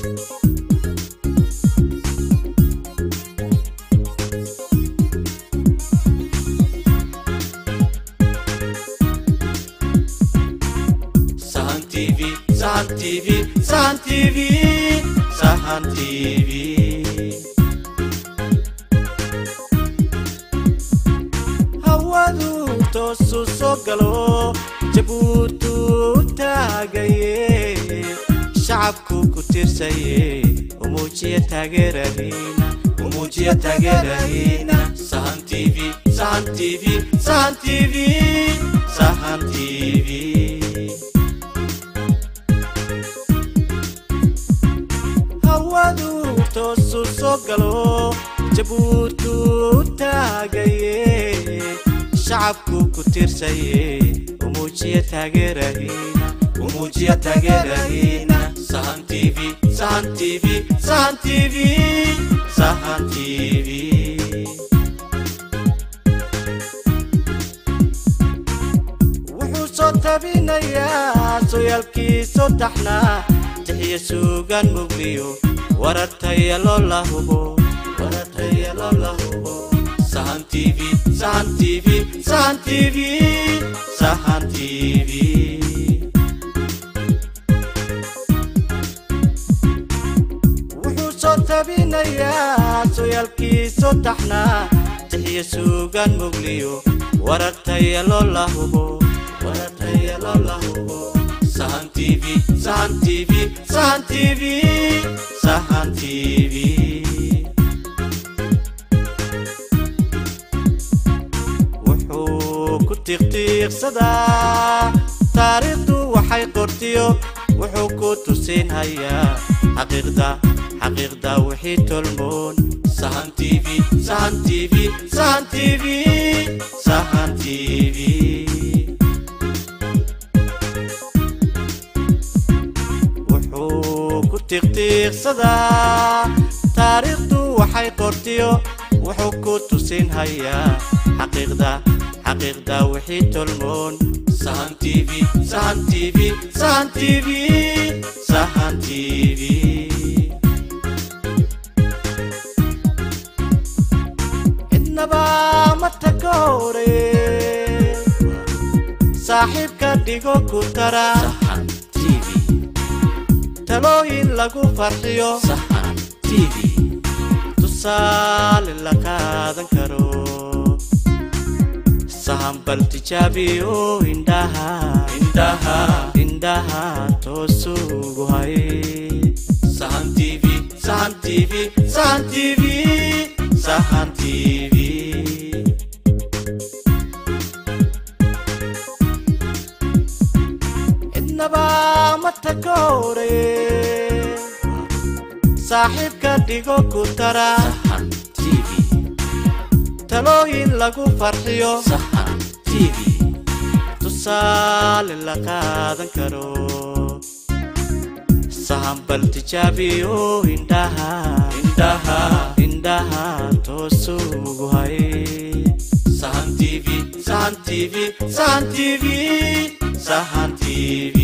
Sahan TV, Sahan TV, Sahan TV, Sahan TV. Hawadu toosu soo galo jabuutu taagaye shacabku ku tirsaye umuujiya taageerahina umuujiya taageerahina sahan tv sahan tv sahan tv sahan tv hawadu toosu soo galo jabuutu taagaye shacabku ku tirsaye umuujiya taageerahina umuujiya taageerahina sahan tv sahan tv sahan tv sahan tv wuxuu soo tabinayaa sooyaalkiisoo taxnaa jixiya suugaan mugliyo warartaya loo la hubo warartaya loo la hubo sahan tv sahan tv sahan tv sahan tv wuxuu soo tabinayaa sooyaalkiisoo taxnaa jixiya suugaan mugliyo warartaya loo la hubo warartaya loo la hubo sahan tv sahan tv sahan tv sahan tv wuxuu ku tiiqtiiqsadaa taariikhdu waxay qortiyo wuxuu ku tusinhayaa xaqiiqda xaqiiqda wixii tolmoon sahan tv sahan tv sahan tv sahan tv wuxuu ku tiiqtiiqsadaa taariikhdu waxay qortiyo wuxuu ku tusinhayaa xaqiiqda xaqiiqda wixii tolmoon sahan tv sahan tv sahan tv sahan tv cidnaba ma takoore saaxiibka dhigo ku tara sahan tv talooyin lagu farxiyo sahan tv tusaale la qaadan karo sahan bal tijaabiyo indhaha indhaha indhaha toosugu hay sahan tv sahan tv sahan tv sahan tv cidnaba ma takoore saaxiibka dhigo ku tara sahan tv talooyin lagu farxiyo sahan tv tusaale la qaadan karo sahan bal tijaabiyo indhaha indhaha indhaha toosugu hay sahan tv sahan tv sahan tv sahan tv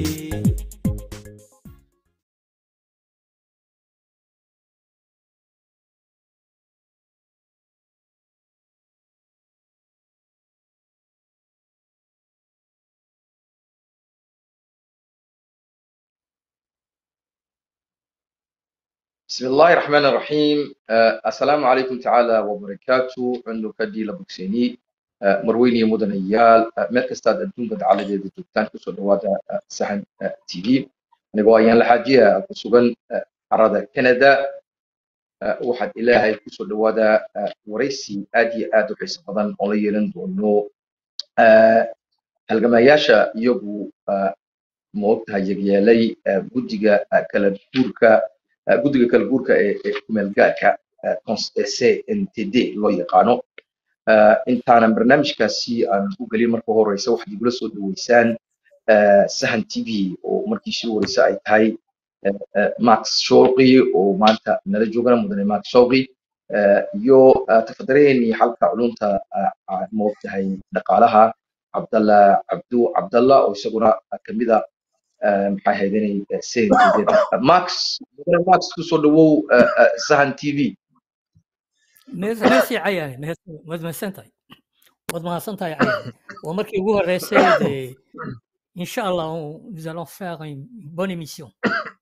بسم الله الرحمن الرحيم آه، السلام عليكم تعالى وبركاته عندو كدي لبكسيني آه، مرويني مدن ايال آه، مeel kastaad adduunka dacaladeeda joogtaan kusoo dhawaada آه، sahan آه، t v anigoo ayaan laxaajiya ku sugan آه، carada canada آه، waxaad ilaahay kusoo dhawaada آه، waraysi aad iyo aad u xiiso badan oo la yeelan doono آه، halgamayaasha iyagu آه، moogtahay yagyeelay آه، guddiga آه، kala guurka آه، guddiga kala guurka ee ee kumeelgaarka آه، cons- ee cntd loo yaqaano آه، intaanan barnaamijkaasi aan u gelin marka horeysa waxaad igula soo dhaweysaan آه، sahan t v oo markii sii horeysa ay tahay آه، آه، max shooqi oo maanta nala joogana mudane max shooqi آه، iyo آه، tafadareenii xalka culunta آه، آه، moogtahay dhaqaalaha cabdalla cabdu cabdalla oo isaguna kamida maxay ahayd inay cntd max max kusoo dhawow sahan t v meesii cayahay waad mahadsan tahay waad mahadsan tahay cayahay waa markii ugu horreysay dee insha allah nous allons faire une bonne émission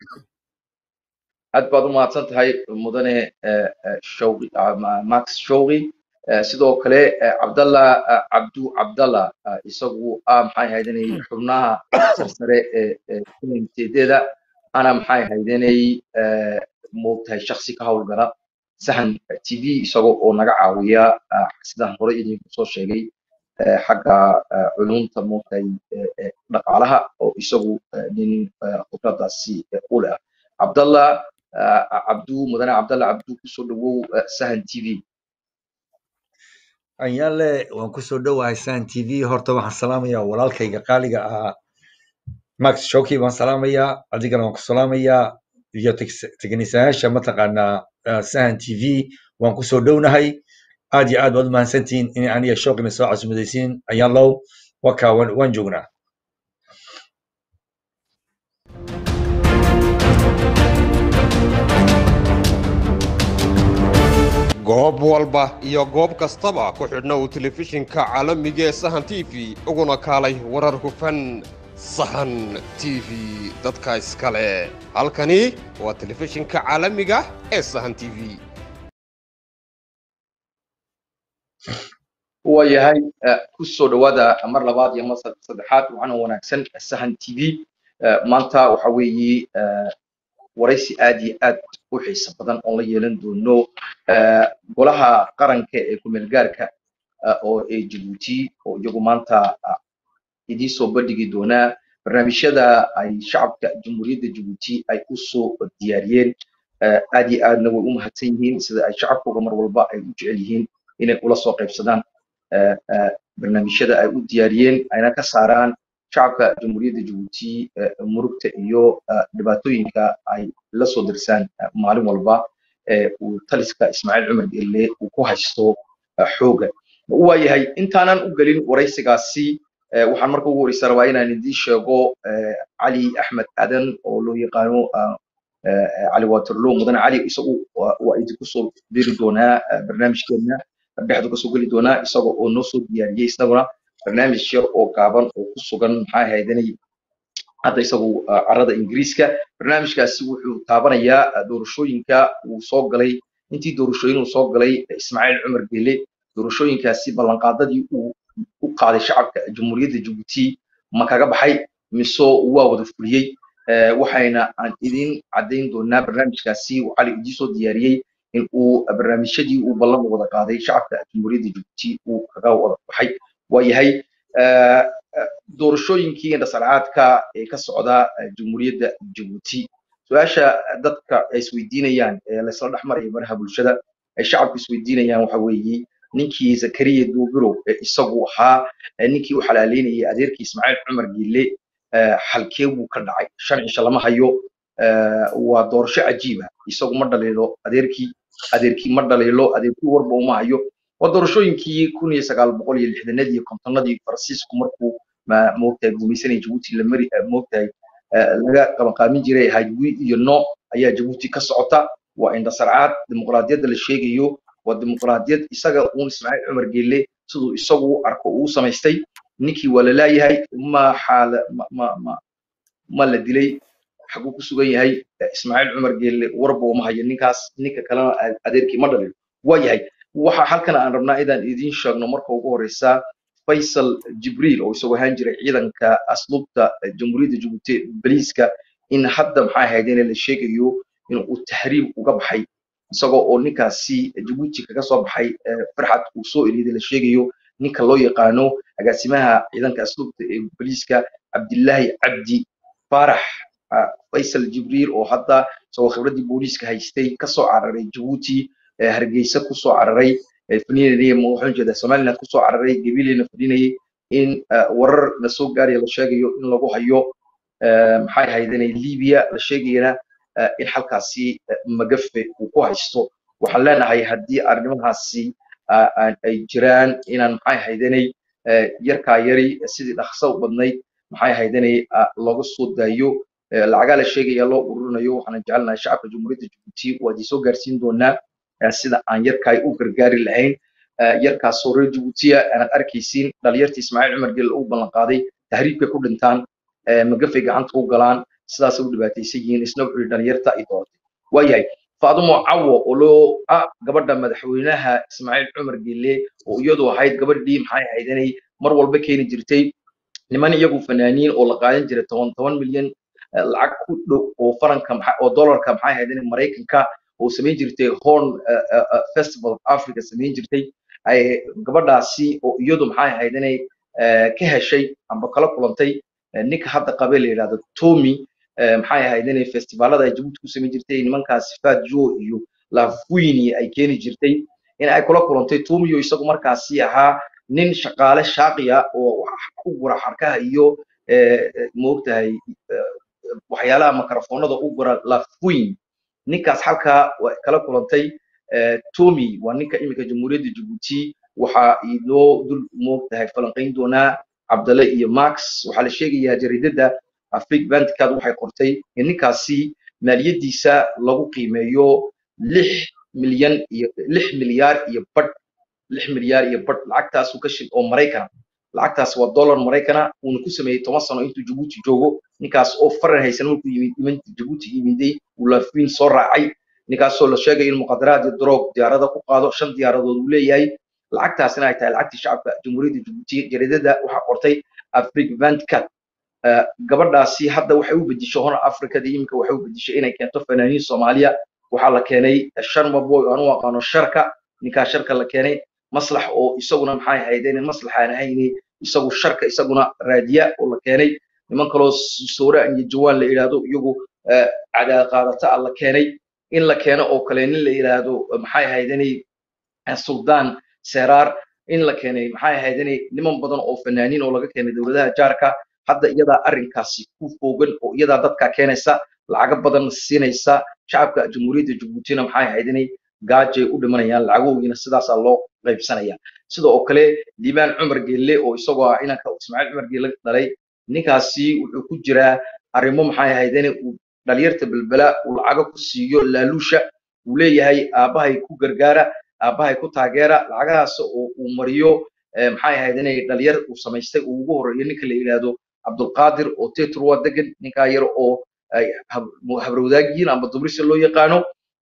aad baad u mahadsan tahay mudane shawqi max shawqi sidoo kale cabdalla cabdu cabdalla isagu ah maxay ahayd inay xubnaha sarsare ee communiteedeeda ana maxay ahayd inay moogtahay shaksi ka howlgala sahan t v isagoo oo naga caawiya sidaan hore idinku soo sheegay xagga culumta moogtahay dhaqaalaha oo isagu nin khibradaasi u leh cabdalla cabdu mudane cabdalla cabdu kusoo dhawow sahan t v anyaale waan kusoo dhowahay sahan t v horta waxaan salaamayaa walaalkayga qaaliga ahaa max shoki baan salaamayaa adigana waan ku salaamayaa iyo teknisayaasha mataqaanaa sahan t v waan kusoo dhownahay aad iyo aad baad u mahadsantihiin in aniga shokina soo casumadaysiin ayaalow wakaa waan joognaa goob walba iyo goob kastaba ku xidhna uu telefishinka caalamiga ee sahan t v uguna kaalay warar hufan sahan t v dadka iskale halkani waa telefishinka caalamiga ee sahan t v waayahay kusoo dhawaada mar labaad iyo mar saddexaad waxaana wanaagsan sahan t v maanta waxa weeye waraysi aad iyo aad u xiiso badan oon la yeelan doono golaha qaranka ee kumeelgaarka oo ee jabuuti oo iyagu maanta idiin soo bandhigi doonaa barnaamijyada ay shacabka jamhuuriyadda jabuuti ay u soo diyaariyeen aad iyo aadna way u mahadsan yihiin sida ay shacabkooga mar walba ay u jecel yihiin inay ula soo qaybsadaan barnaamijyada ay u diyaariyeen ayna ka saaraan shacabka jamhuuriyadda jabuuti murugta iyo dhibaatooyinka ay la soo dirsaan maalin walba uu taliska ismaaciil cumar gelle uu ku haysto xooga waayahay intaanan u gelin waraysigaasi waxaan marka ugu horeysa rabaa inaan idiin sheego cali axmed aadan oo loo yaqaano cali waterloo mudane cali isagu waa idinku soo diri doonaa barnaamijkeena dhexdu kasoo geli doonaa isaga oo noo soo diyaariyey isaguna barnaamij yar oo gaaban oo ku sugan maxaa ahaydanay hadda isagu carada ingiriiska barnaamijkaasi wuxuu taabanayaa doorashooyinka uu soo galay intii doorashooyin uu soo galay ismaaciil cumar gele doorashooyinkaasi ballanqaadadii uu u qaaday shacabka jamhuuriyadda jabuuti ma kaga baxay mise waa wada fuliyey waxayna aan idin caddayn doonaa barnaamijkaasi uu cali idii soo diyaariyey in uu barnaamijyadii uu ballan wada qaaday shacabka jamhuuriyadda jabuuti uu kaga wada baxay waayahay doorashooyinkii indhasarcaadka ee ka socda jamhuuriyadda jabuuti su-aasha dadka ay isweydiinayaan ee laysla dhex marayo baraha bulshada ay shacabku isweydiinayaan waxa weeye ninkii zakariya duubirow ee isagu ahaa ninkii u xalaaleynayay adeerkii ismaaciil cumar giille xalkee buu ka dhacay shan cisho lama hayo waa doorasho cajiiba isagu ma dhaliilo adeerkii adeerkii ma dhaliilo adeerkii warba uma hayo waa doorashooyinkii kun iyo sagaal boqol iyo lixdanadii iyo kontonadii faransiisku markuu moogtahay gumaysanaya jabuuti la mari moogtahay laga qabanqaamin jiray hajwi iyo no ayaa jabuuti ka socota waa indhasarcaad dimuqraadiyadda la sheegayo waa dimuqraadiyad isaga uun ismaaciil cumar geelle siduu isagu arko uu samaystay ninkii waa la laayahay ma xaala ma ma ma la dilay xaguu ku sugan yahay ismaaciil cumar geelle warba uma hayo ninkaas ninka kalena adeerkii ma dhalin waa yahay waxa halkan aan rabnaa inaan idiin sheegno marka ugu horeysa faysal jibriil oo isagoo ahaan jiray ciidanka asluubta jamhuuriyadda jabuuti baliiska in hadda maxaa ahayd in la sheegayo in uu tahriib uga baxay isagoo oo ninkaasi jabuuti kaga soo baxay farxad uu soo eliyaday la sheegayo ninka loo yaqaano agaasimaha ciidanka asluubta ee baliiska cabdillaahi cabdi faarax faysal jibriil oo hadda isagoo khibraddii booliiska haystay kasoo cararay jabuuti hargeysa kusoo cararay fadhinayay waxaan jeedaa somaliland kusoo cararay gabileyna fadhinayay in warar la soo gaaraya la sheegayo in lagu hayo maxay ahayd inay libiya la sheegayana in halkaasi magafe uu ku haysto waxaan leenahay haddii arrimahaasi ay jiraan inaan maxay ahayd inay yarkaa yari sidii dhaqso badnayd maxay ahaydinay looga soo daayo lacagaa la sheegaya loo ururinayo waxaana jecelnahay shacabka jamhuuriyadda jabuuti waa idin soo gaarsiin doonaa sida aan yarkaay u gargaari lahayn yarkaasoo reer jabuutiya aanad arkaysiin dhalinyartii ismaaciil cumar gel u ballan qaaday tahriibkay ku dhintaan magafay gacanta u galaan sidaasay u dhibaataysan yihiin isna wuxuu yidhi dhalinyarta ay dooratay waayahay faadumo cawo oo loo ah gabadha madaxweynaha ismaaciil cumar gelle oo iyadu ahayd gabadhii maxay ahayd inay mar walba keeni jirtay niman iyagu fanaaniin oo la qaadan jiray toban toban milyan lacag ku dhow oo faranka oo dollarka maxay ahayd in maraykanka oo samayn jirtay horn festival of africa samayn jirtay gabadhaasi oo iyadu maxay ahayd inay ka heshay amba kala kulantay ninka hadda qabe la yidhahdo tommy maxay ahayd inay festivaalada ay jabuuti ku samayn jirtay nimankaas fadjo iyo lafuini ay keeni jirtay in ay kula kulantay tommy oo isagu markaasi ahaa nin shaqaale shaaqiya oo u gura xarkaha iyo moogtahay waxyaalaha makarafoonada u gura lafuin ninkaas halkaa kala kulantay tommy waa ninka iminka jamhuuriyadda jabuuti waxaa inoo dul moogtahay falanqayn doonaa cabdalle iyo max waxaa la sheegayaa jaridada afrig bandcard waxay qortay in ninkaasi maaliyadiisa lagu qiimeeyo lix milyan iyo lix milyaar iyo badh lix milyaar iyo badh lacagtaasu ka shil oo maraykana lacagtaas waa dollar maraykana uuna ku sameeyey toban sano intuu jabuuti joogo ninkaas oo faran haysan markuu yimid iman jabuuti yimiday uu laafiin soo raacay ninkaasoo la sheegay in muqadaraad iyo droog diyaarada ku qaado shan diyaaradood uu leeyahay lacagtaasina ay tahay lacagtii shacabka jamhuuriyadda jabuuti jaridada waxaa qortay afrig vandcat gabadhaasi hadda waxay u bedishay hona africada iminka waxay u bedishay inay keento fanaaniin soomaaliya waxaa la keenay shan maboy aan u aqaano sharka ninkaa sharka la keenay maslax oo isaguna maxay ahayd in maslax aan ahayni isagu sharka isaguna raadiya oo la keenay niman kaloo sooraan iyo jawaan la yidhaahdo iyagu cadaad qaadata ah la keenay in la keeno oo kale nin la yidhaahdo maxay ahayd inay suldaan seraar in la keenay maxay ahayd inay niman badan oo fanaaniin oo laga keenay dowladaha jaarka hadda iyadaa arrinkaasi ku foogan oo iyadaa dadka keenaysa lacago badan siinaysa shacabka jamhuuriyadda jabuutina maxay ahayd inay gaajay u dhimanayaan lacagoogiina sidaasaa loo qaybsanaya sida oo kale liibaan cumar gelle oo isagoo ah inanka ismaaciil cumar gelle dhalay ninkaasi wuxuu ku jiraa arrimo maxay ahayd in uu dhalinyarta belbela uu lacago ku siiyo laaluusha uu leeyahay aabbahay ku gargaara aabbahay ku taageera lacagahaas oo uu mariyo maxay ahayd inay dhalinyar uu samaystay uu ugu horreeyo ninka la yidhaahdo cabdulqaadir oo tetr waa degan ninkaa yar oo habrowdaagiyiin amba dubrisi loo yaqaano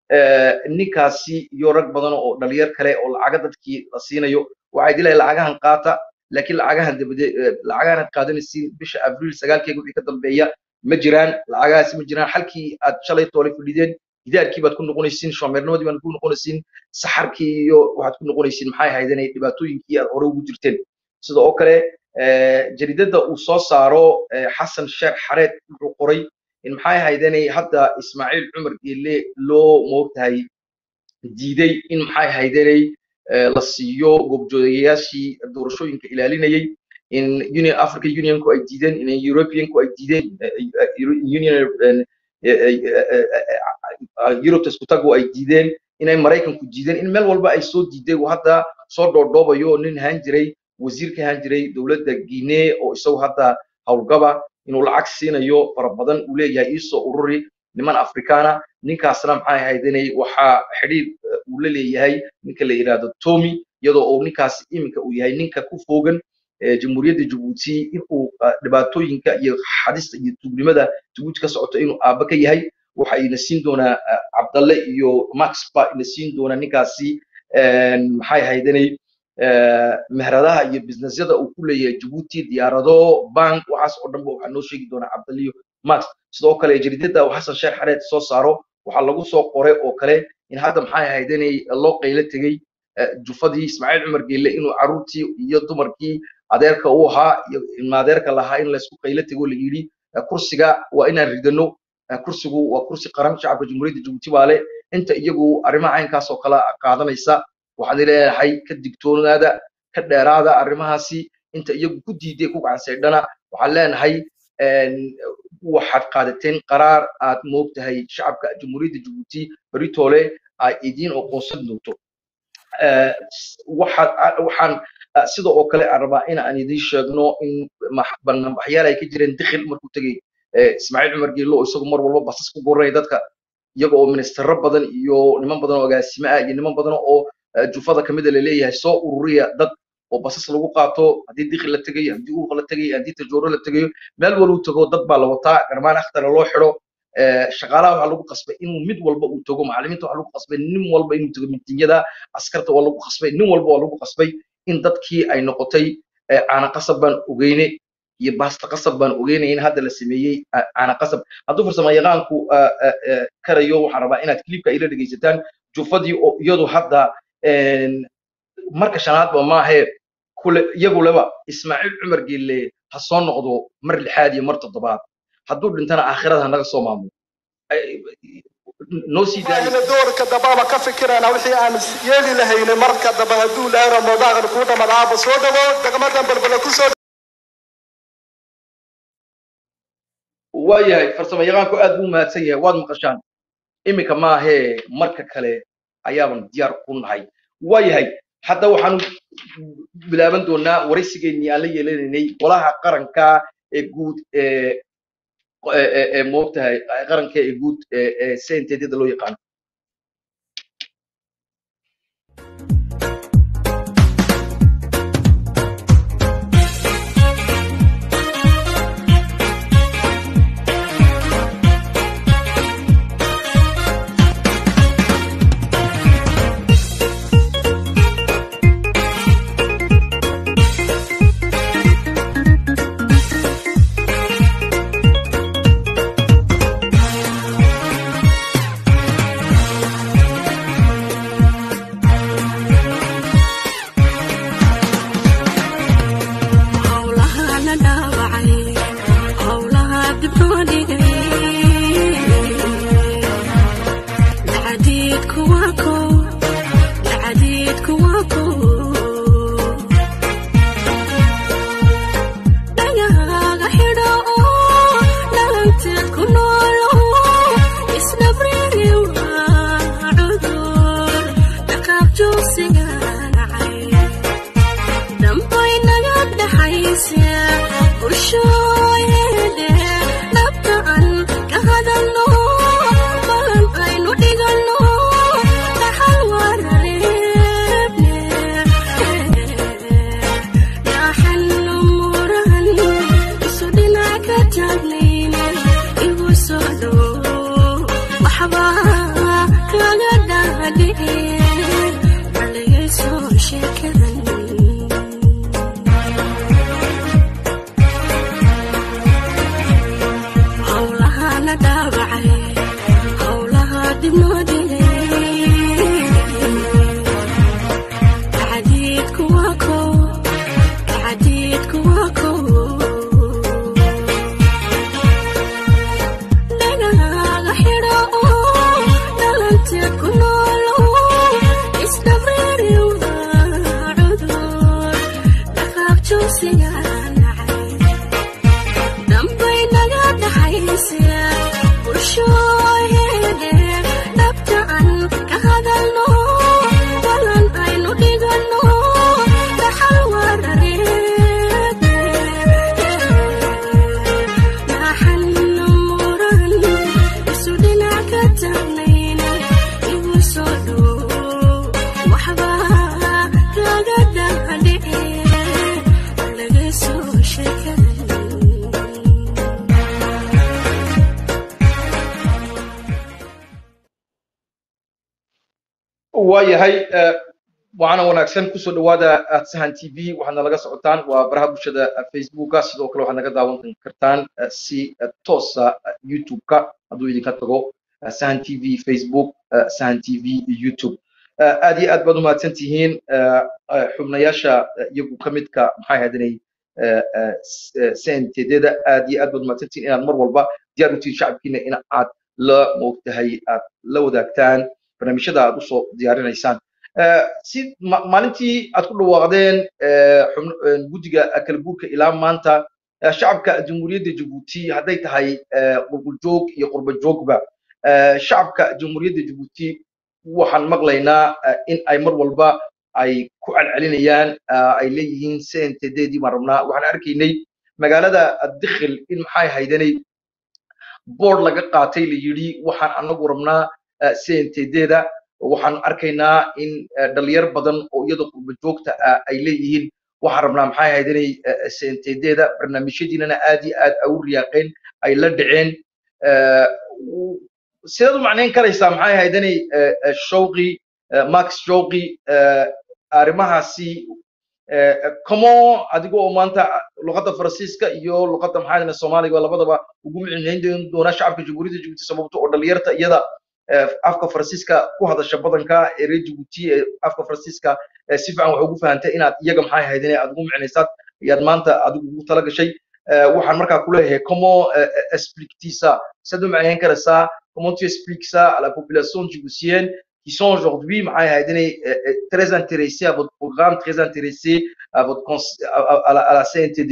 ninkaasi iyo rag badan oo dhalinyar kale oo lacaga dadkii la siinayo waxay dilahay lacagahan qaata laakiin lacagahan dabade lacagahan qaadanaysiin bisha abriil sagaalkeega wixii ka dambeeya ma jiraan lacagahaasi ma jiraan halkii aad shalay toole fadhideen gidaarkii baad ku noqonaysiin shoomeernimadii baad ku noqonaysiin saxarkii iyo waxaad ku noqonaysiin maxay ahayd inay dhibaatooyinkii aad hore ugu jirteen sida oo kale jaridada uu soo saaro xasan sheekh xareed wuxuu qoray in maxay ahayd inay hadda ismaaciil cumar geelle loo moogtahay diiday in maxay ahayd inay la siiyo goobjoogayaashii doorashooyinka ilaalinayay in union african unionku ay diideen in europeanku ay diideen union europe iskutagu ay diideen inay maraykanku diideen in meel walba ay soo diiday uu hadda soo dhoodhoobayo nin ahaan jiray wasiir ka ahaan jiray dowladda guinee oo isagu hadda howlgaba inuu lacag siinayo fara badan uu leeyahay iisoo ururi niman afrikaana ninkaasna maxay ahayd inay waxaa xidhiir uu la leeyahay ninka la yidhaahdo tommy iyadoo uu ninkaas iminka uu yahay ninka ku foogan jamhuuriyadda jabuuti inuu dhibaatooyinka iyo xadista iyo tuugnimada jabuuti ka socoto inuu aabba ka yahay waxa ina siin doonaa cabdalle iyo max ba ina siin doonaa ninkaasi maxay ahayd inay meheradaha iyo businessyada uu ku leeyahay jabuuti diyaarado bank waxaas oo dhanba waxaa noo sheegi doonaa cabdalle iyo max sidoo kale jaridada uu xasan sheekh xareed soo saaro waxaa lagu soo qoray oo kale in hadda maxay ahayd inay loo qaylo tegey jufadii ismaaciil cumar geelle inuu carruurtii iyo dumarkii adeerka u ahaa iyo ilma adeerka lahaa in laysku qaylo tego la yidhi kursiga waa inaan ridano kursigu waa kursi qaran shacabka jamhuuriyadda jabuuti baa leh inta iyagu arrimaha caynkaas oo kale qaadanaysa waxaan leeyahay ka digtoonaada ka dheeraada arrimahaasi inta iyagu ku diiday ku gacansaydhana waxaan leenahay waxaad qaadateen qaraar aad moogtahay shacabka jamhuuriyadda jabuuti beritoole ay idiin oqoonsan doonto waxaan Ah, sida oo kale aan rabaa in aan idiin sheegno in max- banaanbaxyaal ay ka jireen dikhil markuu tegey eh, ismaaciil cumar geelo oo isagu mar walba basas ku guranaya dadka iyaga oo ministero badan iyo niman badan oo agaasimo ah iyo niman badan oo eh, jufada kamida laleeyahay soo ururiya dad oo basas lagu qaato haddii dikhil la tegayo haddii uuq la tegayo haddii tajooro la tegayo meel waluu tago dad baa la wataa garmaan akhtara loo xidho Eh, shaqaalaha waxaa lagu qasbay inuu mid walba uu tago macallimiinta waxaa lagu qasbay nin walba inuu tago miitinyada askarta waa lagu qasbay nin walba waa lagu qasbay in dadkii ay noqotay eh, caana qasab baan ogeyne iyo baasta qasab baan ogeynaya in hadda la sameeyey ah, caana qasab hadduu farsamo yaqaanku ah, ah, ah, karayo waxaan rabaa inaad klibka ila dhegeysataan jufadii oo iyadu hadda een, marka shanaadba maahe kule iyaguleba ismaaciil cumar geelle ha soo noqdo mar lixaad iyo mar toddobaad hadduu dhintana aakhirada ha naga soo maamulo Ay- noo sii daayo ayna doorka dambaba ka fikirana wixii aan yeeli lahayne marka dambe hadduu ilaahay ramadaan kuu dhamadaaba soo dhawo degmadan balbala ku soo waayahay farsamo yaqaanku aad buu mahadsan yahay waad maqashaan iminka maahee marka kale ayaaban diyaar ku nahay waayahay hadda waxaanu bilaaban doonaa waraysigeennii aan la yeelanaynay golaha qaranka ee guud ee ee- ee- ee moogtahay qaranka ee guud ee ee sentedyada loo yaqaano howlaha la dhaawacay howlaha dib loo dhigay lacadiidku waa ko lacadiidku waa ko dhagahaaga xidho oo dhalanteed ku noolo isdhabriri waa cudur dhaqaab joogsiga nacay dambay naga dhaxaysa bulshooyede dhabta aan ka hadalno balan aynu dhiganno dhaxal warareebne dhaxalno muran isu dhinac ka taagnayne igu soo dhow waxba kaga dhaadhice haligayso sheekadan howlaha la dhaawacay howlaha dib loo dhigay tacdiidku waa ko tacdiidku waa ko dhagahaaga xidho oo dhalanteed ku noolo isdhabriri waa cudur dhaqaab joogsiga nacay dambay naga dhaxaysa bulshooyede dhabta aan ka hadalno balan aynu dhiganno dhaxal warareede dhaxalno muran isu dhinac ka taagnayne igu soo dhow waxba kaga dhaadhice laga soo sheekadan waayahay eh, waxaana wanaagsan kusoo dhawaada sahan t v waxaadna laga socotaan waa baraha bulshada eh, facebooka sidoo kale waxaad naga daawan kartaan eh, si eh, toosa eh, youtube-ka hadduu idinka tago eh, sahan t v facebook eh, sahan t v youtube Eh, aad iyo aad baad umahadsan tihiin eh, eh, xubnayaasha eh, iyagu ka midka maxay ahaydinay sentedyada aad iyo aad baad umahadsan tihiin inaad mar walba diyaar u tihiin shacabkiina in aad la moogtahay aad la wadaagtaan barnaamijyada aad usoo diyaarinaysaan Eh, si ma- maalintii aad ku dhawaaqdeen eh, xubno- eh, guddiga kala guurka ilaa maanta eh, shacabka jamhuuriyadda jabuuti hadday tahay eh, qulquljoog iyo qurba joogba eh, shacabka jamhuuriyadda jabuuti waxaan maqlaynaa eh, in ay mar walba ay ku celcelinayaan ay leeyihiin cntddii baan rabnaa waxaan arkaynay magaalada dikhil in maxay haydanay board laga qaatay la yidhi waxaan anagu rabnaa cntdda waxaan arkaynaa in dhalinyar badan oo iyada qurba joogta ah ay leeyihiin waxaan rabnaa maxay haydanay cntdda barnaamijyadiinana aad iyo aad ay u riyaaqeen ay la dhaceen sidaad u macnayn karaysaa maxay haydanay showqi max showqi arrimahaasi como adiga oo maanta luqadda faransiiska iyo luqadda maxaa haydanay soomaaliga labadaba ugu micnayn doona shacabka jamhuuriyadda jibuuti sababto oo dhalinyarta iyada afka faransiiska ku hadasha badanka ee reer jibuuti ee afka faransiiska si fiican wax ugu fahantay inaad iyaga maxay haydanay aad ugu micnaysaad ayaad maanta adigu ugu tala gashay waxaan markaa ku leeyahay como expliquetisa sad u macnayn karaysaa comment tu expliques ça à la population djiboutienne qui sont aujourd'hui très intéressés à votre programme, très intéressés à, votre, à, à, la, à la CNTD.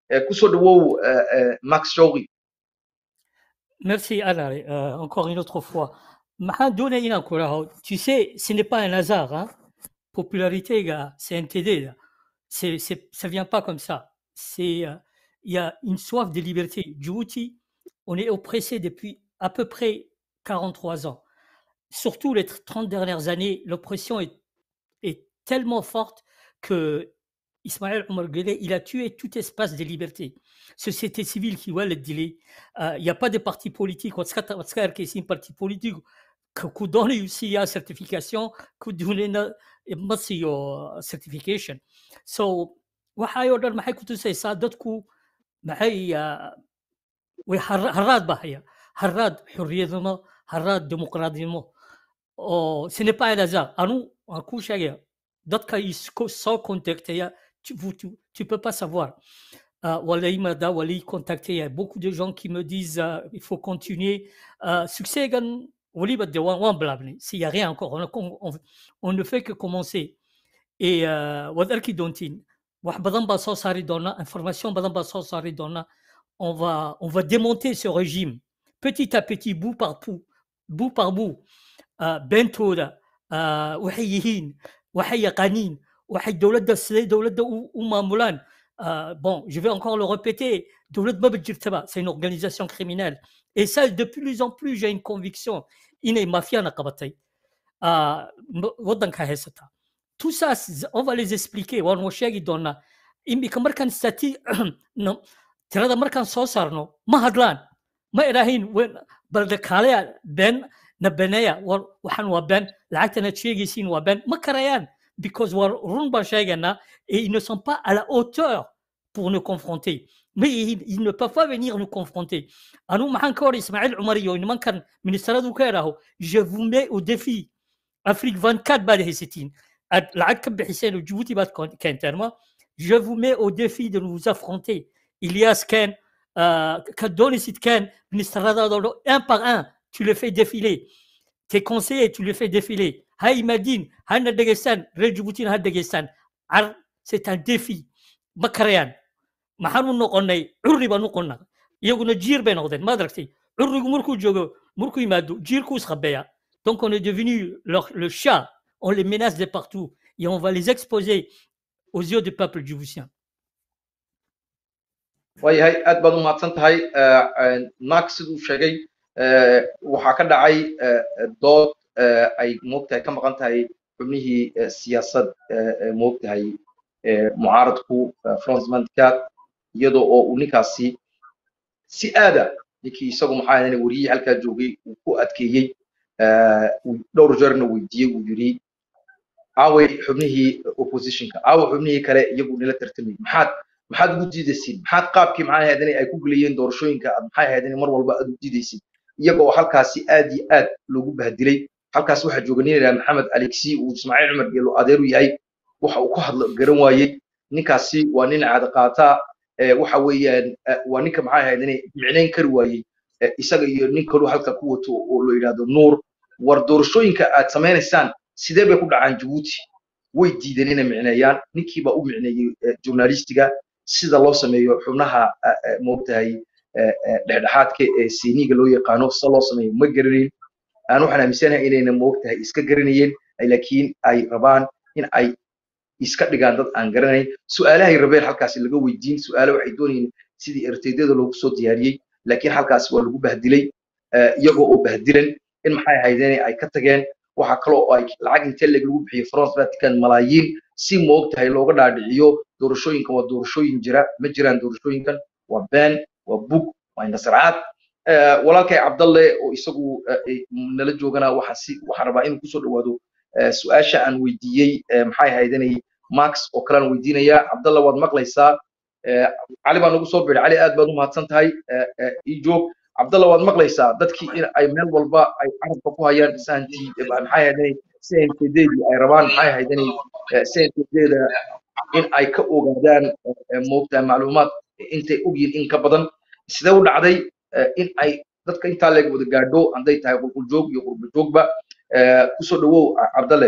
Max Chauri. Merci Alain, euh, encore une autre fois. Tu sais, ce n'est pas un hasard. Hein? Popularité, gars, CNTD, là. C'est, c'est, ça ne vient pas comme ça. Il euh, y a une soif de liberté. Djibouti, on est oppressé depuis à peu près 43 ans surtout les 30 dernières années, l'oppression est, est, tellement forte que Ismaël Omar Guelleh, il a tué tout espace de liberté. Société civile qui va le délai. Il n'y a pas de parti politique. On c'est un parti politique qui donne aussi la certification, qui donne une certification. So, waxay oo dhan maxay ku tusaysaa dadku maxay way haraad baa haya haraad xorriyadnimo haraad dimuqraadnimo Oh, ce n'est pas un hasard. À nous, en couche d'autres ils sont contactés, tu ne tu, tu peux pas savoir. Uh, Wali Mada, Wali contacté, il y a beaucoup de gens qui me disent uh, il faut continuer. Uh, succès, Wali Bade, Wan Blabne, s'il n'y a rien encore, on, on, on, ne fait que commencer. Et Wadar qui dontin, Wahbadan Basso Saridona, information Badan Basso Saridona, on va, on va démonter ce régime petit à petit, bout par bout, bout par bout. beentooda waxay yihiin waxay yaqaaniin waxay dowladda siday dowladda u maamulaan bon je vais encore le répéter dowlad maba jirtaba c'est une organisation criminelle et ça de plus en plus j'ai une conviction inay mafiana qabatay waddanka haysata tout ça on va les expliquer waan wa sheegi doonaa imika markaan stati tirada markaan soo saarno ma hadlaan ma idhaahin balde kaaleya been nabaneya waxaan waa been lacagtanaad sheegaysiin waa been ma karayaan because waa run baan sheegaynaa et ils ne sont pas à la hauteur pour nous confronter mais ils ne peuvent pas venir nous confronter anu maxaan ka hor ismaaciil cumar iyo nimankan ministeradu ka idhaaho je vous mets au défi afrique 24 baad haysatiin aad lacag ka bixiseen oo jibuuti baad keenteen ma je vous mets au défi de nous affronter Ilias Ken, euh, Kadonisit Ken, ministeradaadoo un par un tu le fais défiler. Tes conseillers, tu le fais défiler. Hay Madine, Hanna Dagestan, Redjiboutin Dagestan. C'est un défi. Bakarayan. maxaan u noqonay curri baan u qonnaa iyaguna jiir bay noqdeen ma adragtay currigu markuu joogo markuu yimaado jiirkuu isqabeeya donc on est devenu leur, le chat on les menace de partout et on va les exposer aux yeux du peuple djiboutien waayahay aad baad u mahadsan tahay naag siduu sheegay waxaa ka dhacay dood ay moogtahay ka maqan tahay xubnihii siyaasad moogtahay mucaaradku francemantka iyadoo oo uu ninkaasi si aada ninkii isagu maxaa ahayn wariyihii halkaa joogay uu ku adkeeyey dhowr jeerna weydiiyey uu yidhi aaway xubnihii oppositionka aaway xubnihii kale iyagu nila tartamay maxaad maxaad ugu diidaysiin maxaad qaabkii maxaa ahayd ay ku gelayeen doorashooyinka aad maxay ahayd mar walba aad u diidaysiin iyagoo halkaasi aad iyo aad loogu bahdilay halkaas waxaa jooga nin yidhaha maxamed alexi uu ismaaciil cumar iyo adeeru yahay waxa uu ka hadlo garan waayey ninkaasi waa nin caada qaataa waxa weeyaan waa ninka maxay ahayd inay micnayn kari waayey isaga iyo nin kaluu halka ku wato oo loo yidhahdo nuur war doorashooyinka aad samaynaysaan sidee bay ku dhacaan jabuuti way diideen inay micneeyaan ninkiibaa u micneeyey journalistiga sida loo sameeyo xubnaha moogtahay dhexdhexaadka ee siniga loo yaqaano sida loo sameeyo ma garanayn aan waxaan aaminsanahay inayna moogtahay iska garanayeen laakiin ay rabaan in ay iska dhigaan dad aan garanayn su-aalahay rabeen halkaasi laga weydiin su-aale waxay doonayeen sidii erteydyada loogu soo diyaariyey laakiin halkaasi waa lagu bahdilay eh, iyagoo oo bahdilan in maxay ahaydeen ay ka tageen waxa kale oo ay lacag intee leeg lagu bixiyey france vatican malaayiin si moogtahay looga dhaadhiciyo doorashooyinkan waa doorashooyin jira ma jiraan doorashooyinkan waa been waa bug waa indhasarcaad Eh, walaalkay cabdalle oo isagu eh, eh, nala joogana waxa si waxaan rabaa inuu kusoo dhawaado eh, su-aasha aan weydiiyey eh, maxay ahaydanay max oo kalean weydiinaya cabdalle waad maqlaysaa Eh, cali baa nagu soo biray cali aad baad u mahadsan tahay Eh, eh, ii joog cabdalla waad maqlaysaa dadkii in ay meel walba ay carabka ku hayaan sahantii eh, maxay ahaydanay cntdeedii ay rabaan maxay ahaydanay cntdeeda in ay ka ogaadaan eh, eh, moogtahay macluumaad intay ogyihiin in ka badan sidee u dhacday eh, in ay dadka intaa leeg wada gaadho hadday tahay qulquljoog iyo qurbajoogba Eh, kusoo dhawow ah, cabdalle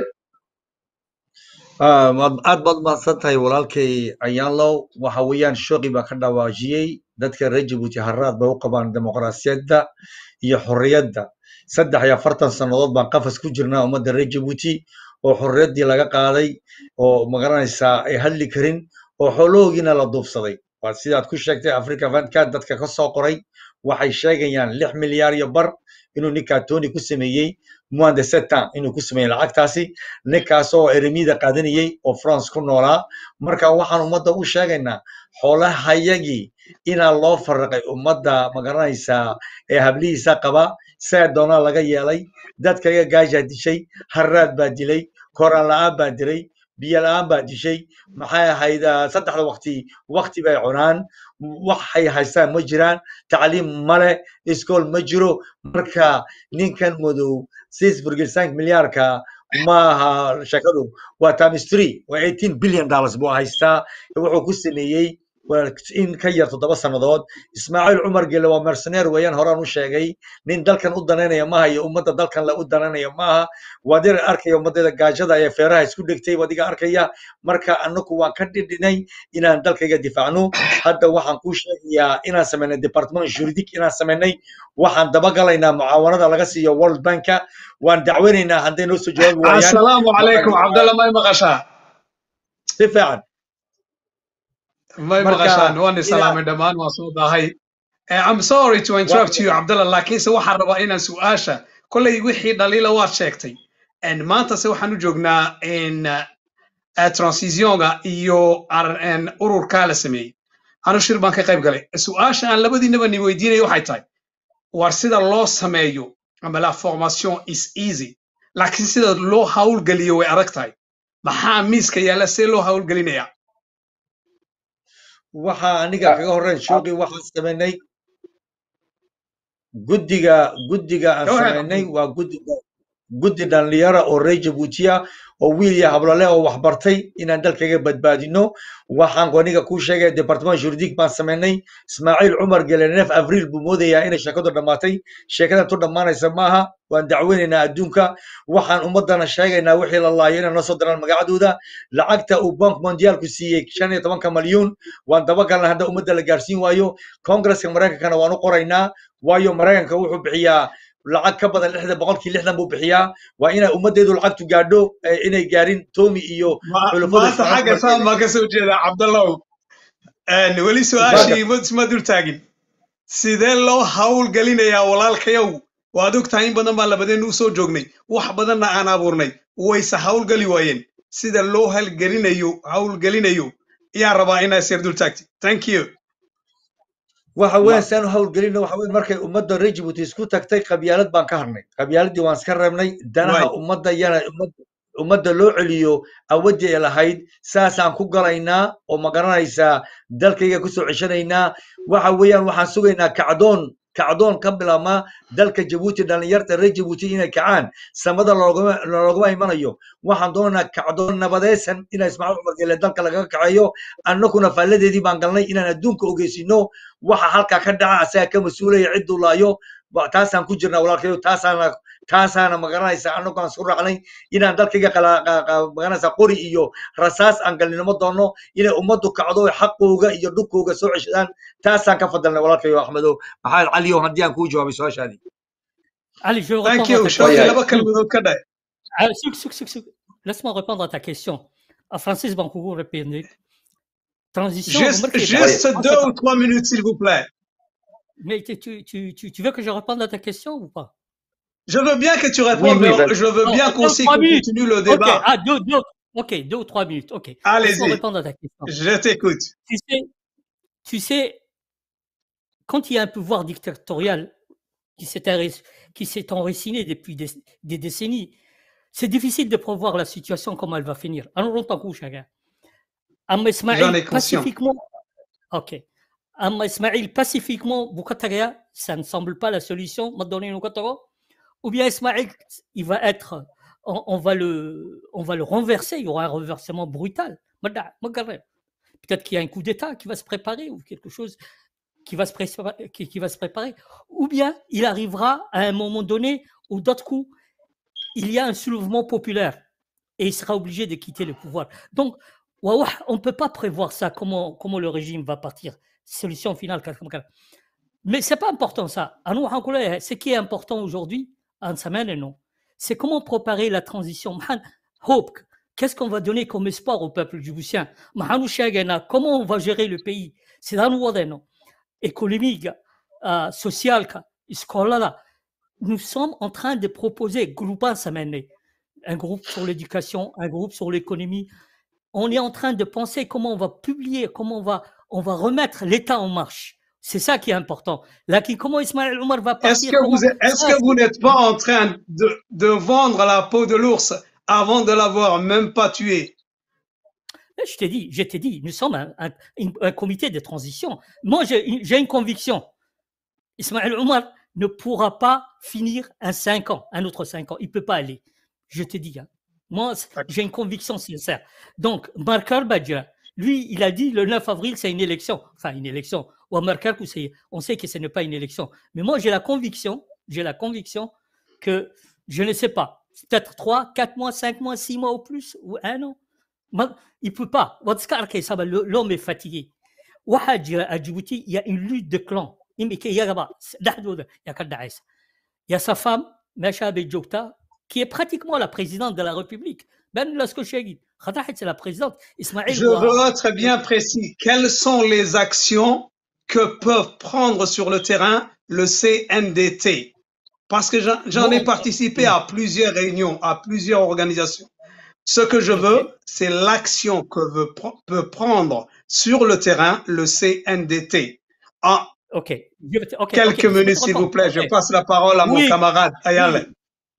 Ah, waad- aad baad mahadsan tahay walaalkay ayaanlow waxa weeyaan shooqi baa ka dhawaajiyey dadka reer jabuuti haraad bay u qabaan dimuqraasiyadda iyo xorriyadda saddex iyo afartan sannadood baan qafas ku jirnaa ummadda reer jabuuti oo xorriyaddii laga qaaday oo magaranaysaa ay hadli karin oo xoolahoogiina la duubsaday waa sidaad ku sheegtay africa vanka dadka ka soo qoray waxay sheegayaan lix milyaar iyo bar inuu ninkaa tony ku sameeyey mois de septembre inuu ku sameeyey lacagtaasi ninkaas oo eremida qaadanayey oo france ku noolaa marka waxaan ummadda u sheegaynaa xoolahayagii inaa loo farraqay ummadda magaranaysaa ee hablihiisa qaba saa doonaa laga yeelay dadkaga gaajaa dishay haraad baa dilay koraan la'aan baa dilay biyo la'aan baa dishay maxay ahayd ah, saddexda waqti waqti bay cunaan waxay haystaan ma jiraan tacliim male iskool ma jiro marka ninkan madow six virgil cinq milyaarka ma aha shakadu waa times three waa eighteen billion dollars buu haystaa wuxuu ku sameeyey waa in ka yar toddoba sannadood ismaaciil cumar gele waa merceneer weeyaan horaan u sheegay nin dalkan u danaynaya maaha iyo ummadda dalkan la u danaynaya maaha waad yar arkaya ummaddeeda gaajada ee feeraha isku dhegtay wadiga arkaya marka anaku waan ka dhidhinay inaan dalkayga difaacno hadda waxaan kuu sheegayaa inaan samaynay department juridic inaan samaynay waxaan dabagalaynaa mucaawanada laga siiyo world banka waan dacweynaynaa hadday noo soo jawaabi waayaan asalaamu calaykum cabdalla may maqashaa si fiican may marka maqashaan waan inaa islaamay dhammaan waan soo daahay Eh, I'm sorry to interrupt you Abdallah laakiinse waxaan rabaa inaan su-aasha kolley wixii dhaliila waad sheegtay En maantase waxaan u joognaa in uh, transitionga iyo ar- en ururkaa la sameeyey anu shir baan ka qayb galay su-aasha aan labadiinaba ni weydiinaya waxay tahay war sida loo sameeyo ama la formation is easy laakiin sida loo hawlgeliyo way adag tahay maxaa miiska yaalla see loo hawlgelinaya waxa aniga kaga horreyn shooqi waxaan samaynay guddiga guddiga aan go ahead samaynay Abdul. waa guddiga guddi dhalinyara oo reer jabuutiya oo wiil iyo hablale oo wax bartay inaan dalkaga badbaadino waxaan aniga kuu sheegaya departement juridic baan samaynay ismaaciil cumar gele neef avril buu moodayaa inay sheekadu dhammaatay sheekada tu dhammaanaysa maaha waan dacweynaynaa adduunka waxaan ummadana sheegaynaa wixii la laayo inay noo soo diraan magacadooda lacagta uu bank mondialku siiyey shan iyo tobanka malyuun waan dabagalna hadda ummadda la gaarsiin waayo kongresska maraykankana waan u qoraynaa waayo maraykanka wuxuu bixiyaa lacag ka badan lixdan boqolkii lixdan buu bixiyaa waa inay ummaddeedu lacagtu gaadho eh, inay gaarin tomi iyo Ma- xulafada maanta isfaransa xagga markay saan baan ka soo jeedaa cabdallow En weli marka su-aashii ma isma dul taagin sidee loo hawlgelinayaa walaalkayow waad og tahay in badan baan labadeennu u soo joognay wax badanna aan abuurnay wayse hawlgeli waayeen sida loo hawlgelinayo hawlgelinayo ayaan rabaa inaa isyar dul taagti thank you waxa ma weyn saan u hawlgelino waxa weyn markay ummadda reer jabuuti isku tagtay qabyaalad baan ka harnay qabyaaladii waan iska reebnay danaha waay ummadda yana ummadda ummadda loo celiyo awaddii ay lahayd saasaan ku galaynaa oo ma garanaysaa dalkayga kusoo ceshanaynaa waxa weeyaan waxaan sugaynaa kacdoon kacdoon ka bilaabmaa dalka jabuuti dhallinyarta reer jabuuti inay kacaan samada loogama loogama imanayo waxaan doonaynaa kacdoon nabadaysan ina ismaaciil cumar gele dalka lagaga kaceeyo annaguna faalladeedii baan galnay inaan adduunka ogeysino waxa halkaa ka dhaca asaga ka mas-uulaya cidduu laayo wa- taasaan ku jirnaa walaalkayo taasaana taasaana magaranaysa annagu aan isku raacnay inaan dalkayga qala- qa- qa- magaranaysa qori iyo rasaas aan galnimo doono inay ummaddu kacdo oo xaqooga iyo dhulkooga soo ceshadaan taasaan ka fadalnay walaalkayo axmedow maxamed caliyo haddii aan kuu jawaabay su-aashaadii Allez, je thank réponds à you ta shooqi question. waayahay laba kalmadood ka dhac Ah, suk, suk, suk, suk. Laisse-moi répondre à ta question. à Francis Bancougou répondre. Transition, Juste, remarquez, juste on sait deux pas- ou trois minutes, s'il vous plaît. Mais tu, tu, tu, tu- tu veux que je réponde à ta question ou pas Je veux bien que tu répondes, Oui, oui, mais vas-y. je veux Non, bien deux, qu'on aussi trois qu'on minutes. continue le Ok, débat. ah, deux, deux, ok, deux ou trois minutes, ok. Laisse-moi Allez-y, répondre à ta question. je t'écoute. Tu sais, tu sais, quand il y a un pouvoir dictatorial qui s'est enrac- qui s'est enraciné depuis des, des décennies, c'est difficile de prévoir la situation, comment elle va finir. Alors, on t'en couche, chacun. Amma Ismail, J'en ai conscience. pacifiquement, ok. Amma Ismail, pacifiquement, Boukataria, ça ne semble pas la solution, m'a donné une Boukataria. Ou bien Ismail, il va être, on, on va le, on va le renverser, il y aura un renversement brutal. Mada, Magareb. Peut-être qu'il y a un coup d'État qui va se préparer ou quelque chose qui va se préparer, qui, qui va se préparer. Ou bien il arrivera à un moment donné où d'autres coups, il y a un soulèvement populaire et il sera obligé de quitter le pouvoir. Donc, ouah, on ne peut pas prévoir ça, comment, comment le régime va partir. Solution finale. comme ça. Mais ce n'est pas important ça. À nous, Hankoula, Ce qui est important aujourd'hui, en semaine, non. C'est comment préparer la transition. Mahan, Hope, qu'est-ce qu'on va donner comme espoir au peuple djiboutien Mahanou Chagana, Comment on va gérer le pays C'est dans le non économique, euh, social, scolaire. Nous sommes en train de proposer, groupant semaine, un groupe sur l'éducation, un groupe sur l'économie. On est en train de penser comment on va publier, comment on va, on va remettre l'État en marche. C'est ça qui est important. Là, qui, comment Ismaël Omar va partir Est-ce que comment- vous êtes- est-ce Ça, que vous n'êtes pas en train de, de vendre la peau de l'ours avant de l'avoir même pas tué? Je t'ai dit, je t'ai dit, nous sommes un, un- un- un comité de transition. Moi, j'ai une- j'ai une conviction. Ismaël Omar ne pourra pas finir un 5 ans, un autre 5 ans. Il ne peut pas aller. Je te dis. hein. Moi, c- j'ai une conviction sincère. Donc, Markar Badja, lui, il a dit le 9 avril, c'est une élection. Enfin, une élection. Ou Markar, on sait que ce n'est pas une élection. Mais moi, j'ai la conviction, j'ai la conviction que, je ne sais pas, peut-être 3, 4 mois, 5 mois, 6 mois ou plus, ou un an. Ma- Il ne peut pas. Watskar Kay Saba, le- L'homme est fatigué. واحد à Djibouti, il y a une lutte de clans. Il y a- il y a il y a Kadda Aïssa. Il y a sa femme, Macha Bedjokta, qui est pratiquement la présidente de la République. Ben Lasko Chagui. Khadahet, c'est la présidente. Ismaël Je Ouaha. veux être bien précis. Quelles sont les actions que peuvent prendre sur le terrain le CNDT? Parce que j'en j'en ai Non. participé à plusieurs réunions, à plusieurs organisations. Ce que je veux, Ok. c'est l'action que veut pr- peut prendre sur le terrain le CNDT. En Ok. Je vais te- ok, quelques ok, je vais te minutes, s'il vous répondre. plaît, je Ok. passe la parole à mon Oui. camarade Ayale. Oui.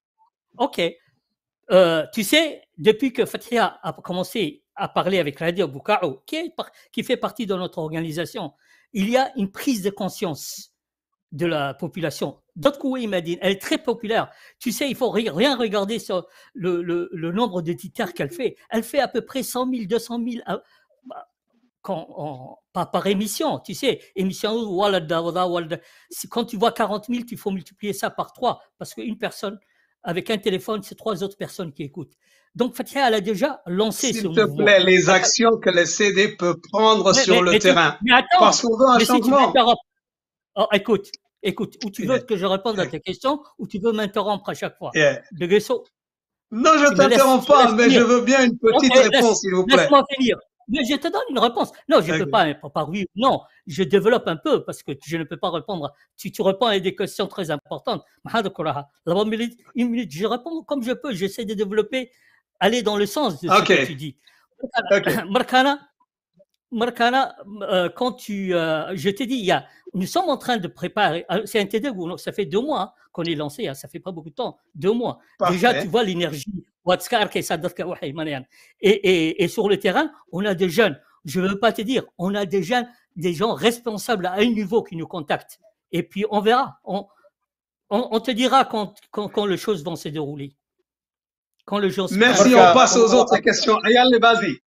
Ok. Euh, tu sais, depuis que Fatia a commencé à parler avec Radio Boukao, qui, est par- qui fait partie de notre organisation, il y a une prise de conscience de la population. D'autres coups, il m'a dit, elle est très populaire. Tu sais, il faut ri- rien regarder sur le, le- le nombre d'éditeurs qu'elle fait. Elle fait à peu près 100 000, 200 000 à- bah, quand, en- par, par émission. Tu sais, émission, walada, walada, walada. Si- quand tu vois 40 000, il faut multiplier ça par trois parce qu'une personne avec un téléphone, c'est trois autres personnes qui écoutent. Donc, Fatia, elle a déjà lancé ce S'il te mouvement. plaît, les actions que le CD peut prendre Mais- sur mais- le mais tu- terrain. mais attends, Parce qu'on veut un mais si tu changement. m'interromps. Oh, écoute, écoute, ou tu veux que je réponde à tes questions, ou tu veux m'interrompre à chaque fois. Yeah. De Guesso, Non, je Tu me laisses- t'interromps tu me pas, laisses mais je finir. veux bien une petite Ok, laisse- réponse, s'il vous plaît. laisse-moi finir. Mais je te donne une réponse. Non, je ne Ok. peux pas, pas par oui ou non. Je développe un peu parce que je ne peux pas répondre. Tu, tu réponds à des questions très importantes. Mahad Koraha. D'abord, une minute, une minute, je réponds comme je peux. J'essaie de développer, aller dans le sens de ce Ok. que tu dis. Ok. Marcana, Marcana, euh, quand tu, euh, je t'ai dit, il y a, nous sommes en train de préparer. euh, C'est un TD où ça fait deux mois hein, qu'on est lancé. hein, ça fait pas beaucoup de temps, deux mois. Déjà, Parfait. tu vois l'énergie. Watskar, Kaysadaka, Wahay, Manayan. Et, et, et sur le terrain, on a des jeunes. Je ne veux pas te dire, on a des jeunes, des gens responsables à un niveau qui nous contactent. Et puis on verra. On, on, on te dira quand, quand, quand les choses vont se dérouler. Quand les choses. Merci, Marca, on passe aux on- autres questions. Ayale, vas-y.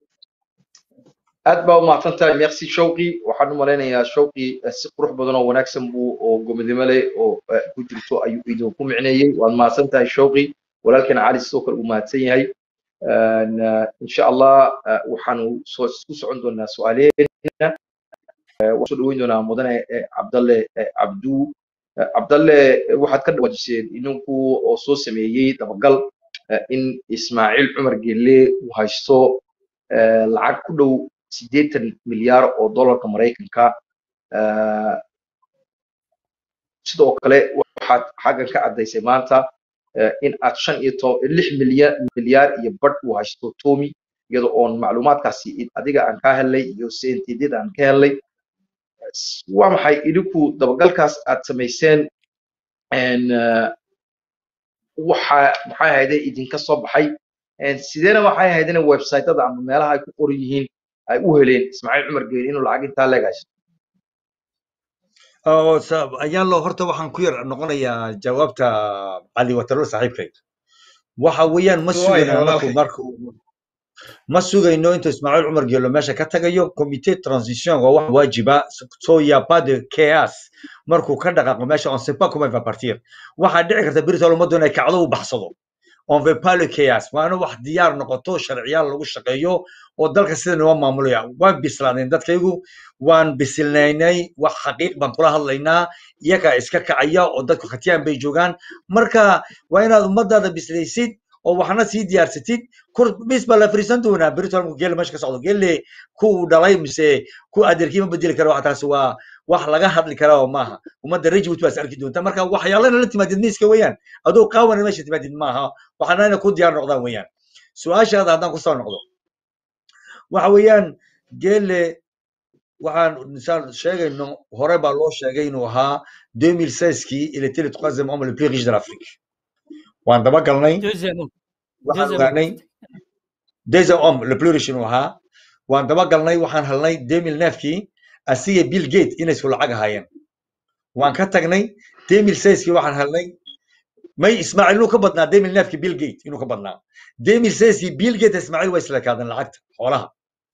aad baa u mahadsan tahay merci showqi waxaan u malaynayaa showqi eh, si qurux badan oo wanaagsan buu oo gomidimo leh oo eh, ku jirto ayuu idinku micneeyey waad mahadsan tahay showqi walaalkana cali sidoo kale uu mahadsan yahay Een, eh, insha allah eh, waxaanu soo isku socon doonaa su-aaleena Eh, waan soo dhaweyn doonaa mudane eh, cabdalle eh, cabdu Eh, cabdalle eh, waxaad ka dhawaajiseen ininku oo soo sameeyey dabagal eh, in ismaaciil cumar gelle uu haysto eh, lacag ku dhow siddeetan milyaar oo dollarka maraykanka Eh, sidoo kale waxaad xaggan ka caddaysay maanta eh, in aad shan iyo to- lix milyan milyaar iyo badh uu haysto tomi iyadoo oon macluumaadkaasi i- adiga aan ka helnay iyo cntdyada aan ka helnay S- waa maxay idinku dabagalkaas aad samayseen en, eh, waxa maxay ahayde idinka soo baxay En, sideena waxay ahayd in website-ada ama meelaha ay ku qoran yihiin ay u heleen ismaaciil cumar geeli inuu lacag intaa leeg haysto oo sa- ayaan loo horta waxaan ku yar noqonayaa jawaabta cali watalo saaxiibkay waxa weeyaan ma waaya sugayno anaku walaalkay marka ma sugayno intuu ismaaciil cumar geelo meesha ka tagayo comité transition waa wax waajiba so ya pas de chaos markuu ka dhaqaaqo meesha on sait pas comment il va partir waxaa dhici karta beritol ummaddu inay kacdo u baxsado on veut pas le chaos waa in wax diyaar noqoto sharciyaal lagu shaqeeyo oo dalka sida noo maamulaya waan bislaadeen dadkaygu waan bisilnaynay wax xaqiiq baan kula hadlaynaa iyagaa iska kacaya oo dadku khatiyaan bay joogaan marka waa inaad ummadaada bislaysid oo waxna sii diyaarsatid kur bis baa la fariisan doonaa beritol markuu geela meesha ka socdo geelle ku uu dhalay mise ku adeerkii ma bedeli karo waxa taasi waa wax laga hadli karaa oo maaha ummadda rejibut baa is arki doonta marka waxyaalana la timaadid miiska weeyaan adoo qaawana meesha timaadid maaha waxaana ina ku diyaar noqdaan weeyaan su-aashaada haddaan kusoo noqdo waxa weeyaan geelle waxaan misaan sheegayno hore baa loo sheegay inuu ahaa 2016kii il était le troisième homme le plus riche de l'Afrique waan daba galnay Deuxième homme. waxaan Deuxième homme. ogaanay deuxième homme le plus riche inuu ahaa waan daba galnay waxaan helnay 2009kii asiga bill gate inay isku lacag ahaayeen waan ka tagnay 2016kii waxaan helnay may ismaaciil inuu ka badnaa 2009kii bill gate inuu ka badnaa 2016kii bill gate ismaaciil way isla kaadeen lacagta xoolaha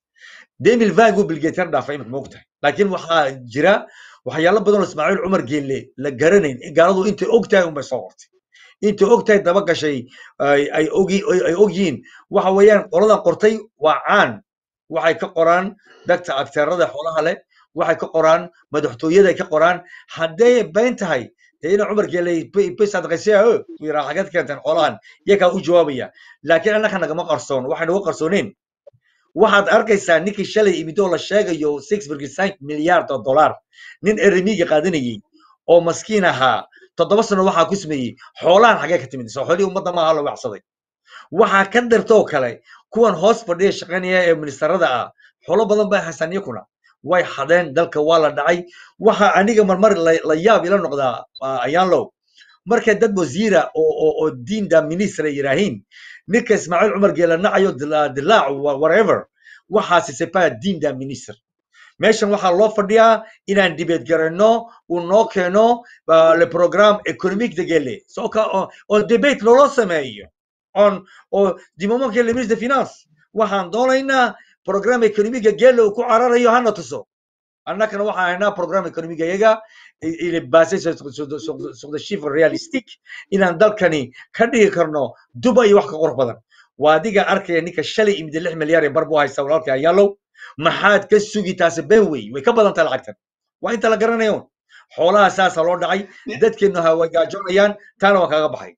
2020 uu bill gate yar dhaafay imika moogtahay laakiin waxaa jira waxyaalo badan oo ismaaciil cumar geelle la garanayn gaaladu intay og tahay unbay soo qortay intay og tahay daba gashay ay ay ogi ay ay og yihiin waxa weeyaan qoladan qortay waa caan waxay ka qoraan dadka akteerada xoolaha leh waxay ka qoraan madaxtooyada ay ka qoraan hadday bayn tahay dee ina cumar geeley bisadqaysiya o yiraa xageed keenteen xoolahan iyakaa u jawaabaya laakiin annaka nagama qarsoon waxay nagu qarsooneen waxaad arkaysaa ninkii shalay imid oo la sheegayo six virgin milyaard oo dollar nin eremiga qaadanayey oo maskiin ahaa toddoba sano waxaa ku sameeyey xoolahan xagee ka timid soo xoolihii ummadda maaha la wacsaday waxaa ka dartoo kale kuwan hoos fadhiya shaqaynaya ee ministarada ah xoolo badan bay haystaan iyakuna way xadeen dalka waa la dhacay waxa aniga marmar la la yaab ila noqdaa ah, ayaan low markay dad wasiira oo oo oo diinda ministra yiraahiin ninka ismaaciil cumar geela nacayo dila- dilaac wha- whatever waxaasi sepa diinda minister meeshan waxaa loo fadhiyaa inaan dibeed garanno uu noo keeno ah, le programme économique de gele soo ka oo oo debate loola sameeyo on oo du moment que le ministre de finance waxaan doonaynaa programme économique gele uu ku cararayo hana tuso annakana waxaan haynaa programme économique iyaga i- il est basé sur, sur, sur, sur, sur des chiffres réalistiques inaan dalkani ka dhigi karno duba iyo wax ka qurux badan waa adiga arkaya ninka shalay imida lix milyaar ee bar buu haysta walaalka ayaalow maxaad ka sugi taasi been wey way ka badan tahay lacagtan waa inta la garanayo xoolaha saasa loo dhacay dadkeenu ha way gaajoonayaan taana waa kaaga baxay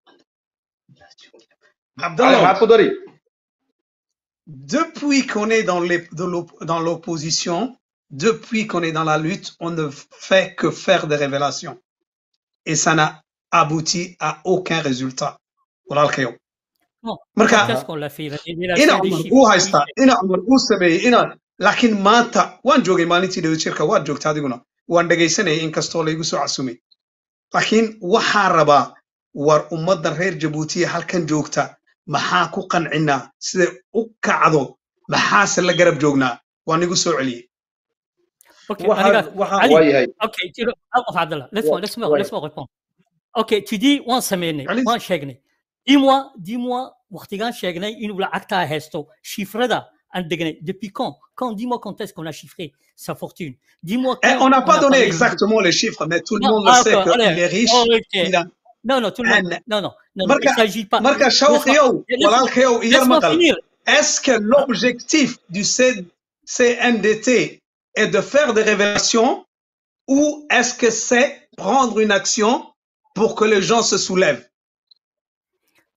cali Abdallah, maxaad ku dari depuis qu'on est dans les- de l'op- dans l'opposition, depuis qu'on est dans la lutte, on ne fait que faire des révélations. Et ça n'a abouti à aucun résultat. Voilà le chaos. Non, Marka, qu'est-ce qu'on l'a fait Il a ina fait des cumar chiffres. uu haystaa ina cumar uu sameeyey ina laakiin maanta waan joogay maalintii dhawo jirka waad joogta adiguna waan dhegaysanayay inkastoo laygu soo casumay laakiin waxaa rabaa war ummaddan reer jabuutiya halkan joogta maxaa ku qancinaa siday u kacdo maxaase la garab joognaa waan igu soo celiyey Ok, waxaan regarde, waxaan Ali, waa yahay ok, tu le- Abou Abdallah, laisse-moi, waa laisse-moi, waa laisse-moi répondre. Ok, tu dis, on semaine, Allez-y. on chègne. Dis-moi, dis-moi, Wartigan chègne, une ou la acta hesto, chiffre da, en degne. Depuis quand? Quand, dis-moi quand est-ce qu'on a chiffré sa fortune. Dis-moi Eh, quand on n'a pas a donné parlé- exactement les chiffres, mais tout le Non, monde le ah, sait d'accord, qu'il allez. est riche. Oh, ok. Il a Non, non, tout le monde. un... Non, non, non, non, il Marka, ne s'agit pas. marka Laisse-moi, shawqiyow, laisse-moi, walaalkayow, iyar laisse-moi maqal. finir. Est-ce que l'objectif du C- CNDT est de faire des révélations ou est-ce que c'est prendre une action pour que les gens se soulèvent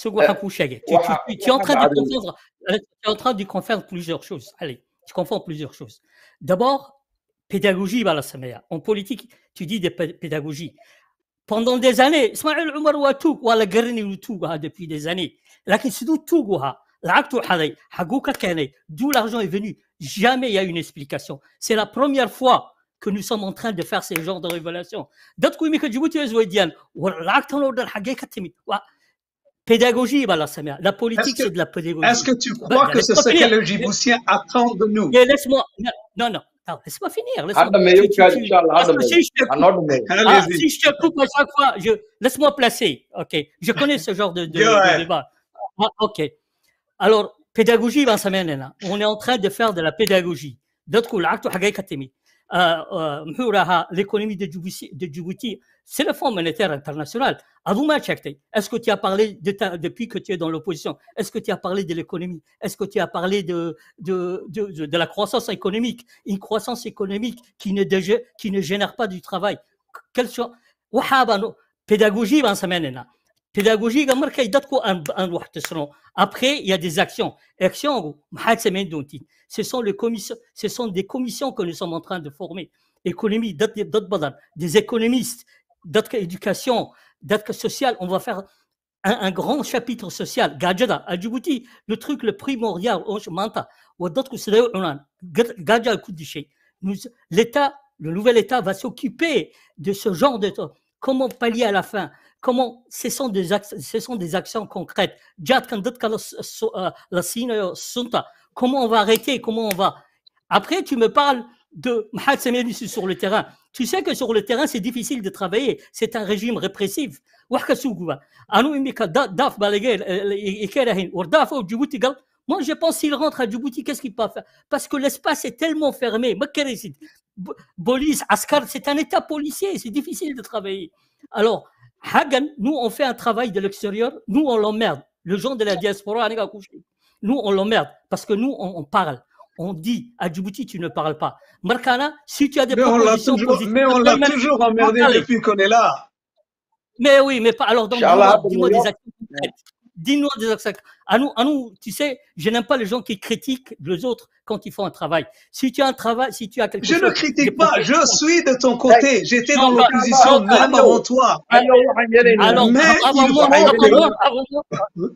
ce que waxaan kuu sheegay. Tu, tu, waxa tu, tu es en waxa train de dhacday confondre, allez, tu es en train de confondre plusieurs choses. Allez, tu confonds plusieurs choses. D'abord, pédagogie, baa la sameeyaa. En politique, tu dis de pé- pédagogie. Pendant des années, Ismaël Omar waa tuug, waa la garanay inuu tuug ahaa depuis des années. Laakiin siduu tuug u ahaa, lacagtuu xaday, xaguu ka keenay, d'où l'argent est venu. Jamais il y a une explication. C'est la première fois que nous sommes en train de faire ce genre de révélation. Dadku imika Djibouti way isweydiiyaan, war lacagtan oo dhan xaggee ka timid? Waa pédagogie baa la sameeyaa. La politique, que- c'est de la pédagogie. Est-ce que tu Bah, crois que c'est laisse-moi ce que finir. les Djiboutiens attendent de nous Mais laisse-moi. Non, non, non. Attends, laisse-moi finir. Laisse-moi. hadda meeyo Tu- tu- kaad tu- insha allah Parce hadda que meeyo si je te ha noo dhameeyo ah, Allez-y. si je te coupe à chaque fois, je... laisse-moi placer. Ok. Je connais ce genre de, de- Go de ahead. débat. Ah, ok. Alors, pédagogie, ben, ça mène là. On est en train de faire de la pédagogie. D'autres coups, l'acte حاجة كتمي. Euh, euh, محو راها l'économie de Djibouti, de Djibouti, c'est le Fonds monétaire international. Avou ma checkte. Est-ce que tu as parlé de ta, depuis que tu es dans l'opposition Est-ce que tu as parlé de l'économie Est-ce que tu as parlé de, de, de, de, de la croissance économique Une croissance économique qui ne, dégé- qui ne génère pas du travail. Quelle soit waxaa baan pédagogie baan sameynayna pédagogiga markay dadku aan aan wax tusno après il y a des actions actions maxaad samayn doontiin ce sont les commissions ce sont des commissions que nous sommes en train de former économie dad dad badan des économistes dadka éducation dadka social on va faire un, un grand chapitre social gaajada à Djibouti le truc le primordial oo maanta waa dadku siday u cunaan Ga- gaaja ku dishay Nous- l'État le nouvel État va s'occuper de ce genre de comment pallier à la faim comment ce sont des ac- ce sont des actions concrètes Jad kan dadka la s- so- euh, la siinayo sunta comment on va arrêter comment on va après tu me parles de Mahat Samir ici sur le terrain tu sais que sur le terrain c'est difficile de travailler c'est un régime répressif wax ka sugu ba anu imika da- daaf baa laga hel- eh, eh, ka helahayn. war daaf oo Djibouti gal moi je pense s'il rentre à Djibouti qu'est-ce qu'il peut faire parce que l'espace est tellement fermé ma karaysid. Bo- police, askar, c'est un état policier, c'est difficile de travailler. Alors, Hagan, nous, on fait un travail de l'extérieur, nous, on l'emmerde. Le gens de la diaspora, aniga couché. nous, on l'emmerde parce que nous, on, on parle. On dit à Djibouti, tu ne parles pas. Markana, si tu as des Mais on l'a propositions toujours, positives, mais on l'a même- toujours emmerdé Allez. depuis qu'on est là. mais oui, mais pas. Alors, donc, Inch'Allah, dis-moi, dis-moi des Abdullah. actions concrètes. Dis-nous des actions. À nous, à nous, tu sais, je n'aime pas les gens qui critiquent les autres quand ils font un travail. Si tu as un travail, si tu as quelque Je chose. ne des critique pas, je propositions- suis de ton côté. J'étais dans Non, bah, l'opposition non, même non. avant toi. Allo waxaan yeelaynaa Alors, Mais avant il moi, faut avant arrêter. moi, avant moi.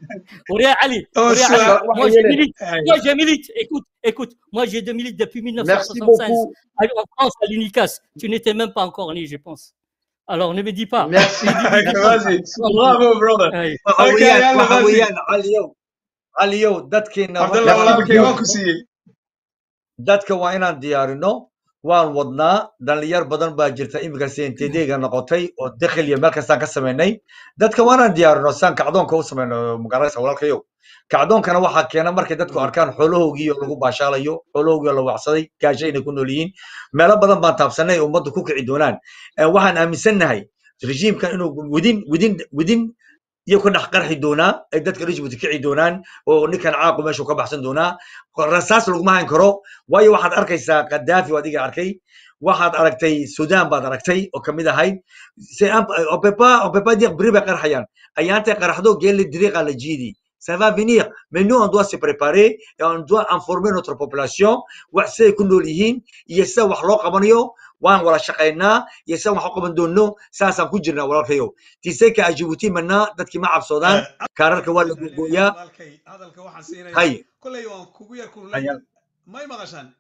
Auréa Ali, Oh, Auréa ça, Ali, waxaan moi je yeelaynaa milite, Hey. moi je milite, écoute, écoute, moi j'ai deux milites depuis merci 1976 beaucoup en France à l'UNICAS. Tu n'étais même pas encore né, je pense. Alors ne me dis pas. merci Vas-y. Bravo, brother. Hey. waxa Okay, weeyaan yalla, waxa vas-y. weeyaan caliyow caliyow dadkeena Abdallah, Merci walaalkay beaucoup. waan ku siiyey. dadka waa inaan diyaarino waan wadnaa dhalinyar badan baa jirta iminka sentedega noqotay oo dakhil iyo meel kastaan ka samaynay dadka waa inaan diyaarino saan kacdoonka u samayno magaranaysa walaalkayow kacdoonkana waxaa keena markay dadku arkaan xoolahoogii oo lagu baashaalayo xoolahoogii oo la wacsaday gaasho inay ku nool yihiin meelo badan baan taabsanay ummaddu ku kici doonaan Eh, waxaan aaminsannahay rejiimkan inuu widin widin widin iyo ku dhex qarxi doonaa ay dadka Djibouti kici doonaan oo ninkan caaqu meeshu ka baxsan doonaa rasaas laguma hayn karo waayo waxaad arkaysaa kadaafi oo adiga arkay waxaad aragtay sudan baad aragtay oo kamid ahayd C'est un- on peut pas on peut pas dire beri bay qarxayaan ayaantay qarxdo geeli diriiqa la jiidi ça va venir mais nous on doit se préparer et on doit informer notre population wax siday ku nool yihiin iyo sida wax loo qabanayo waan wada shaqaynaa iyo sida wax u qaban doono saasaan ku jirnaa walaalkayow tiseka a Djibouti manaa dadkii ma cabsoodaan kaararka waa la googooyaa Walaalkay, hadalka waxaan siinayaa. hay Kolay waan kugu yar kululay. Ayaa. May maqashaan?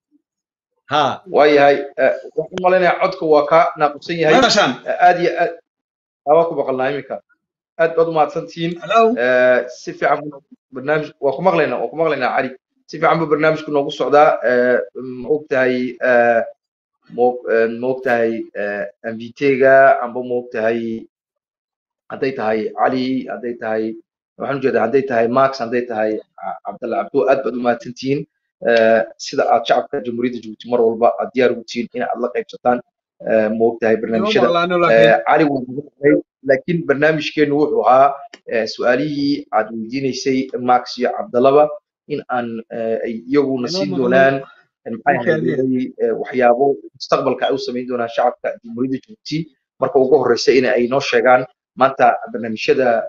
ha waayahay eh, waxaan u malaynayaa codka waa ka naaqubsan May yahay maqashaan? Eh, aad iyo aad waa ku maqalnaa iminka aad baad umahadsantihiin Hello? Eh, si fiican buu barnaamij waa ku maqlaynaa waa ku maqlaynaa cali si fiican buu barnaamijku noogu socdaa Eh, ma ogtahay eh, ma- eh, ma ogtahay mvt-ga amba ma ogtahay hadday tahay cali hadday tahay waxaan ujeedaa hadday tahay max hadday tahay Ca- cabdalla cabdo aad baad umahadsantihiin Eh, sida aad shacabka jamhuuriyadda jabuuti mar walba aad diyaar ugu tihiin in aad la qaybsataan eh, ma ogtahay Noo barnaamijyada maqlaano laakiin. Eh, cali wuu nagu qoray laakiin barnaamijkeenu wuxuu ahaa eh, su-aalihii aad weydiinaysay max iyo cabdallaba in aan eh, ay iyaguna Inoo siin maqlo. doonaan eh, maxay Okay, ahayd eh, waxyaabo mustaqbalka ay u samayn doonaan shacabka jamhuuriyadda jabuuti marka ugu horeysa in ay noo sheegaan maanta barnaamijyada eh,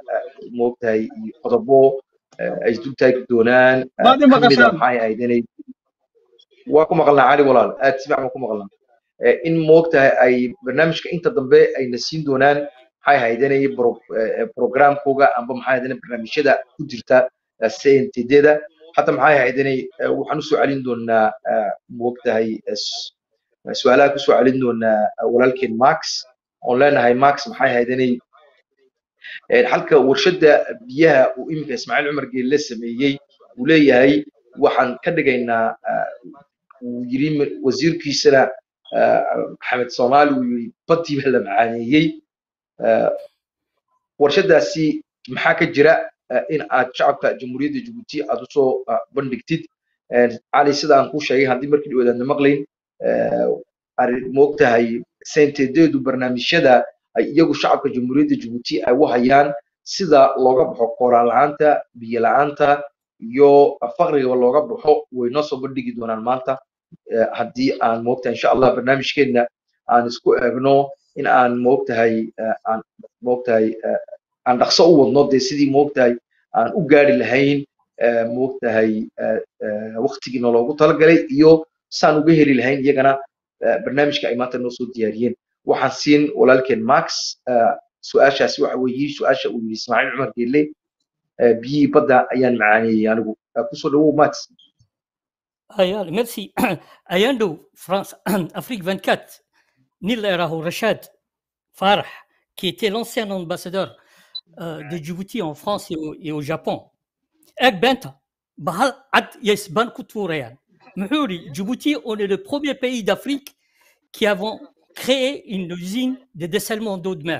moogtahay iyo qodobo eh, ay isdul taagi doonaan eh, maad i ka mid a maqashaan maxay ahayd inay waa ku maqalnaa cali walaal aad si fiican baan ku maqalnaa Eh, in moogtahay ay barnaamijka inta dambe ayna siin doonaan maxay ahayd inay bro- eh, programkooga amba maxay ahayd inay barnaamijyada ku jirta eh, CNTD-da حتى maxay ahayd inay eh, waxaan usoo celin doonaa eh, moogtahay eh, s- eh, su-aalaha kusoo celin doonaa eh, walaalkeen max oon leenahay max maxay ahayd inay eh, halka warshada biyaha uu iminka ismaaciil cumar geelle sameeyey uu leeyahay waxaan ka dhigaynaa eh, uu yiri mi- wasiirkiisana eh, maxamed soomaali uu yiri badii baa la macaaneeyey Eh, warshadaasi maxaa ka jira eh, in aad shacabka jamhuuriyadda jabuuti aad usoo ah, bandhigtid Eh, cali sida aan kuu sheegay haddii markii dhowaad aadna maqlayn eh, arrin- moogtahay sentedeedu barnaamijyada ay iyagu shacabka jamhuuriyadda jabuuti ay u hayaan sida looga baxo qoraal la'aanta biyo la'aanta iyo faqrigaba looga baxo way noo soo bandhigi doonaan maanta eh, haddii aan moogtahay insha allah barnaamijkeenna aan isku eegno in aan moogtahay eh, aan moogtahay eh, aan dhaqso u wadno dee sidii moogtahay aan u gaari lahayn eh, moogtahay eh, eh, waqtigiina loogu talagalay iyo saan uga heli lahayn iyagana eh, barnaamijka ay maanta noo soo diyaariyeen waxaan siin walaalkeen max eh, su-aashaasi waxa weeye su-aasha uu yidhi ismaaciil cumar geelle eh, biyihii badda ayaan macaaneeyey anigu Eh, kusoo dhawow max Ayal, merci. Ayando, France, Afrique 24, Nil Eraho Rachad Farah, qui était l'ancien ambassadeur euh, de Djibouti en France et au, et au Japon. Ek Benta, Bahal Ad Yesban Koutourean. Mhouri, Djibouti, on est le premier pays d'Afrique qui avons créé une usine de dessalement d'eau de mer.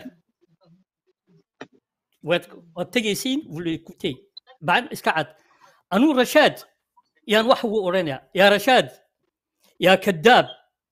Tegesin, vous l'écoutez. Ban Iskaad. Anou Rachad, يا نوحو أورينا يا رشاد يا كذاب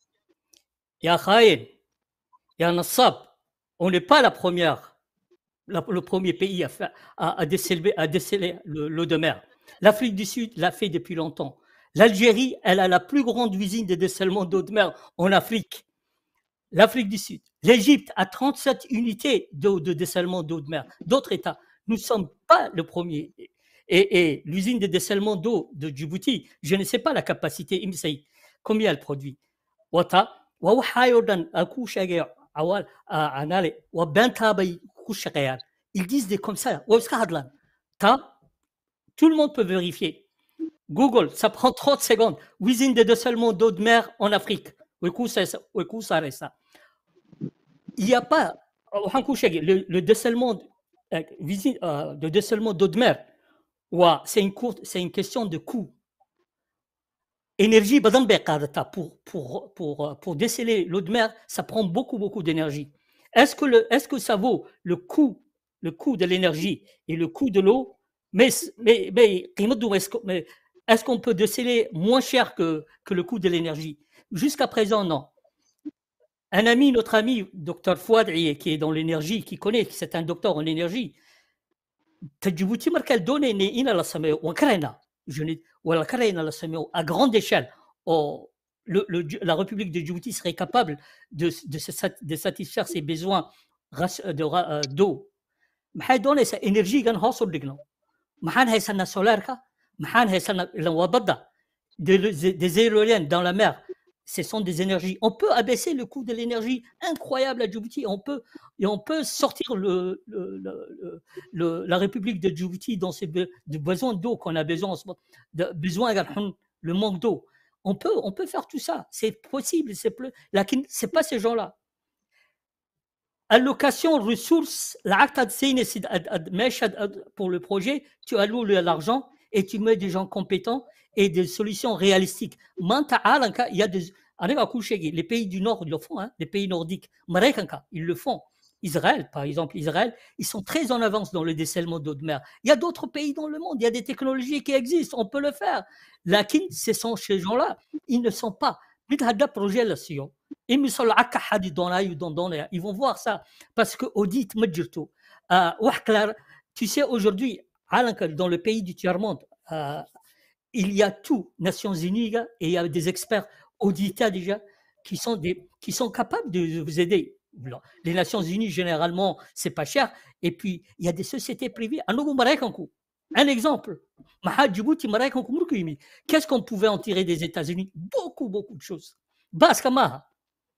يا خاين يا نصاب on n'est pas la première la- le premier pays à, faire- à, à déceler, à déceler le- l'eau de mer. L'Afrique du Sud l'a fait depuis longtemps. L'Algérie, elle a la plus grande usine de dessalement d'eau de mer en Afrique. L'Afrique du Sud. L'Égypte a 37 unités d'eau de dessalement d'eau de mer. D'autres États. Nous ne sommes pas le premier. Et, et l'usine de dessalement d'eau de Djibouti, je ne sais pas la capacité, Imsei, combien elle produit. Wata, wa waxaayoo dhan aan kuu sheegay awal anaale waa beentaa bay ku shaqeeyaan ils disent des comme ça way iska hadlaan ta tout le monde peut vérifier Google ça prend 30 secondes usine de dessalement d'eau de mer en Afrique way kuu sa- way kuu saaraysaa il n'y a pas waxaan kuu sheegay le, le dessalement euh, usine, euh, de dessalement d'eau de mer waa c'est une courte c'est une question de coût énergie badan bay qaadataa pour, pour, pour, euh, pour déceler l'eau de mer, ça prend beaucoup, beaucoup d'énergie. Est-ce que, le, est-ce que ça vaut le coût, le coût de l'énergie et le coût de l'eau mais, mais, mais, qiimaddu est-ce que- mais est-ce qu'on peut déceler moins cher que, que le coût de l'énergie Jusqu'à présent, non. Un ami, notre ami, docteur Fouad Iye, qui est dans l'énergie, qui connaît, c'est un docteur en énergie, Djibouti marka la doonayna in la sameeyo waan karaynaa Je n'ai- waa la karaynaa la sameeyo à grande échelle oo le- le Dj- la République de Djibouti serait capable de, de, se sat- de satisfaire ses besoins ras- de ra- euh, d'eau maxay doonaysaa energigan hoos u dhigno maxaan haysanaa solaarka maxaan haysanaa ilan waa badda des, des- des éoliennes dans la mer ce sont des énergies. On peut abaisser le coût de l'énergie incroyable à Djibouti. On peut, et on peut sortir le, le- le- le- le- la République de Djibouti dans ses be- de besoins d'eau qu'on a besoin en ce moment, de besoin le manque d'eau. On peut, on peut faire tout ça. C'est possible. C'est plus, lakin c'est pas ces gens-là. Allocation ressources, l'acte ad sine sid ad- ad- mesh ad- ad- pour le projet, tu alloues le- l'argent et tu mets des gens compétents et des solutions réalistiques. Manta alanka, il y a des, aniga kushegi, les pays du Nord ils le font, hein, les pays nordiques. Marekanka, ils le font. Israël, par exemple, Israël, ils sont très en avance dans le décellement d'eau de mer. Il y a d'autres pays dans le monde, il y a des technologies qui existent, on peut le faire. Lakin, ce sont ces gens-là, ils ne sont pas. Mithada projet là, si, ils me sont là, akka hadi dona yu don dona, ils vont voir ça. Parce que audit majorto. Euh, wah clair, tu sais, aujourd'hui, alanka, dans le pays du tiers-monde, euh, il y a tout, Nations Unies, gars, et il y a des experts auditeurs déjà qui sont, des, qui sont capables de vous aider. Les Nations Unies, généralement, c'est pas cher. Et puis, il y a des sociétés privées. À nous, Marekankou. Un exemple. Maha Djibouti, Marekankou, Murkimi. Qu'est-ce qu'on pouvait en tirer des États-Unis Beaucoup, beaucoup de choses. Baska Maha.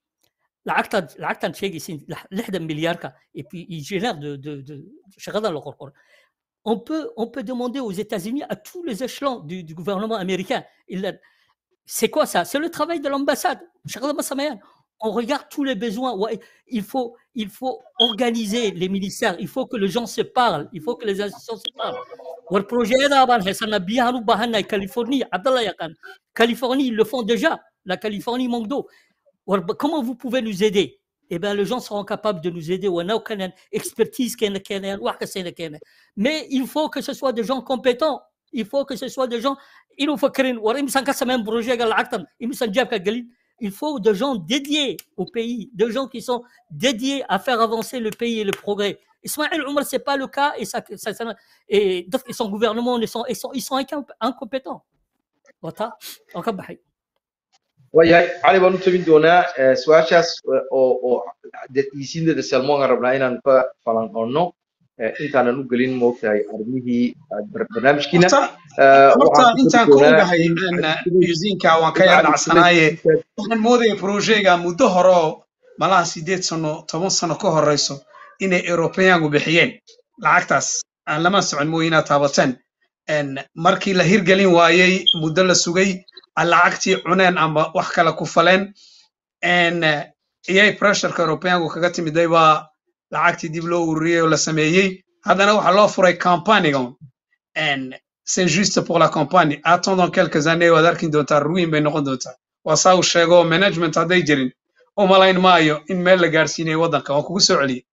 العقد العقد شيء يسين لحدا مليار كا et puis il génère de de de شغال على القرقر. On peut on peut demander aux États-Unis à tous les échelons du, du gouvernement américain. Il a- c'est quoi ça C'est le travail de l'ambassade. شغال ما سمعان. On regarde tous les besoins. Ouais, il faut il faut organiser les ministères. Il faut que les gens se parlent. Il faut que les institutions se parlent. والبروجي هذا طبعا حسنا بيها نبهنا كاليفورنيا عبد الله يقان Californie ils le font déjà. La Californie manque d'eau. ورب- Comment vous pouvez nous aider Eh bien, les gens seront capables de nous aider. On a aucune expertise كاينة- كاينة، واحد كاينة- كاينة. Mais il faut que ce soit des gens compétents. Il faut que ce soit des gens إنه مفكرين ورا يمسن كسر من بروجي قال عقدم يمسن جاب قليل Il faut des gens dédiés au pays, des gens qui sont dédiés à faire avancer le pays et le progrès. Ismaël Omar, ce n'est pas le cas et, ça, ça- ça- et donc, son gouvernement, ils sont, ils sont, ils sont incom- incompétents. Voilà. Encore bahay. waayahay cali baan u tabin doonaa eh, su-aashaas eh, oo oo isiindeeda salmoon aan rabnaa inaan ka falanqoonno eh, intaanan u gelin moogtahay arrimihii ah, bar- barnaamijkiina horta Eh, horta waxaan ku intaan tabi ka doonaa ogahay in in cabdisalaam yuusiinka waan ka in yar cabdisalaam dhacsanaaye intaas waxaan moodaya projega muddo hore oo malaha sideed sano toban sano ka horeyso inay europeyaanku bixiyeen lacagtaas aan lama socon mooye inaad taabateen En markii la hirgelin waayey muddo la sugay aan lacagtii cuneen ama wax kale ku faleen En, eh, iyay pressureka europeyaanku kaga timiday baa lacagtii dib loo ururiyey oo la sameeyey haddana waxaa loo furay campanigan En c'est juste pour la campagne attendons quelques années waad arkin doontaa ruin bay noqon doontaa waa saa uu sheego management hadday jirin u malayn maayo in meel la gaarsiinayo waddanka waan kugu soo celiyey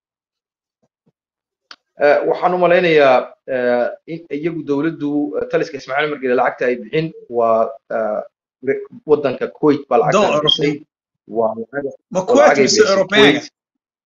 Eh, waxaan u malaynayaa eh, in iyagu dowladdu eh, taliska ismaaciil margele lacagta ay bixin waa eh, re- waddanka kuwait baa don lacagtan european bixisay waa lacag ma waa kuwait lacagay mise bixisay europeanga kuwait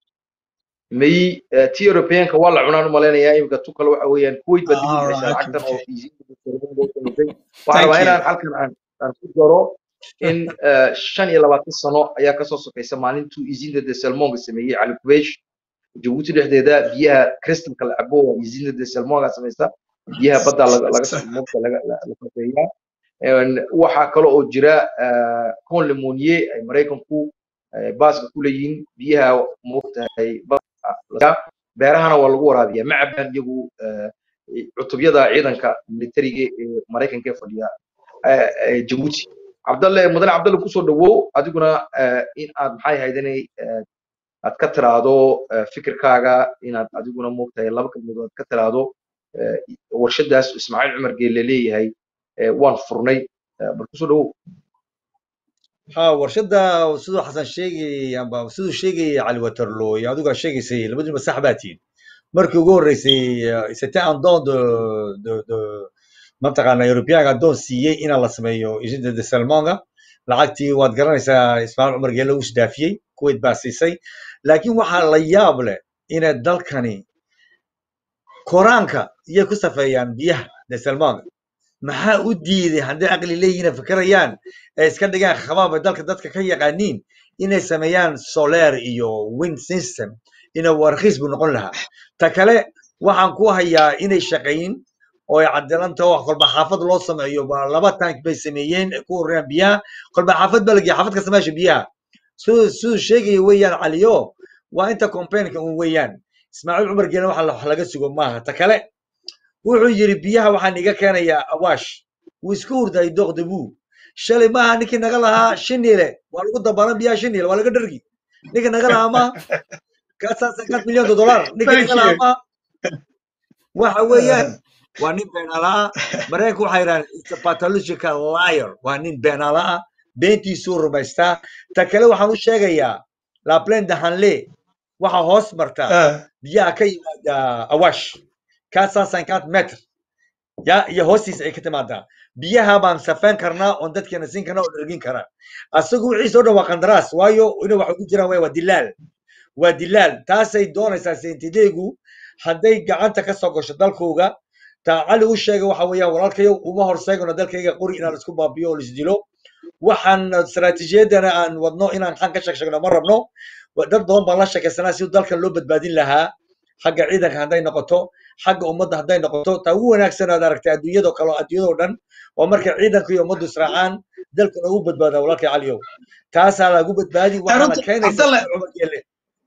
may eh, tii europeanka waa la cunaan u malaynayaa imika tu kale waxa weeyaan kuwait baa dib u bixisay alright lacagtan oo okay easy loo samaysay waxaan thank rabaa you inaan halkan aan aan ku daro in eh, shan iyo labaatan sano ayaa kasoo sokaysa maalintuu izinda de salmonga sameeyey cali kubesh jabuuti dhexdeeda biyaha crystalka la cabo waa izinda de salmonga samaysta biyaha badda laga laga soo moogta laga la- la safeeyaa Een, waxaa kale oo jira eh, con lemonier ay maraykanku eh, baaska ku leeyihiin biyaha moogtahay badda beerahana waa lagu waraabiyaa ma cabaan iyagu eh, cutubyada ciidanka militariga ee maraykanka ee fadhiya eh, eh, jabuuti cabdalle mudane cabdalle kusoo dhawow adiguna eh, in aad maxay ahayd inay eh, aad ka tiraahdo eh, fikirkaaga inaad adiguna moogtahay laba kalmood aad ka tiraahdo eh, warshadaas ismaaciil cumar geelle leeyahay eh, waan furnay eh, bal kusoo dhawow ها warshada siduu xasan sheegayay amba siduu sheegayay cali waterloo iyo adigu aad sheegaysay labadiiba sax baa tihin markii ugu horreysay eh, c'était un don de de de mataqaana europeanka doon siiyey inaa la sameeyo isida de salmonga lacagtii waad garanaysaa ismaaciil cumar geelle uu isdaafiyey kuwait baa siisay laakiin waxaa la yaab leh inay dalkani koraanka iyay ku safeeyaan biyaha de salmonga maxaa u diiday hadday aqli leeyihiin fikirayaan ay iska dhigaan khabaab ay dalka dadka ka yaqaaniin inay sameeyaan solar iyo wind system ina warkhiis buu noqon lahaa ta kale waxaan ku hayaa inay shaqayn oo ay cadilanta wax kolba xaafad loo sameeyo ba laba tank bay sameeyeen ay ku ururiyaan biyaha kolba xaafad baa lageeya xaafad kasta meesha biyaha siduu siduu sheegaya weeyaan caliyo waa inta complainka un weeyaan ismaaciil cumar geele waxa la- wax laga sugo maaha ta kale wuxuu yidhi biyaha waxaan iga keenayaa awaash wuu iska hurday dooqda buu shalay maaha ninkii naga lahaa shinile waa lagu dabalan biyaha shinile waa laga dhargi ninkii naga lahaa ma kaasaa sankaad milyan de dollar ninkii thank naga lahaa you ma waxa weeyaan waa nin beenalaa maraykanku waxay yidhahdeen it's a pathological liar waa nin beenala ah beentiisuu rumaystaa ta kale waxaan u sheegayaa la plaine de hanle waxa hoos marta Ah, biyaha ka yimaada awaash kaasaa sankaad metr ya iyo hoostiisa ay ka timaadaa biyaha baan safeen karnaa oon dadkeena siin karnaa oo dhergin karaa asagu wixiisa o dhan waa qandaraas waayo ina waxa ku jiraan waa waa dilaal waa dilaal taasay doonaysaa sentideegu hadday gacanta ka soo gasho dalkooga taa cali u sheegay waxa weeyaan walaalkayo uma horseegano dalkayga qori inaan isku baabiyo oo laisdilo waxaan istaraatiijiyadana aan wadno inaan xan ka sheeg sheegno ma rabno wa- dad badan baan la sheekaysanaa si dalkan loo badbaadin lahaa xagga ciidanka hadday noqoto xagga ummadda hadday noqoto taa ugu wanaagsan aad aragtay adduunyadoo kale adduunyadoo dhan waa marka ciidanka iyo ummaddu israacaan dalkuna ugu badbaadaa walaalkay caliyow taasaa lagu badbaadi waxaana runta keenaysa cabdalle cumar geelle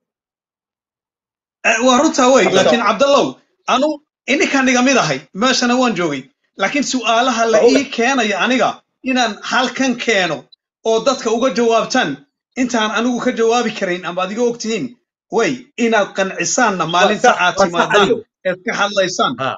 Eh, waa runtaa wey cabdallah laakiin cabdallow anu ininkaan iga mid ahay meeshana waan joogay laakiin su'aalaha la waa oga ii keenaya aniga inaan halkan keeno oo dadka uga jawaabtaan intaan anigu ka jawaabi karayn ama adiga og tihiin wey inaad qancisaanna waa maalinta sax aad waa sax timaadaan caliyow eed ka hadlaysaan ha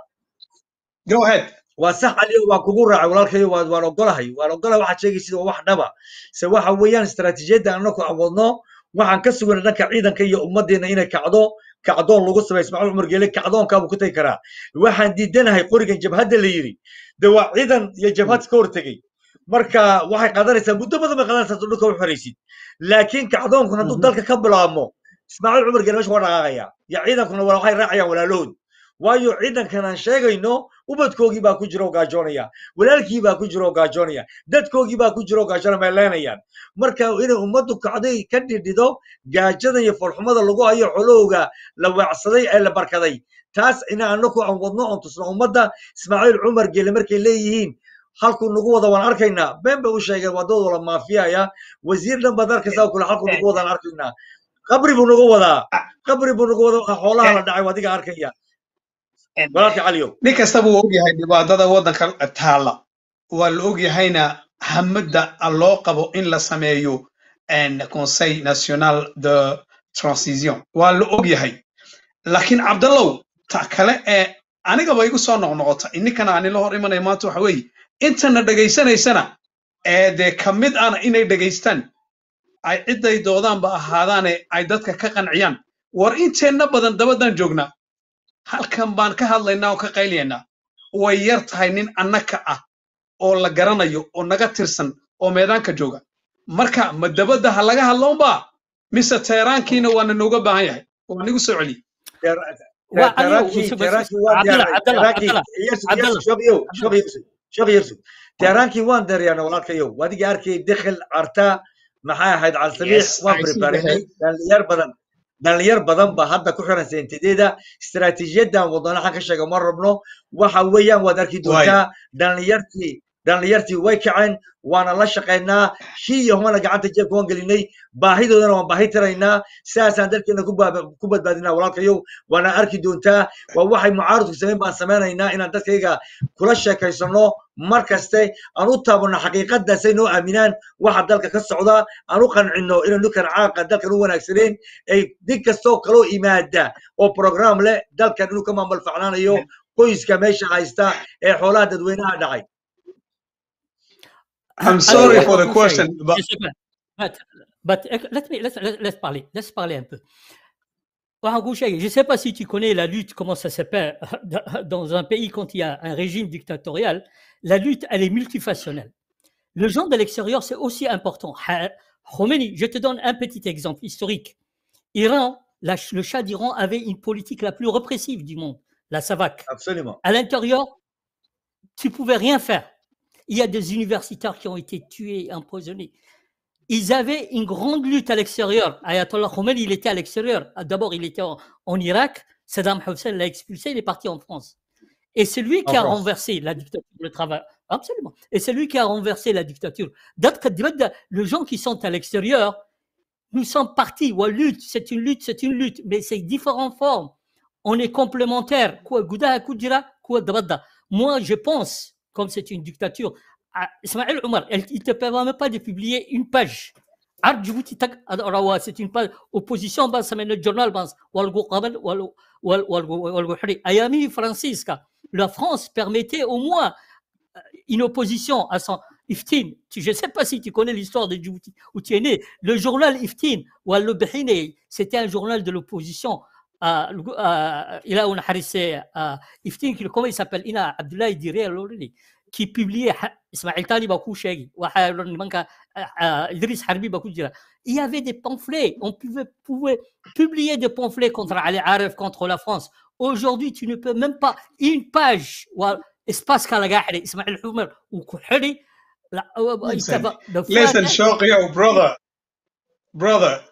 go ahead waa sax caliyow waan kugu raacay walaalkayo waan waan ogolahay waan ogolahay waxaad sheegaysid waa wax dhaba se waxa weeyaan istaraatiijiyadda anaku awoodno waxaan ka sugana dhanka ciidanka iyo ummaddeena inay kacdo kacdoon lagu sameeyo ismaaciil cumar geele kacdoonkaabuu ku tagi karaa waxaan diidanahay qorigan jabhadda la yidhi de waa ciidan iyo jabhad ka hortegey marka waxay qaadanaysaa muddo badan bay qaadanaysaa hadduu dhulka u xoraysid laakiin kacdoonkun hadduu Mhm. dalka ka bilaabmo ismaaciil cumar geele meesha waa dhaqaaqaya ya ciidankuna waa waxay raacayaan walaalahood waayo ciidankan aan sheegayno ubadkoogii baa ku jira oo gaajoonaya walaalkii baa ku jira oo gaajoonaya dadkoogii baa ku jira oo gaajoona meeleenayaan marka inay ummaddu kacday ka dhidhido gaajada iyo foolxumada lagu hayo xolowga la weecsaday ee la barkaday taas ina anaku aan wadno oon tusno ummadda ismaaciil cumar geele markay leeyihiin halkuu nagu wada waan arkaynaa been bay u sheegeen waa dad wala maafiyaya wasiir dhan baad arkaysaa oo kule halkuu nagu wadaan arkaynaa qabri buu nagu wadaa qabri buu nagu wadaa waxa xoolaha la dhacay waa adiga arkaya walaalka caliyow nin kastaba wuu ogyahay dhibaatada waddanka taalla waa la ogyahayna hamada loo qabo in la sameeyo en conseil national de transition waa la ogyahay laakiin cabdallow ta kale ee anigaba igu soo noqnoqota ininkana aan ila hor imanaya maanta waxa weeye intana dhegaysanaysana ee dee ka mid ana inay dhegaystaan ay cidday doodaanba ahaadaane ay dadka ka qanciyaan war inteenna badan dabadaan joognaa halkan baan ka hadlaynaa oo ka qayliyaynaa way yar tahay nin annaka ah oo la garanayo oo naga tirsan oo meedaanka jooga marka ma dabadda ha laga hadloonba mise teeraankiina waana nooga baahan yahay waa nigu soo celiye waa caliyow تراكي وسب- تراكي وان cabdalla دير cabdalla تراكي cabdalla يرسو cabdalla يرسو شوف يو شوف cabdalla يرسو شوف يرسو تراكي وان دير يعني ولاك يو وادي اركي دخل ارتا maxay ahayd calsamiix yes waan I see the barbaarinay head dhalinyar badan dhalinyar badan ba hadda ku xiran seentideeda istaraatiijiyadan wadana xan ka sheega ma rabno waxa weeyaan waad arki waay doontaa dhalinyartii dhalinyartii way kaceen waana la shaqaynaa shii iyo humana gacanta jeebka waan gelinay baahidoodana waan baahi tiraynaa sidaasaan dalkeena ku baaba- ku badbaadinaa walaalkayow waana arki doontaa waa waxay mucaaradku samayn baan samaynaynaa inaan dadkayga kula sheekaysano mar kaste aan u taabano xaqiiqadaasay noo aaminaan waxa dalka ka socda aan u qancino inay ninkan caaqa dalkan u wanaagsaneen ay nin kastoo kaloo imaada oo program leh dalkan inuu ka maamul facnaanayo qoyska meesha haysta ee xoolaha dadweynaha dhacay I'm Alors, sorry for the waxaan kuu sheegay, question but je sais pas, but, but ec- let me, let's, let's, let's parler, let's parler un peu. Waxaan kuu sheegay, Je ne sais pas si tu connais la lutte, comment ça s'appelle, dans un pays quand il y a un régime dictatorial, la lutte, elle est multifactionnelle. Le gens de l'extérieur, c'est aussi important. Ha- Khomeini, je te donne un petit exemple historique. Iran, la- le Shah d'Iran avait une politique la plus répressive du monde, la SAVAK. absolument À l'intérieur, tu pouvais rien faire. Il y a des universitaires qui ont été tués, empoisonnés. Ils avaient une grande lutte à l'extérieur. Ayatollah Khomeini, il était à l'extérieur. D'abord, il était en, en Irak. Saddam Hussein l'a expulsé, il est parti en France. Et c'est lui en qui a France renversé la dictature, le travail. Absolument. Et c'est lui qui a renversé la dictature. D'autres- Les gens qui sont à l'extérieur, nous sommes partis. Ouais, lutte, c'est une lutte, c'est une lutte, mais c'est différentes formes. On est complémentaires. Quoi, Gouda, Koudjira, quoi, Dabada. Moi, je pense, comme c'est une dictature, à Ismaël Omar, elle- il ne te permet même pas de publier une page. Art Djibouti Tak Rawa, C'est une page opposition, bah, ça mène le journal, bah, Walgo Qabel, Wal- Wal- Walgo Walgo Hri. Ayami Francisca. La France permettait au moins euh, une opposition à son Iftin. Tu- Je ne sais pas si tu connais l'histoire de Djibouti, où tu es né. Le journal Iftin, ou Al-Bahine, c'était un journal de l'opposition. à- à- Il a un harissé à Iftin, qui- comment il s'appelle Ina Abdoulaye Diré Al-Ourli, qui publiait Ha- Ismaël Tali Bakou Shegi, wa Ha- Manka, euh, euh, Idriss Harbi Bakou Djira. Il y avait des pamphlets. On pouvait, pouvait publier des pamphlets contre Ali Aref, contre la France. Aujourd'hui, tu ne peux même pas une page. wa- espace Kalagahri, Ismaël Humer ou Kouhri. la- euh, il listen t'ava- de listen fois- shawqi yo brother brother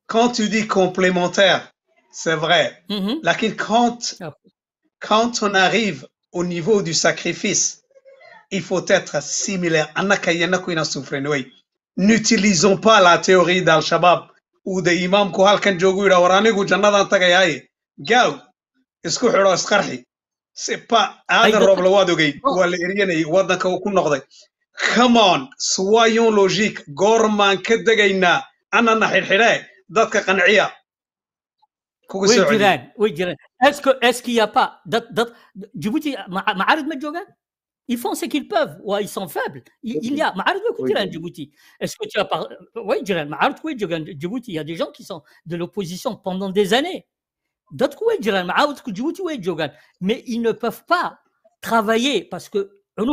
quand tu dis complémentaire, c'est vrai. Mhm. Lakin quand, Ah. quand on arrive au niveau du sacrifice, il faut être similaire. Annaka yanaku ina sufren, oui. N'utilisons pas la théorie d'Al-Shabaab ou de imam ku halkan joogu yidhaa war anigu jannadan tagayaaye gaaw isku xidho isqarxi c'est pas aadan Ay, roob lawaad ogeyd Oh. waa la eryanayay waddanka uu ku noqday come on soyons logique goormaan ka degaynaa annana xidhxidhee dadka qanciya kugu Oui, soo celiya Jiran, oui, Jiran. Est-ce que- est-ce qu'il n'y a pas d'autres- d'autres- Djibouti, Ma- Maarid Medjogan Ils font ce qu'ils peuvent. Ouais, ils sont faibles. Il, il y a. Maarid Oui. Jiran, Djibouti. Est-ce que tu as parlé Oui, Jiran. Maarid Medjogan, Djibouti. Il y a des gens qui sont de l'opposition pendant des années. D'autres, oui, Jiran. Maarid Djibouti, oui, Djogan. Mais ils ne peuvent pas travailler parce que.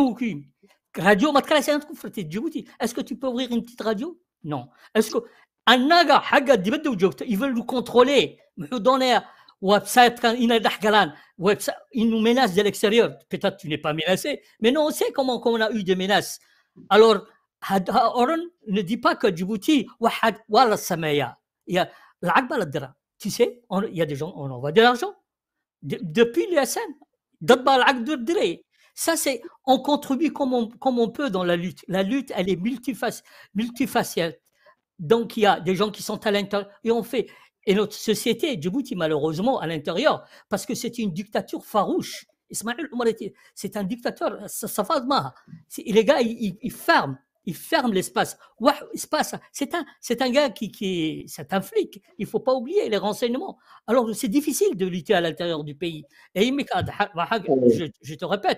Radio Matkala, c'est un truc, frère, Djibouti. Est-ce que tu peux ouvrir une petite radio Non. Est-ce que. الناقة حق دبدة وجوكته ils veulent nous contrôler nous donner website quand il est d'Ahgalan website ils nous menacent de l'extérieur peut-être tu n'es pas menacé mais non on sait comment, comment on a eu des menaces alors هاد- ها- Oran ne dit pas que Djibouti واحد ولا السمايا il y a العقبة للدرا tu sais on- il y a des gens on envoie de l'argent De- depuis l'USN ضد العقد الدري ça c'est on contribue comme on, comme on peut dans la lutte la lutte elle est multifac- multifacette donc, il y a des gens qui sont à l'intérieur et on fait. Et notre société, Djibouti, malheureusement, à l'intérieur, parce que c'est une dictature farouche. Ismaël Omar était- c'est un dictateur, ça, ça fait mal. C'est- Les gars, ils, ils- ils ferment, ils ferment l'espace. Ouais, espace, c'est un, c'est un gars qui, qui est, c'est un flic. Il faut pas oublier les renseignements. Alors, c'est difficile de lutter à l'intérieur du pays. Et il me dit, je, je te répète,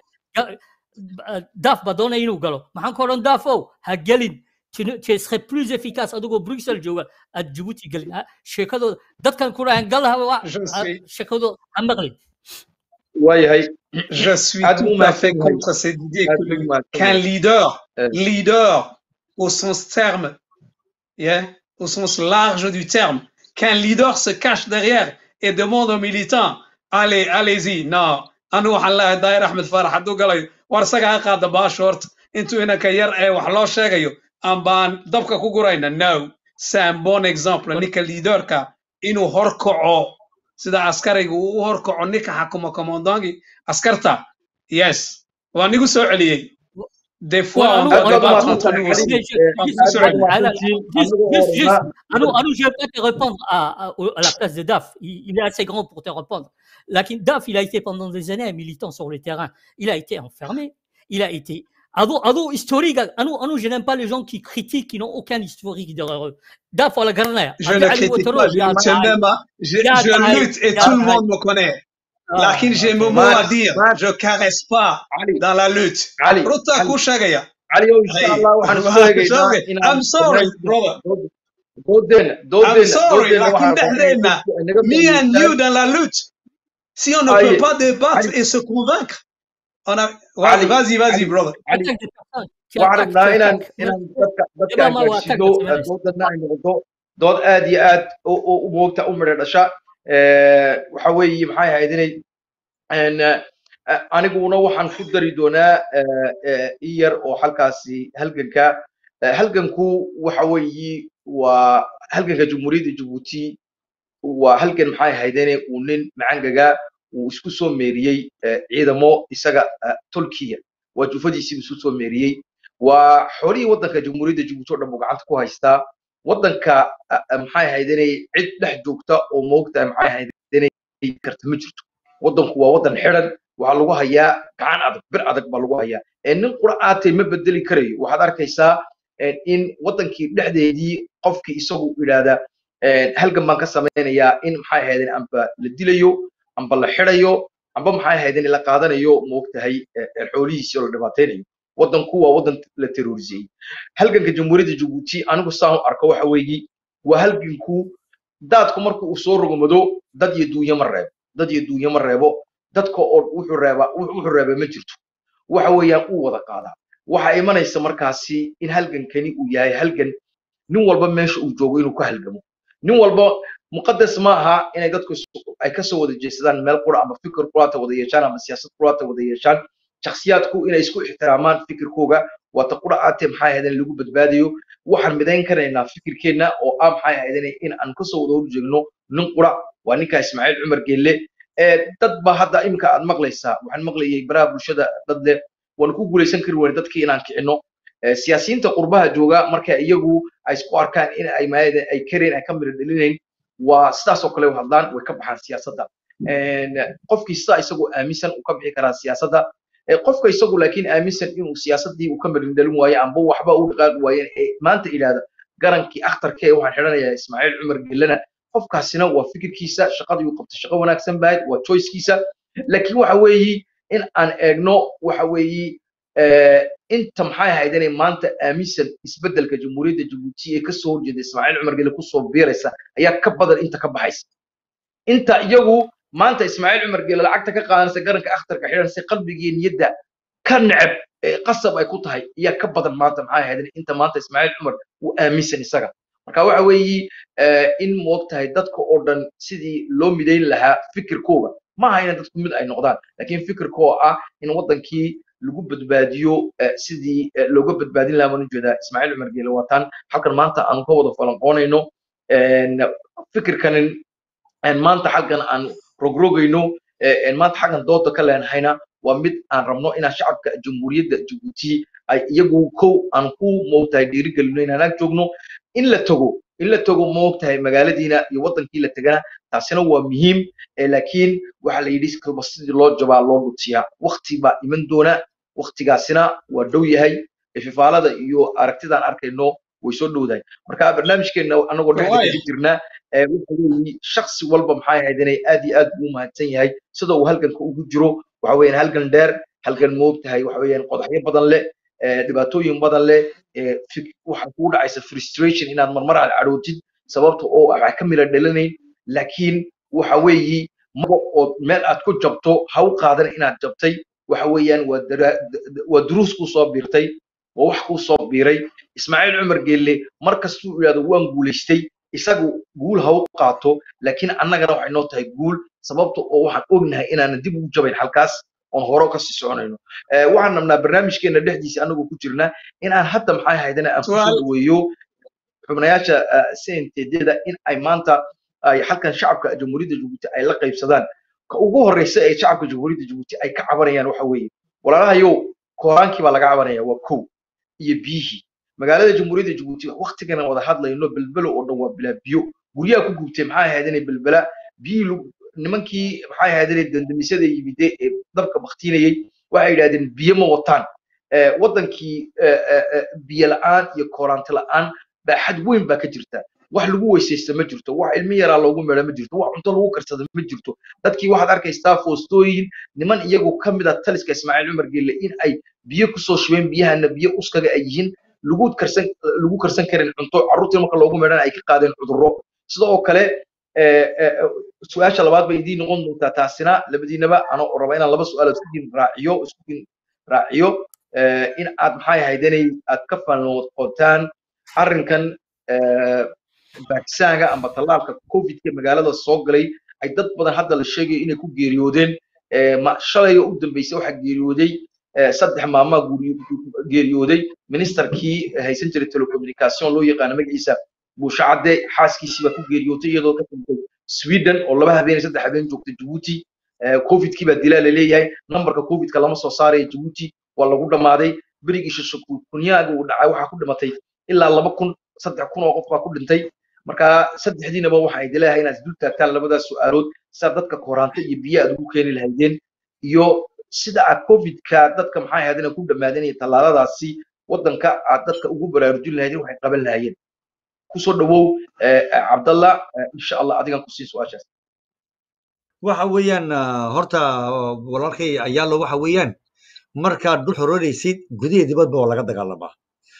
daf ba doona inuu galo maxaan ka odhan daafow ha gelin tu ne- tu serais plus efficace adigoo bruxelles jooga aad jabuuti gelin Ha- sheekadooda dadkan ku dhahan gal ha- Je ha- suis- sheekadooda ha maqlin waayahay Je suis Ad tout Mouma à fait Mouma. contre cette idée Ad que le- Mouma qu'un Mouma. leader, Euh. leader au sens terme, yeah, au sens large du terme, qu'un leader se cache derrière et demande aux militants, allez, allez-y, non, anu waxaan leeyahay daahir axmed faarax hadduu galayo war isaga ha qaada baasha horta intuu inanka yar ee wax loo sheegayo aan baan dabka ku gurayna no c'est un bon exemple ninka leaderka inuu horkaco sida askariga uu u horkaco ninka xakuma commandantgi askarta yes waa nigu soo celiyey des fois on Anu- doit aad baad débattre umahadsan entre tahay nous aussi Mais xaliil je- Eh, juste- aad baad Anu- umahadsan Anu- tihiin juste- anigoo juste- juste- horena Anu, Anu, je ne vais pas te répondre à, à- au- à la place de Daf. Il, il est assez grand pour te répondre. Lakin Daf, il a été pendant des années un militant sur le terrain. Il a été enfermé. Il a été. Ado, ado historique. Anu, Anu, je n'aime pas les gens qui critiquent, qui n'ont aucun historique derrière eux. Daf, à la garnère. je ne critique pas je je n'aime pas je, Ya je Taï, lutte et Ya tout le Taï. monde me connaît lakin j'ai mon mot Max, à dire Max. je caresse pas cali dans la lutte cali runtaa cali kuu sheegaya cali ow insha Hey, allah waxaan isku eegaynaa sorry, inaan I'm sorry, brother. doodeena I'm doodeena sorry, doodeena lakin waxaa rabaa inay dhexdeena, dadku ay naga me and fahmaystaan you dans la lutte. Si on ne Aïe. peut pas débattre Aïe. et se convaincre, on a. Ali, Vas-y, vas-y, Ali. brother. cali Attaque des personnes. Tu waxaan attaques, rabnaa tu inaan attaques. inaan dadka dadka Deba ma waa gaarsiido attaque de doodana ay noqoto dood aad iyo aad u u- u moogta u midho dhasha Eh, waxa weeye maxay ahayd inay een, eh, aniguna waxaan ku dari doonaa eh, eh, in yar oo halkaasi halganka Eh, halganku waxa weeye waa halganka jumhuuriyadda jabuuti waa halgan maxay ahaydeen uu nin macangaga uu isku soo meeriyey eh, ciidamo isaga eh, tolkiya waa jufadiisiibu isku soo meeriyey waa xoolihii waddanka jamhuuriyadda jabuuti oo dhan buu gacanta ku haystaa waddanka eh, eh, maxay ahaydeen cid dhex joogta oo moogta maxay ahaydeen karta ma jirto waddanku waa waddan xidhan waxaa lagu hayaa gacan adag bir adag baa lagu hayaa ee nin qura aatay ma bedeli karayo waxaad arkaysaa eh, in waddankii dhexdeedii qofkii isagu idhaahda een, halgan baan ka samaynayaa in maxay ahaydeen amba la dilayo amba la xirayo amba maxay ahaydeen la qaadanayo moogtahay eh, eh, xoolihiisii oo la dhibaataynayo waddanku waa waddan la terrorisiyey halganka jamhuuriyadda jabuuti anigu saan u arko waxa weeye waa halganku daadku marka uu soo rogmado dad iyo duunyo ma reebo dad iyo duunyo ma reebo dadka oo wuxuu reebaa wuxuu reebaa ma jirto waxa weeyaan uu wada qaadaa waxaa imanaysa markaasi in halgankani uu yahay halgan nin walba meesha uu joogo inuu ka halgamo nin walba muqadas ma aha inay dadku isu- ay kasoo wada jeesadaan meel qura ama fikir quraata wada yeeshaan ama siyaasad quraata wada yeeshaan shakhsiyaadku inay isku ixtiraamaan fikirkooga waa ta qura aatee maxay ahaydeen lagu badbaadayo waxaan midayn karaynaa fikirkeenna oo ah maxay ahaydeen in aan kasoo wada horjeegno nin qura waa ninka ismaaciil cumar geelle ee dad ba hadda iminka aad maqlaysaa waxaan maqlayay baraha bulshada dad leh waan ku guulaysan kari weyne dadkii inaan kicino Eh, siyaasiyiinta qurbaha jooga marka iyagu ay isku arkaan in ay maayada ay kareen ay ka mira dhalinayn waa sidaas oo kale u hadlaan way ka baxaan siyaasadda En, qofkii sidaa isagoo aaminsan uu ka bixi karaa siyaasadda Eh, qofka isagu laakiin aaminsan inuu siyaasaddii uu ka mirin dhalin waayo amba waxba u dhaqaaqi waayen ee maanta idhaahda garankii akhtarka ee waxaan xidhanayaa ismaaciil cumar gellena qofkaasina waa fikirkiisa shaqadii uu qabtay shaqo wanaagsan bahayd waa choicekiisa laakiin waxa weeyi in aan eegno waxa weeyi eh, inta maxay ahayd inay maanta aaminsan isbeddelka jamhuuriyadda jabuuti ee kasoo horjeeda ismaaciil cumar gelle kusoo biiraysa ayaa ka badan inta ka baxaysa inta iyagu maanta ismaaciil cumar gelle lacagta ka qaadanaysa garanka akhtarka xidhanaysa qalbiga iyo niyadda ka neceb ee qasab ay ku tahay ayaa ka badan maanta maxay ahayd inta maanta ismaaciil cumar uu aaminsan isaga marka waxa weeyi eh, in moogtahay dadka oo dhan sidii loo midayn lahaa fikirkooga ma aha inay dadku mid ay noqdaan laakiin fikirka oo ah in wadankii lagu badbaadiyo eh, sidii eh, looga badbaadin lahaa baan ujeedaa ismaaciil cumar geele waataan halkan maanta aanu ka wada falanqoonayno En, fikirkanin en maanta xaggan aan rogrogayno eh, en maanta xaggan dooda ka leenahayna waa mid aan rabno inaan shacabka jamhuuriyadda jabuuti ay iyagu kow aan ku moogtahay dhiirigelino inaan ag joogno in la tago in la tago moogtahay magaaladiina iyo wadankii la tegana taasina waa muhiim eh, laakiin waxa la yidhi kalba sidii loo jabaa loo dhutiyaa wakti baa iman doona waktigaasina waa dhow yahay ififaalada iyo aragtidaan arkayno way soo dhowdahay marka barnaamijkeena anagoo dhexda Waay. kaga jirnaa ee waxa weeye shaksi walba maxay ahayd inay aad iyo aad ugu mahadsan yahay sida uu halganka ugu jiro waxa weeyaan halgan dheer halgan moogtahay waxa weeyaan qodaxyo badan leh ee dhibaatooyin badan leh ee fik- waxa kugu dhacaysa frustration inaad marmar aad cadhootid sababta oo waxaa ka mila dhalanayn laakiin waxa weeyi maga oo meel aad ku jabto ha u qaadan inaad jabtay waxa weeyaan waa dara- d- waa duruus kuu soo biirtay waa wax kuu soo biiray ismaaciil cumar geelle mar kastuu yidhahdo waan guulaystay isagu guul ha u qaato laakiin annagana waxay noo tahay guul sababta oo waxaan ognahay inaanan dib ugu jabayn halkaas oon hore kasii soconayno Eh, waxaan rabnaa barnaamijkeena dhexdiisa anagoo ku jirnaa inaan hadda maxay ahaydana aan kusoo Su'aal. dhaweeyo xubnayaasha cntd-da in ay maanta ay halkan shacabka jamhuuriyadda jabuuti ay la qaybsadaan ka ugu horeysa ee shacabka jamhuuriyadda jabuuti ay ka cabanayaan waxa weeye walaalahayow kooraankii baa laga cabanaya waa kow iyo biyihii magaalada jamhuuriyadda jabuuti waktigana wada hadlayno belbelo oo dhan waa bilaa biyo guryaha ku gubtay maxay ahayd inay belbela biyihii lagu- nimankii maxay ahayd inay dandamisada yimide ee dabka baktiinayey waxay yidhahdeen biyo ma wataan Eh, wadankii eh, eh, eh, biyo la'aan iyo kooraanti la'aan baaxad weyn baa ka jirta wax lagu weysaysta ma jirto wax ilmi yaraa loogu meedha ma jirto wax cunto lagu karsada ma jirto dadkii waxaad arkaysaa foostooyin niman iyagu ka mid a taliska ismaaciil cumar gelle in ay biyo kusoo shubeen biyahana biyo uskaga ay yihiin lagu karsan lagu karsan karin cunto carruurtii marka loogu meedhana ay ka qaadeen cudurro sida oo kale eh, eh, eh, su-aasha labaad bay idiin noqon doontaa taasina labadiinaba anoo raba inaan laba su-aal isku din raaciyo isku din raaciyo eh, in aad maxay ahayd inay aad ka faanoqotaan arrinkan eh, vaccinaga amba tallaalka covidka magaalada soo galay ay dad badan hadda la sheegayo inay ku geeriyoodeen Eh, ma shalay u dambeysay waxaa geeriyooday eh, saddex maamaa geeriyooday ministerkii haysan jiray telecommunication loo yaqaano magaciisa buusha cadde xaaskiisii baa ku geeriyootay iyadoo ka tagtay sweden oo laba habeen iyo saddex habeen joogtay jabuuti Eh, covidkii baa dilaa laleeyahay nambarka covidka lama soo saaraya jabuuti waa lagu dhammaaday berigii shashakunyaaga uu dhacay waxaa ku dhimatay ilaa laba kun saddex kun oo qof baa ku dhintay marka saddexdiinaba waxa ay dileeyahay inaad isdul taagtaan labadaas su-aalood sidaa dadka koraanta iyo biyo aad ugu keeni lahaydeen iyo sida aad covidka dadka maxay ahayd inay ku dhammaadeen iyo tallaaladaasi waddanka aad dadka ugu baraarujin lahaydeen waxay qaban lahaayeen kusoo dhawow eh, eh, cabdalla eh, insha allah adigan kusii su-aashaas waxa weeyaan ah, horta ah, walaalkay ayaalo waxa weeyaan markaad dhul xoreynaysid gudihi dibadba waa laga dagaalamaa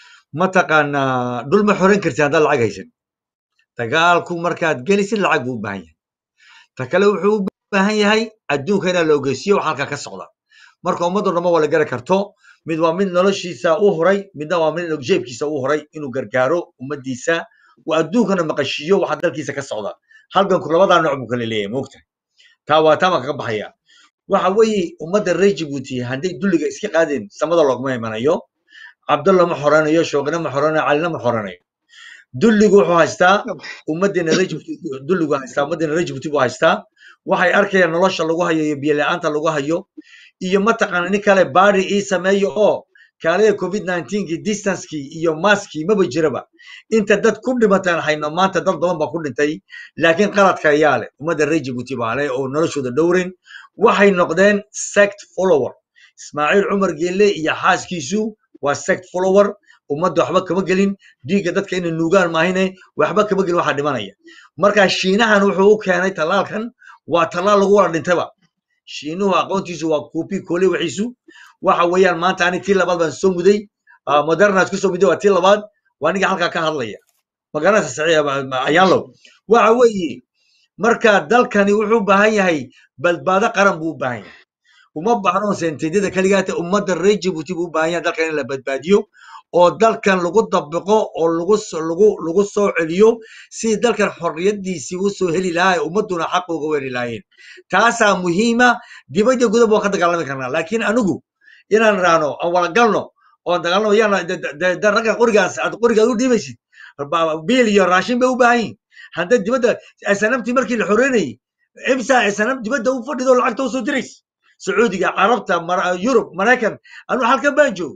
mataqaanaa dhul ma xoreyn kartid haddaad lacag haysan dagaalku markaad gelisid lacag buu u baahan yahay ta kale wuxuu u baahan yahay adduunka inaa la ogeysiyo wax halkaa ka socda marka ummadoo dhanba waa la gari karto mid waa mid noloshiisa u huray midna waa mid jeebkiisa u huray inuu gargaaro ummadiisa uu adduunkana maqashiiyo waxa dalkiisa ka socda halganku labadaa nooc buu kala leeyahay moogta taa waa taa baan kaga baxaya waxa weeye ummadda reer jabuuti hadday dulliga iska qaadeen samada looguma imanayo cabdulla ma xoranayo shoogina ma xoranayo calina ma xoranayo dulligu wuxuu haystaa ummaddeena reer Djibouti dulligu haystaa ummaddeena reer Djibouti buu haystaa waxay arkayaan nolosha lagu hayo iyo biyo la'aanta lagu hayo iyo mataqaana nin kale baari ii sameeyo oo kaalada covid 19kii distancekii iyo maskii maba jiraba inta dad ku dhimataan hayno maanta dad badan baa ku dhintay laakiin qaladka ayaa leh ummadda reer Djibouti baa leh oo noloshooda dhowrin waxay noqdeen sect follower ismaaciil cumar geelle iyo xaaskiisu waa sect follower ummadda waxba kama gelin dhiigga dadka inay nuugaan maahine waxba kama gelin waxaa dhimanaya marka shiinahan wuxuu u keenay tallaalkan waa tallaal lagu wada dhintaba shiinuhu aqoontiisu waa kuupi koole waxiisu waxa weeyaan maanta ani tii labaad baan soo muday ah, moderna isku soo muday waa tii labaad waa ninga halkaa ka hadlaya magaranaysa saxiixa ayaanlow waxa weeye marka dalkani wuxuu u baahan yahay badbaado qaran buu u baahan yahay uma baahno senteedyada keligaata ummadda reer Djibouti buu u baahan yahay dalkan in la badbaadiyo oo dalkan lagu dabaqo oo lagu so- lagu lagu soo celiyo si dalkan xorriyadiisii u soo heli lahaa ee ummadduna xaq uga weeri lahaayeen taasaa muhiima dibadda gudaba waan ka dagaalami karnaa laakiin anigu inaan raano aan wada galno oon dagaalamo yaan de ragga qorigaas aad qorigaad u dhiibaysid ba- biil iyo raashin bay u baahan yihin hadda dibadda snamtii markii la xoreynayay imsa snam dibadda u fadhido lacagta usoo diraysa sacuudiga carabta Mar- yurub maraykan anu halkan baan joogay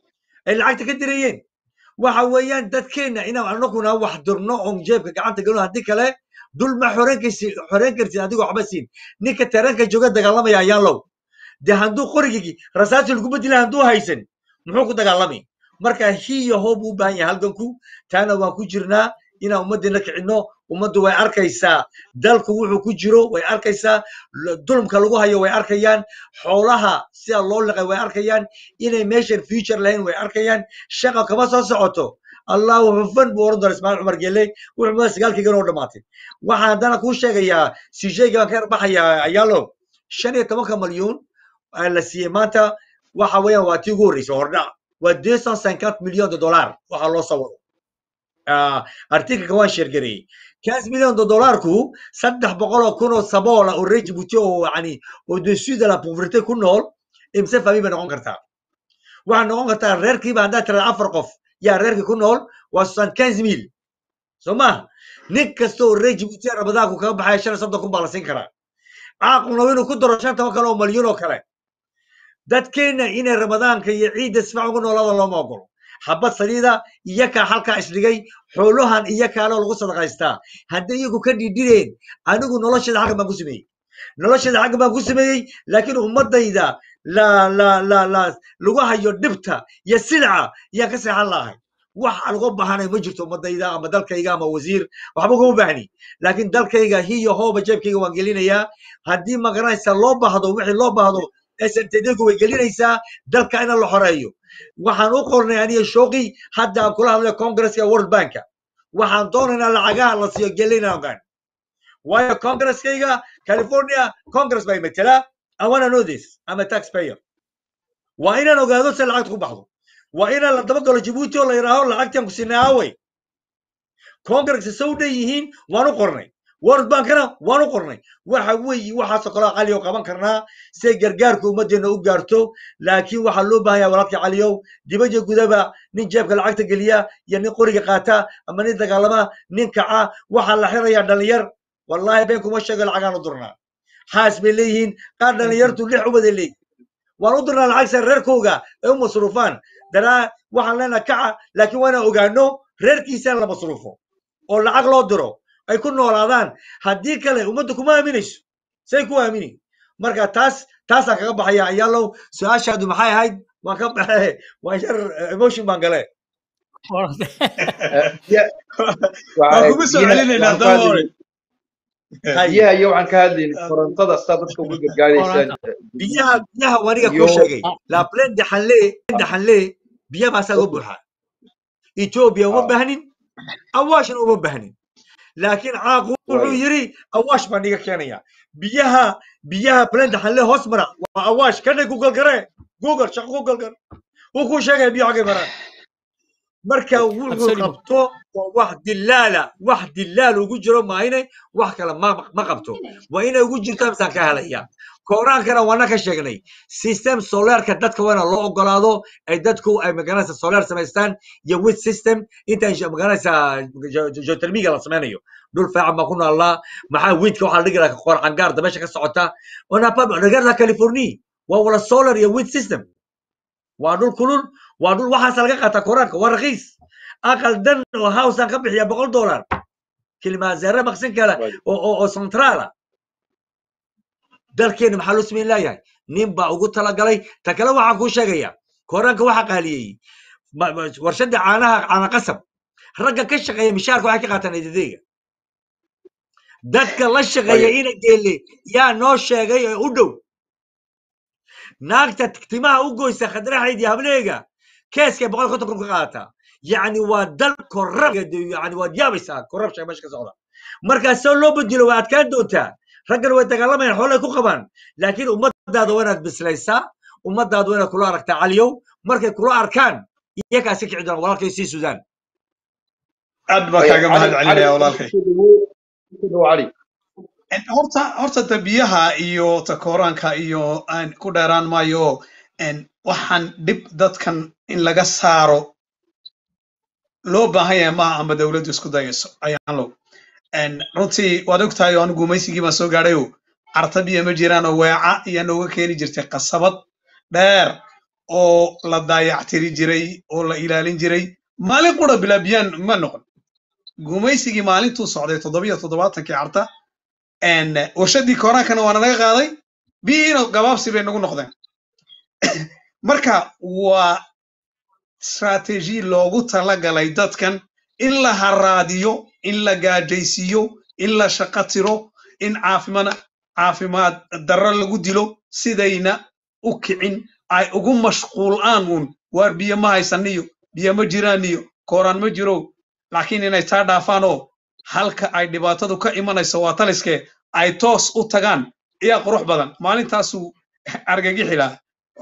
ay lacagta ka dirayeen waxa weeyaan dadkeenna inaan anaguna wax durno oon jeebka gacanta galno haddii kale dul ma xoreyn karsi xoreyn kartid adigoo waxba siin ninka taranka jooga dagaalamaya ayaan low de hadduu qorigii rasaasi lagu bedela hadduu haysan muxuu ku dagaalamay marka hiyo hoob u baahan yahay halganku taana waan ku jirnaa inaan ummaddeena kicinno ummaddu way arkaysaa dalku wuxuu ku jiro way arkaysaa l- dulmka lagu hayo way arkayaan xoolaha sida loo liqay way arkayaan inay meeshan future lahayn way arkayaan shaqa kama soo socoto allahu hufan buu oran doona ismaaciil cumar gelle wuxuu mada sagaalkaygan oo dhamaatay waxaan haddana kuu sheegayaa sijayga baan ka yarbaxayaa ayaalo shan iyo tobanka malyuun aa la siiyey maanta waxa weeyaan waa tii ugu horreysay hordhac waa deux cent cinquante million de dollar waxaa loo soo wado Ah, artikelka waan sheergareeyey quinze million de dollarku saddex boqol oo kun oo sabool ah oo reer Djibouti oo yani au-dessus de la pauvreté ku nool imse famille bay noqon kartaa waxaa noqon kartaa reerkiiba haddaad tirada afar qof yaa reerkii ku nool waa soixante quinze mille soo maha nin kasta oo reer Djibouti ah ramadaanku kaga baxaya shan iyo soddon kun baa la siin karaa caaquna waa inuu ku daro shan toban kale oo malyuun oo kale dadkeenna inay ramadaanka iyo ciidda si fiican ugu noolaada looma ogolo xabad saliida iyakaa halkaa isdhigay xoolahan iyakaana lagu sadaqaystaa hadday iyagu ka dhidhireen anigu nolosheeda xaggan baan ku sameeyey nolosheeda xaggan baan ku sameeyey laakiin ummadayda la la la la lagu hayo dhibta iyo silca yaan ka seexan lahay wax aan uga baahanay ma jirto ummadayda ama dalkayga ama wasiir waxba kuma baahni laakiin dalkayga hiyo hooba jeebkayga waan gelinayaa haddii magaranaysa loo baahdo wixii loo baahdo SNTD-gu way gelinaysaa dalka in la xoreeyo waxaan u qornay aniga shooqi hadda aan kula hadlay congresska world banka waxaan doonaynaa lacagaha la siiyo gelina ogaan waayo congresskayga california congress bay matela i wanna know this i'm a taxpayer waa inaan ogaado se lacagta ku baxdo waa inaan la daba galo jabuuti oo la yidhaaho lacagtan ku sinay aaway congress sow dhan yihiin waan u qornay world bankana waan u qornay waxa weeye waxaasoo kaloo cali oo qaban karnaa si gargaarka ummaddeena u gaarto laakiin waxaa loo baahan yahay walaalka caliyow dibadda gudaba nin jeebka lacagta geliya iyo nin qoriga qaata ama nin dagaalama nin kaca waxaa la xirayaa dhalinyar wallahi been kuma sheego lacagaan u durnaa xaas bay leeyihiin qaar dhalinyartu lix ubaday leeyihin waan u dirnaa lacag sare reerkooga ay u masruufaan danaa waxaan leenaha kaca laakiin waa inaan ogaano reerkiisa la masruufo oo lacag loo diro ay ku noolaadaan haddii kale ummadda kuma aaminayso say ku aamini marka taas taasaan kaga baxaya ayaalow su-aashaadu maxay ahayd waan ka baxe waan yar eh, emotion baan gale waan kugu soo celinaynaa daba hore hay biyaha iyo waxaan ka hadlaynay korontada sidaa dadka uga gargaaraysaan biyaha biyaha waniga kuu iyo sheegay la plen de xanle de xanle biya baa saa uga buuxa ethiopia uma ah, baahnin awaashna uma baahnin laakiin caaqu wuxuu way yiri awaash baan iga keenaya biyaha biyaha plen de xanle hoos mara waa awaash kana google gare google shaqo google gare wuu kuu sheegaya biyo xagay maraan marka wuxuu absolument qabto waa wax dilaala wax dilaal ugu jiro maahine wax kale ma ma qabto waa inay ugu jirtaa misaan ka helaya kooraankana waana ka sheegnay system solarka dadka waana loo ogolaado ay dadku ay magaranaysa solar samaystaan iyo with system intaan sh- magaranaysa jo- jo- geothermiga la samaynayo dhul fiican baan ku noolnaa maxaa wiidka waxaa la dhigi lahaa qoor cangaar dabeesha ka socota wanapa regarda california waa wala solar iyo wind system waa dhul kulul waa dhul waxaasa laga qaataa koraanka waa rakiis aqal dan oo housean ka bixiya boqol dollar kilimaazare maqsin kale Right. oo oo oo centraala dalkeena maxaa loo samayn laayahay nin baa ugu talagalay ta kale waxaan kuu sheegaya koraanka waxaa qaaliyey ma- ma- warshada caanaha caana qasab ragga ka shaqeeya mishaarka waxay ka qaataan eedadeyga dadka la shaqeeya Right. ina geelle yaa noo sheegay ee u dhow naagta timaha u goysa khadraxayd iyo hableega keeskay boqol konton kun ka qaadataa yacni waa dal korab yani waad yaabaysaa korruption meesha ka socda markaa soo loo bedelo waa adkaan doontaa raggan way dagaalamayaan xoolay ku qabaan laakiin ummadaada waa inaad bislaysaa ummadaada waa inaad kula aragtaa caliyow markay kula arkaan iyagaa iska kici doonaan walaalkay sii sudaan aad baa Right. kaaga mahad علي celinaya علي walaalkay كده علي En horta horta dabiyaha iyo takooraanka iyo aan ku dheeraan maayo en waxaan dhib dadkan in laga saaro loo baahan yahay maaha ama dowladdu isku dayayso ayaan low en runtii waad ogtahay oo anigu gumaysigii baan soo gaadhayo carta biyo ma jiraan oo weeca ayaa nooga keeni jirtay qasabad dheer oo la daayactiri jiray oo la ilaalin jiray maalin qura bilaa biyaan ma noqon gumaysigii maalintuu socday toddobiyo toddobaatankii carta en warshadii kooraankana waana naga qaaday biyihiina gabaabsi bay nagu noqdeen marka waa strategy loogu talagalay dadkan in la haraadiyo in la gaajaysiiyo in la shaqo tiro in caafimad caafimaad darro lagu dilo sidayna u kicin ay ugu mashquulaan uun waar biyo ma haysaniyo biyo ma jiraan iyo kooraan ma jiro laakiin inay taa dhaafaan oo halka ay dhibaatadu ka imanayso waa taliskee ay toos u tagaan ayaa qurux badan maalintaasuu argagixi lahaa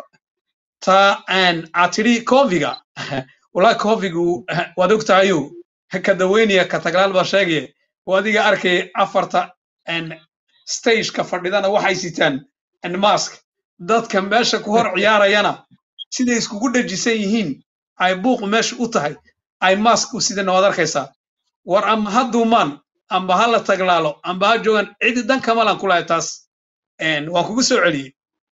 ta aan aad tidhi koviga walaa kovigu waad ogtahayo ka daweynaya ka taglaal baa sheegaya oo adiga arkay afarta en stageka fadhidana waxay sitaan en mask dadka meesha ku hor ciyaarayana siday iskugu dhajisan yihiin ay buuq meesha u tahay ay mask u sidana waad arkaysaa war ama ha duumaan amba ha la taglaalo amba ha joogaan cidi dan kamalan kulahay taas En, waan kugu soo celiyey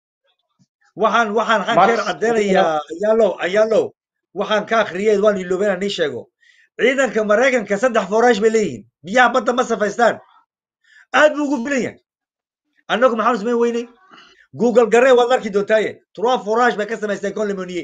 waxaan waxaan waxaan Max, keer caddeynayaa ayaalow ayaalow waxaan ka akhriyey waan iloobay inaan ii sheego ciidanka maraykanka saddex foraash bay leeyihiin biyaha badda ma safaystaan aad buu ugu filan yahay annagu maxaanu samayn weynay google garee waad arki doontaaye trois foraash bay ka samaysteen conlemonier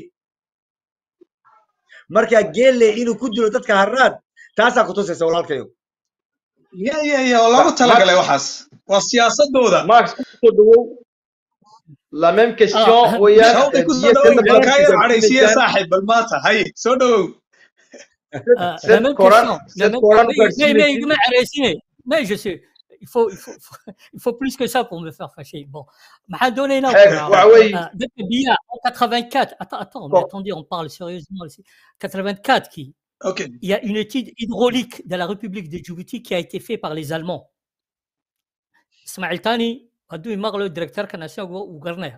marka geelle inuu ku dilo dadka harraad taasaa kutusaysa walaalkayo ya ya ya oo loogu Max talagalay waxaas waa siyaasadooda ماكس كده la même question Ah, وياك shawqi ku soo biyo dhawow sida bal kaa yar badankiisa cadhaysiye kumisan saaxib bal maanta hay soo dhawow Euh, la cette même Coran question. La cette même... Coran Mais, mais, mais, vaccine mais, arrêtez. mais je sais, il faut, il, faut, il faut plus que ça pour me faire fâcher. Bon, m'a donné là. حير وعوي Depuis Bia, en 84, attends, attends, mais attendez, on parle sérieusement ici. 84, qui, okay il y a une étude hydraulique de la République de Djibouti qui a été faite par les Allemands. Ismail Tani, Adou Imar, le directeur canadien ou Garner,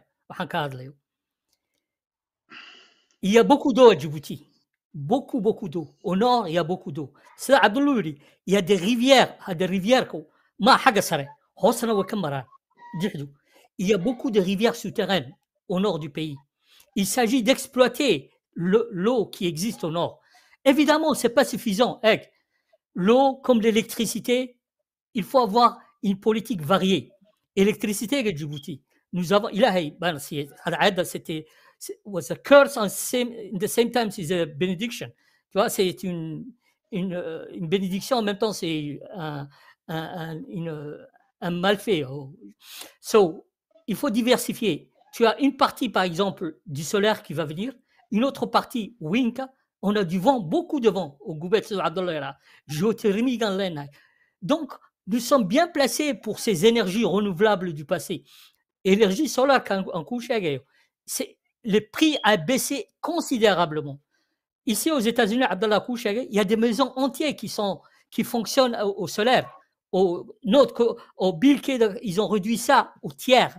il y a beaucoup d'eau à Djibouti. Beaucoup, beaucoup d'eau. Au nord, il y a beaucoup d'eau. C'est Abdoulouri. Il y a des rivières, ah, des rivières. ko- Ma haga sare. Hosna wa kamara. Djihdu. Il y a beaucoup de rivières souterraines au nord du pays. Il s'agit d'exploiter le- l'eau qui existe au nord. Évidemment, ce n'est pas suffisant. Eh, L'eau, comme l'électricité, il faut avoir une politique variée. Électricité avec Djibouti. Nous avons, il a, ben, c'est- Al-Aada, c'était, c'est- was a curse and same, in the same time, c'est a benediction. Tu vois, c'est une, une, euh, une bénédiction en même temps, c'est un, un, un, une- un malfait. oh. So, il faut diversifier. Tu as une partie, par exemple, du solaire qui va venir, une autre partie, Winka. On a du vent, beaucoup de vent au Goubet Abdullah, géothermie dans l'Ain. Donc, nous sommes bien placés pour ces énergies renouvelables du passé. Énergie solaire, quand on couche, c'est le prix a baissé considérablement. Ici aux États-Unis, Abdallah Kouchage, il y a des maisons entières qui sont qui fonctionnent au, au solaire. Au, notre, co- au Bill Gates, ils ont réduit ça au tiers.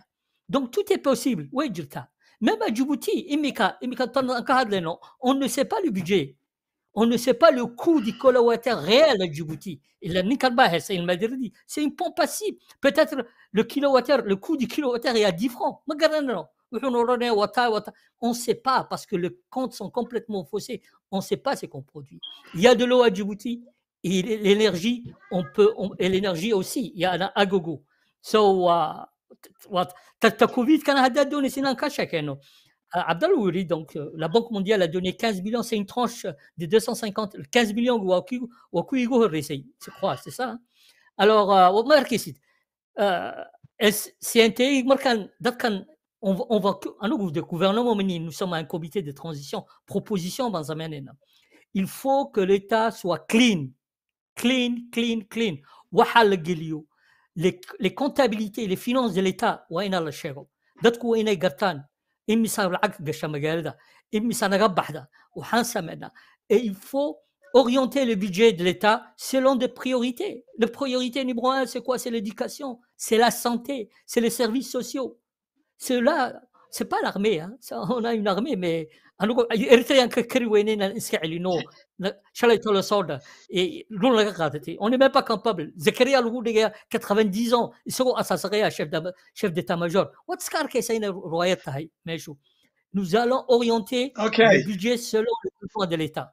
Donc tout est possible. Oui, Jirta. Même à Djibouti, Imika, Imika, on ne sait pas le budget. On ne sait pas le coût du kilowattheure réel à Djibouti. Il a Nikalba, c'est il m'a dit, c'est une pompe passive. Peut-être le kilowattheure, le coût du kilowattheure est à 10 francs. Mais regarde, non. On ne sait pas parce que les comptes sont complètement faussés. On ne sait pas ce qu'on produit. Il y a de l'eau à Djibouti et l'énergie, on peut, on- et l'énergie aussi, il y en a à gogo. So, uh, what, t'as t'as Covid, quand on a donné, c'est un cachet, Keno. Euh, Abdallah Ouri, donc euh, la Banque mondiale a donné 15 millions, c'est une tranche de 250, 15 millions, Waku- Waku Igo Resei, je crois, c'est ça. hein. Alors, euh, on va regarder. Euh, est-ce- c'est un marquant, d'accord, on va, on va, que- à nous, de gouvernement, mais nous sommes un comité de transition, proposition, dans un moment. Il faut que l'État soit clean, clean, clean, clean. Wahal Gilio. Les, les comptabilités, les finances de l'État, وين الله شيغو dadku waa inay gartaan imisa lacag gasha magaalada imisa naga baxda waxaan sameynaa et il faut orienter le budget de l'État selon des priorités. La priorité numéro un, c'est quoi C'est l'éducation, c'est la santé, c'est les services sociaux. C'est là, c'est pas l'armée. Hein. Ça, on a une armée, mais anigu Eritrean ka kari weyne inaan iska celino Na- shalay tolo soo dha ee dhul laga qaadatay on n'est même pas capable Zakaria lagu dhigaya 90 ans isagoo asaasaqaya chef d'ama- chef d'état-major waad iska arkaysa inay riwaayad tahay meeshu nous allons orienter Okay. le budget selon le besoin de l'État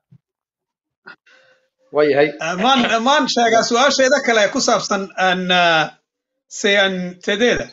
waayahay maan maan sheegaa su-aasheeda kale ee ku saabsan aan seantedeeda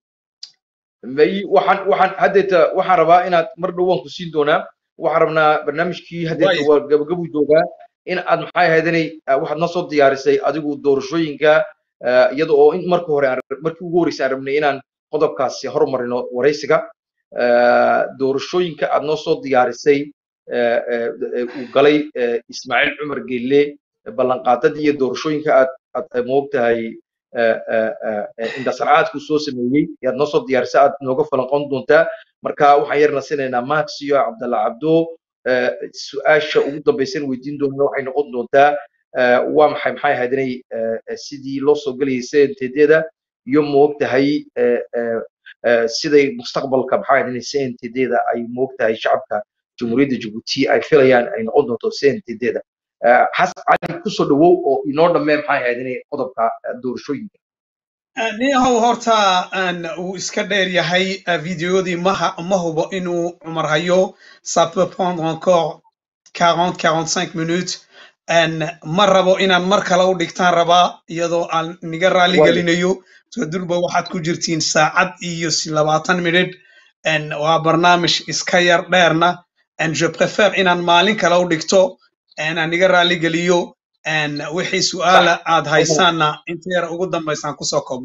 may waxaan waxaan haddeeta waxaan rabaa inaad mar dhow waan ku siin doonaa waxaan rabnaa barnaamijkii haddeeta Waayo. waa gabagabu joogaa in aad maxay ahayd inay ah, waxaad noo soo diyaarisay adigu doorashooyinka ah, iyada oo in marka hore aan markii ugu horreysay aan rabnay inaan qodobkaasi hormarino waraysiga Ah, doorashooyinka aad noo soo diyaarisay ah, ah, eh, uu galay eh, ismaaciil cumar geelle ballanqaadadii iyo doorashooyinka aad aad moogtahay indhasarcaadku soo sameeyey yaad noo soo diyaarisa aad nooga falanqon doontaa marka waxaan yarna sinaynaa max iyo cabdalla cabdo eh, su-aasha ugu dambaysan weydiin doonana waxay noqon doontaa eh, waa maxay maxay ahayd inay eh, eh, sidii loo soo gelayay cntd-da iyo moogtahay eh, eh, eh, siday mustaqbalka maxay ahayd inay cntd-da ay moogtahay shacabka jamhuuriyadda jabuuti ay filayaan ay noqon doonto cntd-da xasan cali kusoo dhawow oo inoo dhammee maxay ahayd inay qodobka eh, doorashooyinka niyahow horta aan uu iska dheer yahay eh, videodii maha ma hubo inuu cumar hayo ça peut prendre encore 40 45 minutes Een, ma rabo inaan mar kale u dhigtaan rabaa iyadoo aan niga raali Waayo. gelinayo so durba waxaad ku jirtiin saacad iyo si labaatan minid Een, waa barnaamij iska yar dheerna Een, je préfère inaan maalin kale u dhigto een, aan niga raali geliyo Een, wixii su'aala aad haysaanna inta yar ugu dambaysaan kusoo koobno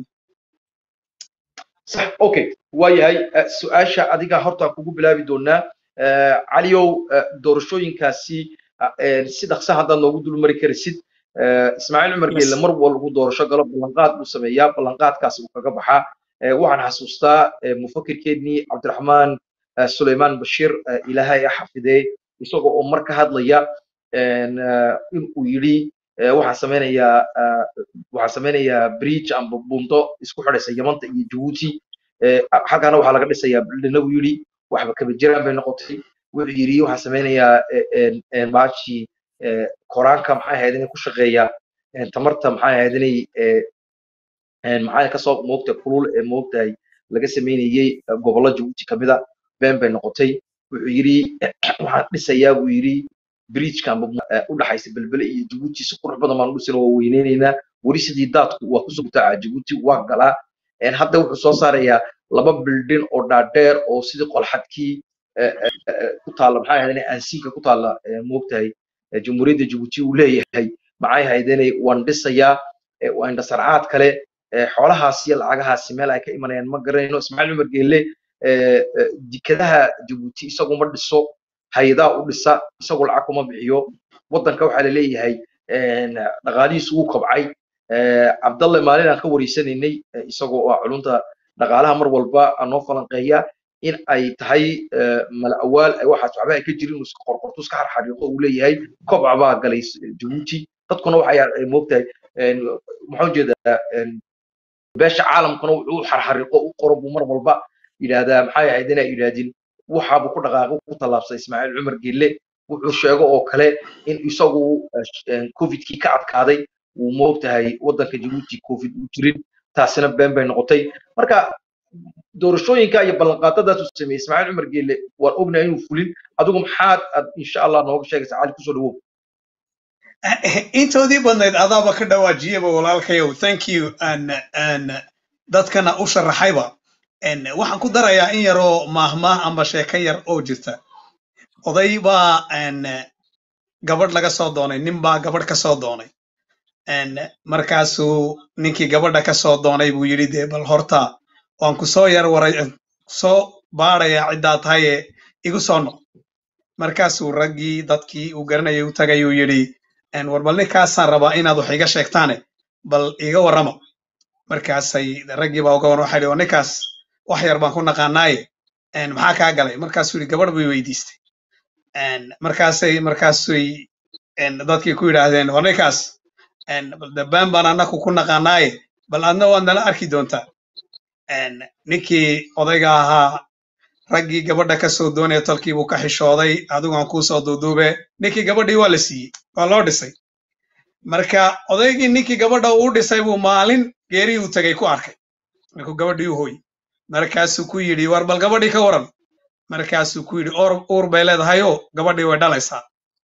صح اوكي waayahay eh, su-aasha adiga horta kugu bilaabi doonaa Eh, caliyow eh, doorashooyinkaasi ah, eh, si dhaqsa haddaad noogu dul mari karaysid Eh, ismaaciil cumar Yes. geelle mar walba uu doorasho galo ballanqaad buu sameeyaa ballanqaadkaasi uu kaga baxaa Eh, waxaan xasuustaa eh, mufakirkeennii cabdiraxmaan eh, suleymaan bashiir eh, ilaahay ha xafidee isagoo oo mar ka hadlaya en, eh, in uu yidhi eh, waxaan sameynayaa eh, waxaan sameynayaa bridge amba buundo isku xidhaysa yamanta iyo jabuuti Eh, xaggana waxaa laga dhisayaa bildhina buu yidhi waxba kaba jiraan bay noqotay wuxuu yidhi waxaan sameynayaa eh, en- en maashii eh, koraanka maxay ahayd inay ku shaqeeyaa en tamarta maxay ahayd inay eh, en maxay kasoo moogta kulul ee moogtahay laga sameynayey eh, gobollo jabuuti kamida been bay noqotay wuxuu yidhi waxaan dhisayaa buu yidhi bridgekan u dhaxaysa belbele iyo jabuuti si qurux badan baan u dhisana waa weyneyneynaa weli sidii daadku waa kusoo gutaaca jabuuti waa galaa En hadda wuxuu soo saarayaa laba bildin oo dhaadheer oo sidii qolxadkii eh, eh, eh, ku taalla maxay ahayd inay aansiinka ku taalla eh, moogtahay eh, jamhuuriyadda jabuuti uu leeyahay maxay ahayd inay waan dhisayaa eh, waa indhasarcaad kale eh, xoolahaas iyo lacagahaasi meel ay ka imanayaan ma garanayno ismaaciil cumar geelle eh, eh, dekedaha jabuuti isagu ma dhiso hay-adaha u dhisa isagu lacag kuma bixiyo waddanka waxaa la leeyahay en, dhaqaalihiisu wuu kobcay Eh, cabdalle maalin aan ka wareysanaynay eh, isagoo oo ah culunta dhaqaalaha mar walba aan noo falanqeeya in ay tahay eh, mala awaal ay waxaas waxba ay ka jirin uu iska qorqorto iska xarxariiqo uu leeyahay kobca baa galay s- jabuuti dadkuna waxay ay moogtahay en, maxaan jeedaa en, beesha caalamkuna wuxuu u xarxariiqo u qoro buu mar walba yidhaahdaa maxay ahayd inay yidhaahdin waxaabuu ku dhaqaaqo ku tallaabsay ismaaciil cumar gelle wuxuu sheego oo kale in isagu covidkii ka adkaaday uu moogtahay waddanka jabuuti covid uu jirin taasina been bay noqotay marka doorashooyinka iyo ballanqaadadaas uu sameeyey ismaaciil cumar geelle waan ognahay inuu fulin adigu maxaad aad insha allah nooga sheegaysa cali kusoo dhawow intoodii badnayd adaaba ka dhawaajiyaba walaalkayow thank you and and dadkana u sharaxayba And waxaan ku darayaa in yaroo maahmaah amba sheeko yar oo jirta oday baa and gabadh laga soo doonay nin baa gabadh ka soo doonay And markaasuu ninkii gabadha ka soo doonay buu yidhi dee bal horta waan ku soo yar waray soo baadhayaa ciddaa tahaye igu soo noq markaasuu raggii dadkii uu garanayay u tagay uu yidhi "En war bal ninkaasaan rabaa inaad wax iga sheegtaane bal iga warrama markaasay raggii baa uga warrama waxay yidhi "Waa ninkaas wax yar baan ku naqaanaaye En maxaa kaa galay markaasuu yidhi gabadh bay weydiistay En markaasay markaasuy en dadkii ku yidhaahdeen war ninkaas En bal dabaan baan annaku ku naqaanaaye bal adna waad nala arki doontaa En ninkii odayga ahaa raggii gabadha ka soo doonaya tolkii buu ka xishooday adigu aan kuu soo duuduube ninkii gabadhii waa la siiyey waa loo dhisay marka odaygii ninkii gabadha uu dhisay buu maalin geerii uu tegay ku arkay markuu gabadhii u hooyey markaasuu ku yidhi war bal gabadhii ka waran markaasuu ku yidhi "Oor- uur bay leedahayoo gabadhii way dhalaysaa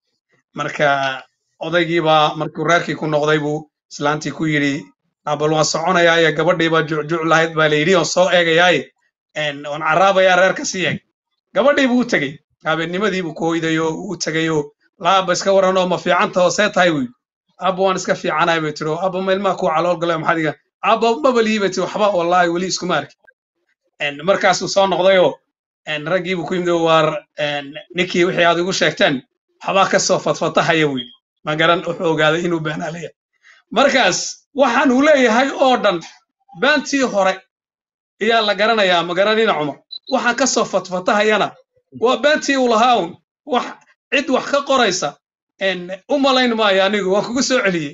marka odaygii baa markuu reerkii ku noqday buu islaantii ku yidhi "Ah, bal waan soconayaaye gabadhii baa jucjuc lahayd baa la yidhi oon soo eegayaaye En waan caraabayaa reerka sii eeg gabadhii buu u tegey habeennimadii buu ku hoydayoo uu u tegayoo laaba iska waranoo ma fiicanta hoosee tahay buu yidhi abba waan iska fiicanahay bay tiri oo abba ma ilmaha kuu calool galay maxaad iga abba mabalihi bay tiri waxba wallaahi weli iskuma arki En markaasuu soo noqdayoo en raggii buu ku yimid oo waar en ninkii wixii aad igu sheegteen waxbaa ka soo fatfatahaya buu yidhi ma garan wuxuu ogaaday inuu beenaalaya markaas waxaan uu leeyahay oo dhan beentii hore ayaa la garanayaa ma garanina cumar waxaan ka soo fatfatahayana waa beentii uu lahaa un wax cid wax ka qoraysa en u malayn maayo anigu waan kugu soo celiyey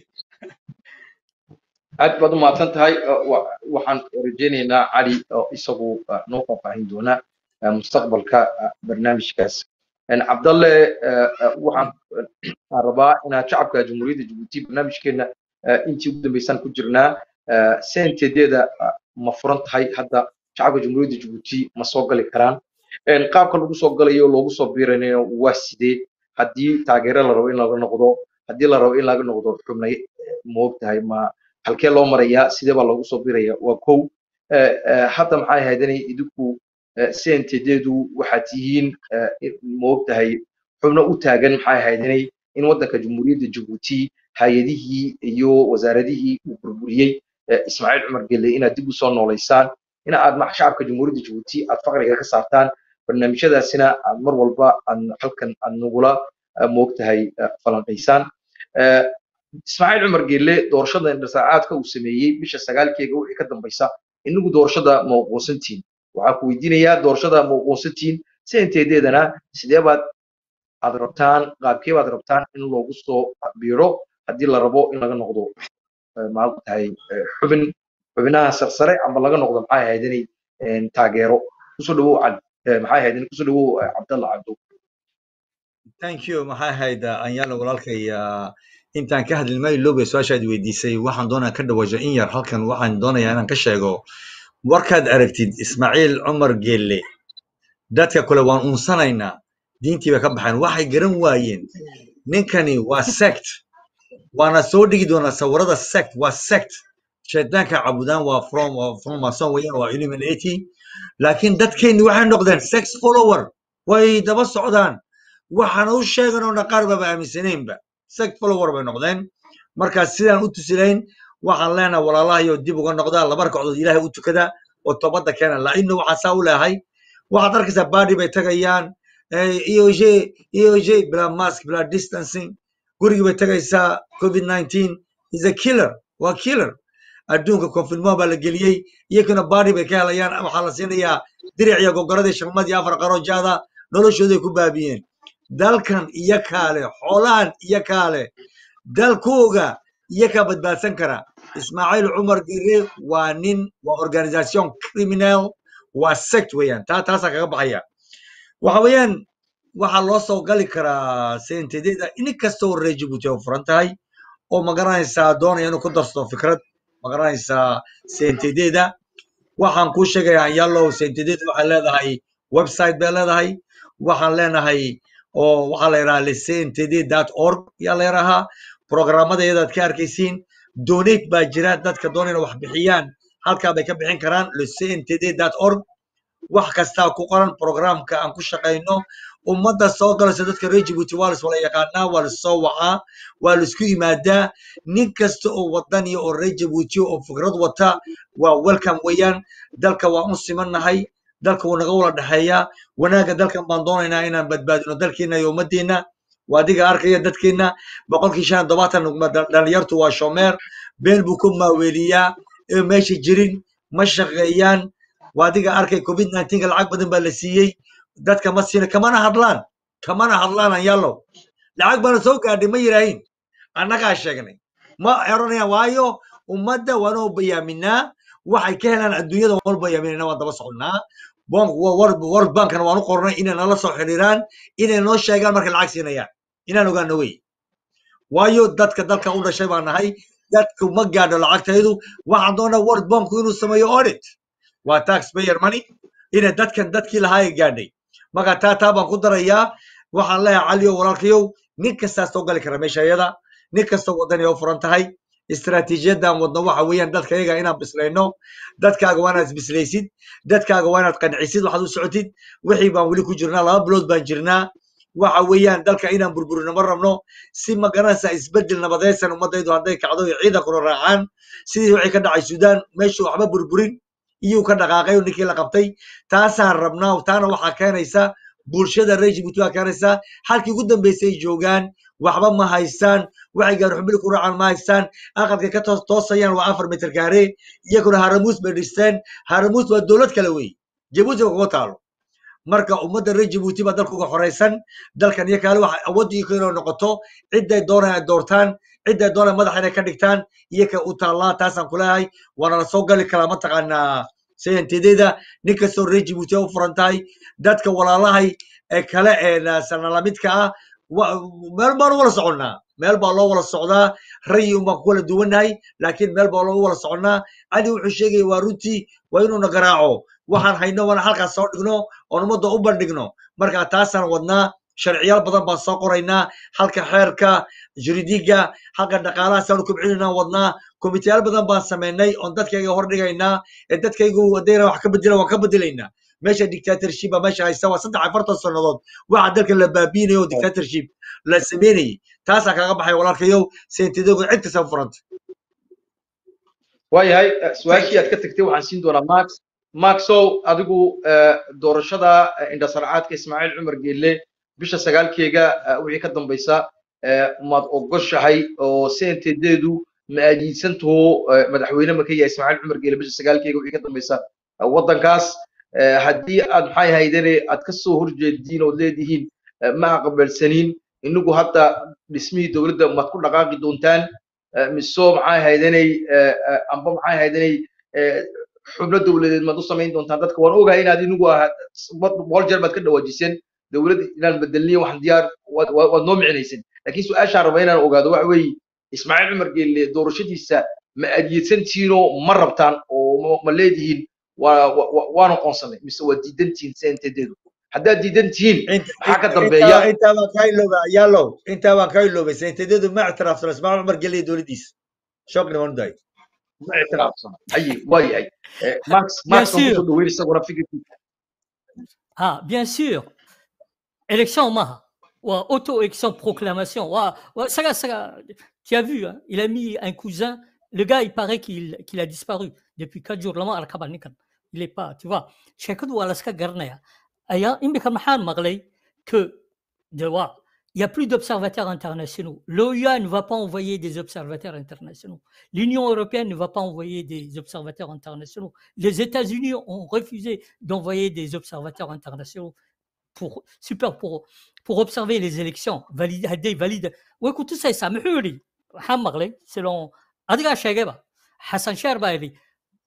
aad baad u mahadsan tahay Uh, wa- waxaan rajaynaynaa cali oo isagu uh, noo faahfaahin doona uh, mustaqbalka uh, barnaamijkaas En cabdalle uh, uh, waxaan uh, rabaa inaan shacabka jamhuuriyadda jabuuti barnaamijkeena uh, intii ugu dambeysaan ku jirnaa uh, sentedeeda uh, ma furan tahay hadda shacabka jamhuuriyadda jabuuti ma soo gali karaan En qaabka lagu soo galayo loogu soo biiranayo waa sidee haddii taageero la rabo in laga noqdo haddii la rabo in laga noqdo xubnay ma ogtahay ma halkee loo marayaa sidee baa loogu soo biraya waa kow Eh, eh, hadda maxay ahayd inay idinku cntedeedu waxaad tihiin eh, in- ma ogtahay xubno u taagan maxay ahayd inay in waddanka jamhuuriyadda jabuuti hay-adihii iyo wasaaradihii uu burburiyey eh, ismaaciil cumar gelle inaad dib u soo noolaysaan in aad ma- shacabka jamhuuriyadda jabuuti aad faqriga ka saartaan barnaamijyadaasina aad mar walba aad halkan aad nagula eh, ma ogtahay eh, falanqaysaan Eh, ismaaciil cumar geelle doorashada indhasaacaadka uu sameeyey bisha sagaalkeega wixii ka dambaysa inagu doorashada ma aqoonsantihin waxaan ku weydiinayaa doorashada ma aqoonsantihin senteedeedana sidee baad aad rabtaan qaabkee baad rabtaan in loogu soo biiro haddii la rabo in laga noqdo eh, ma tahay xubin xubinaha sarsare ama laga noqdo maxay ahayd inay eh, taageero kusoo dhawow cali eh, maxay ahayd in kusoo dhawow eh, cabdalla cabdo thank you maxay ahayd anyaalo walaalkay ah, intaan ka hadli maayo loobe su-aashaad weydiisay waxaan doonaa ka dhawaajo in yar halkan waxaan doonayaa inaan ka sheego warkaad aragtid ismaaciil cumar geelle dadka kale waan unsanaynaa diintii bay ka baxeen waxay garan waayeen ninkani waa sect waana soo dhigi doonaa sawirada sect waa sect shaydaanka cabudaan waa from waa from mason weeyaan waa illuminati laakiin dadkeenni waxay noqdeen sex follower way daba socdaan waxaan u sheeganoona qaar baba aaminsanaynba sex follower bay noqdeen marka sidaan u tusilayn waxaan leenahay walaalahayo dib uga noqdaa laba ragcadood ilaahay u tukada oo toobadda keena laino waxaan saa u leehay waxaad arkaysaa baadi bay tagayaan eoj eoj bila mask bila distancing gurigii bay tagaysaa covid 19 is a killer waa killer adduunka konfirmaa baa la geliyey iyakuna baadi bay ka helayaan waxaa la siinayaa diric iyo gogoradii shamad iyo afar qaro jaada noloshooday ku baabiyeen dalkan iyo kaale xoolahan iyo kaale dalkooga iyo kaa badbaadsan kara ismaaciil cumar gere waa nin waa organisation criminal waa sect weeyaan taa taasaa kaga baxaya waxa weeyaan waxaa loo soo gali karaa sentedeeda in kastoo reer jabuuti oo furan tahay oo magaranaysaa doonaya inuu ku darsado fikrad magaranaysaa sentedeeda waxaan kuu sheegayaa yallow sentedeeda waxay leedahay website bay leedahay waxaan leenahay oo waxaa la yidhaha lecntd org yaa la yidhahaa programmada iyadaad ka arkaysiin donate baa jira dadka doonayna wax bixiyaan halkaa bay ka bixin karaan lecntd org wax kastaa ku qoran programka aan ku shaqayno ummadda soo galaysa dadka reer jabuuti waa lis wala yaqaanaa waa lis-soo wacaa waa laisku yimaadaa nin kasta oo wadaniya oo reer jabuuti oo fikrad wata waa welcome weeyaan dalka waan u simannahay dalka wuu naga wala dhexeeyaa wanaagga dalkan baan doonaynaa inaan badbaadino dalkeena iyo ummaddeena waa adiga arkaya dadkeena boqolkii shan iyo todobaatan dhalinyartu waa shomeer been buu ku maaweeliyaa ee meesha jirin ma shaqeeyaan waa adiga arkay covid nineteenka lacag badan baa la siiyey dadka ma siina kamana hadlaan kamana hadlaan anyaallow lacag baana soo gaadhay ma yidhaahin annagaa sheegnay ma eranayaan waayo ummadda waanoo bayaaminaa waxay ka helaan adduunyada waan bayaaminayna waan daba soconnaa world bankana waan u qornay inay nala soo xiriiraan inay noo sheegaan markay lacag siinayaan inaan ogaano wey waayo dadka dalka u dhashay baa nahay dadku ma gaadho lacagtaydu waxaan doonaa world banku inuu sameeyo audit waa taxpayer money inay dadkan dadkii lahaa gaadhay marka taa taa baan ku darayaa waxaan leeyahay caliyo walaalkayow nin kastaa soo gali kara meesha iyada nin kastoo wadani oo furan tahay istaraatiijiyadan wadno waxa weeyaan dadka iyaga inaan bislayno dadkaaga waa inaad isbislaysid dadkaaga waa inaad qancisid waxaad u socotid wixii baan weli ku jirnaa laba bilood baan jirnaa waxa weeyaan dalka inaan burburino ma rabno si magaranaysa isbedel nabadaysan ummadaydu hadday kacdo iyo ciidankuna raacaan sidii wixii ka dhacay suudaan meeshu waxba burburin iyuu ka dhaqaaqay oo ninkii la qabtay taasaan rabnaa taana waxaa keenaysa bulshada reer jibuuti waa keenaysa halkii ugu dambeysay ay joogaan waxba ma haystaan waxay gaarxubili ku raacaan ma haystaan aqalkay ka toos toosayaan waa afar mitir kaare iyaguna haramuus bay dhisteen haramuus waa dowlad kale wey jabuuti ba kuga taalo marka ummadda reer jabuuti baa dalka uga xoraysan dalkan iyo kaale waxa awoodii inay noqoto ciday doonaan ay doortaan ciday doonaan madaxa inay ka dhigtaan iyoka u taallaa taasaan kuleeyahay waana la soo gali karaa mataqaanaa sayantedeeda nin kastoo reer jabuuti u furan tahay dadka walaalahay ee kale ee sanalamidka ah meel baan u wala soconnaa meel baa loo wala socdaa rayi un baan ku wala duwannahay laakiin meel baa loo wala soconnaa cali wuxuu sheegaya waa runtii waa inuuna garaaco waxaan hayno waana halkaas soo dhigno oon ummadda u bandhigno marka taasaan wadnaa sharciyaal badan baan soo qoraynaa halka xeerka juridiga halka dhaqaalahaasaan kubcinayna wadnaa komiteyaal badan baan samaynay oon dadkayga hor dhigaynaa ee dadkaygu haddayna wax ka bedela waan ka bedelaynaa meesha dictatorship baa meesha haysta waa saddex afartan sannadood waxa dalka la baabiinayo oo dictatorship la sameynayay taasaa kaga baxay walaalkayow sentidogu cid kasta u furanta waayahay su-aashii aad ka tagtay waxaan siin doonaa max maxow adigu doorashada indhasarcaadka ismaaciil cumar geelle bisha sagaalkeega wixii ka dambaysa maad ogoshahay oo sentedeedu ma aadiidsantaho madaxweyne ma ka yahay ismaaciil cumar geelle bisha sagaalkeega wixii ka dambaysa waddankaas haddii aad maxay haydane aad ka soo horjeediin ood leedihiin ma aqbalsaniin inagu hadda dhismihii dowladda maad ku dhaqaaqi doontaan miso maxay haydanay amba maxay haydanay xubno dowladeed maad u samayn doontaan dadka waan ogahay inaad inagu boqol jeer baad ka dhawaajiseen dowlad inaan bedelniyo waxaan diyaar waad noo micinayseen laakiin su-aashaan raba inaan ogaado waxa weeye ismaaciil cumar geelle doorashadiisa ma adyedsantiinoo ma rabtaan oo ma leedihiin waana qoonsanay mise waa diidantihiin sentedeedu haddaad diidan tihiin maxaa ka dambeeya intaa baan kaa ilooba yaalow intaa baan kaa iloobay sentedeedu ma ictiraafsana ismaaciil cumar geelle iyo dowladdiisa shoogna waan dahay ma ictiraafsana haye waa yahay max max baan kusoo dhaweyn isaguna fikirkiisa Ah, bien sûr. Élection, maha. Ou auto-élection, proclamation. Ouah, ouah, ça, ça, tu as vu, hein, il a mis un cousin. Le gars, il paraît qu'il qu'il a disparu depuis quatre jours. Lama al nikan. Il est pas, tu vois. Chacun doit alaska garnaya. Aya, il me kamahan maglay que de ouah, il n'y a plus d'observateurs internationaux. L'OUA ne va pas envoyer des observateurs internationaux. L'Union européenne ne va pas envoyer des observateurs internationaux. Les États-Unis ont refusé d'envoyer des observateurs internationaux pour, super, pour, pour observer les élections. Valide, valide. Ouais, écoute, ça, ça me hurle. Hamarley, selon Adga Shageba, Hassan Sherbaili,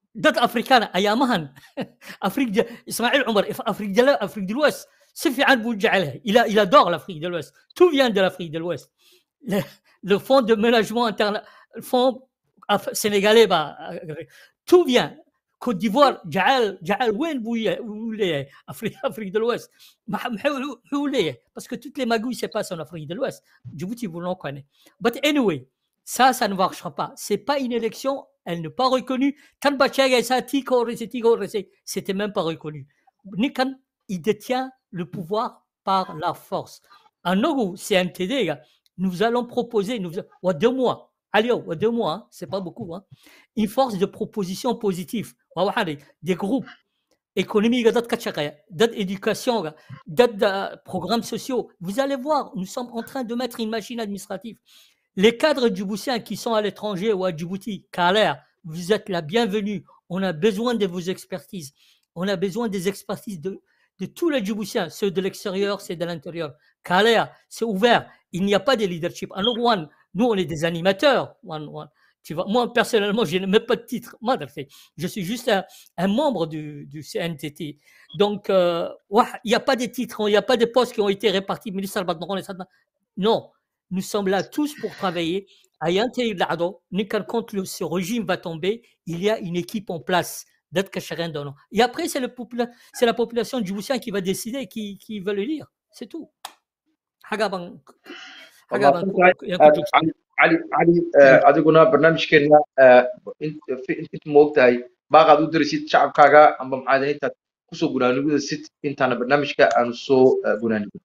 dad afrikaan ayaamahan afrique de ismaaciil cumar if- afrique de la- afrique de l'ouest si fiican buu u jecel yahay il a- il adore l'afrique de l'ouest tout vient de l'afrique de l'ouest le, le fonds de ménagement interne le fonds af- sénégalais bah, euh, tout vient Côte d'Ivoire جعل جعل وين بو ي- بو ليه Afrique, Afrique de l'Ouest ما- محو- محو ليه parce que toutes les magouilles se passent en Afrique de l'Ouest Djibouti vous l'en connaît but anyway ça ça ne marchera pas c'est pas une élection elle n'est pas reconnue Tan Bachag et ça Tiko Rese, Tiko Rese, c'était même pas reconnu Nikan il détient le pouvoir par la force en Nogo CNTD gars, nous allons proposer nous ou deux mois allez ou deux mois hein, c'est pas beaucoup hein, une force de proposition positive waa waxaan dhihi, des groupes économiques dad ka shaqeeya dad éducation ga, dad euh, programmes sociaux vous allez voir nous sommes en train de mettre une machine administrative les cadres djiboutiens qui sont à l'étranger ou à Djibouti Kaler vous êtes la bienvenue on a besoin de vos expertises on a besoin des expertises de de tous les Djiboutiens, ceux de l'extérieur, ceux de l'intérieur. Kaler, c'est ouvert. Il n'y a pas de leadership. Alors, one, nous, on est des animateurs. One, one. Tu vois, moi, personnellement, je n'ai même pas de titre. Moi, fait, Je suis juste un, un membre du, du CNTT. Donc, euh, ouais, il n'y a pas de titres, il n'y a pas de postes qui ont été répartis. Ministre Badmaron et ça, Non, nous sommes là tous pour travailler. À Yante Lado, quand le- ce régime va tomber, il y a une équipe en place. d'être Kacharen Dono. Et après, c'est le popula- c'est la population djiboutienne qui va décider qui, qui veut le lire. C'est tout. Hagaban. Hagaban. cali cali cali eh, adiguna barnaamijkeena eh, in- fi- inta moogtahay baaqaad u dirisid shacabkaaga amba maxaad intaad kusoo gunaanugdasid intaana barnaamijka aanu soo eh, gunaanugin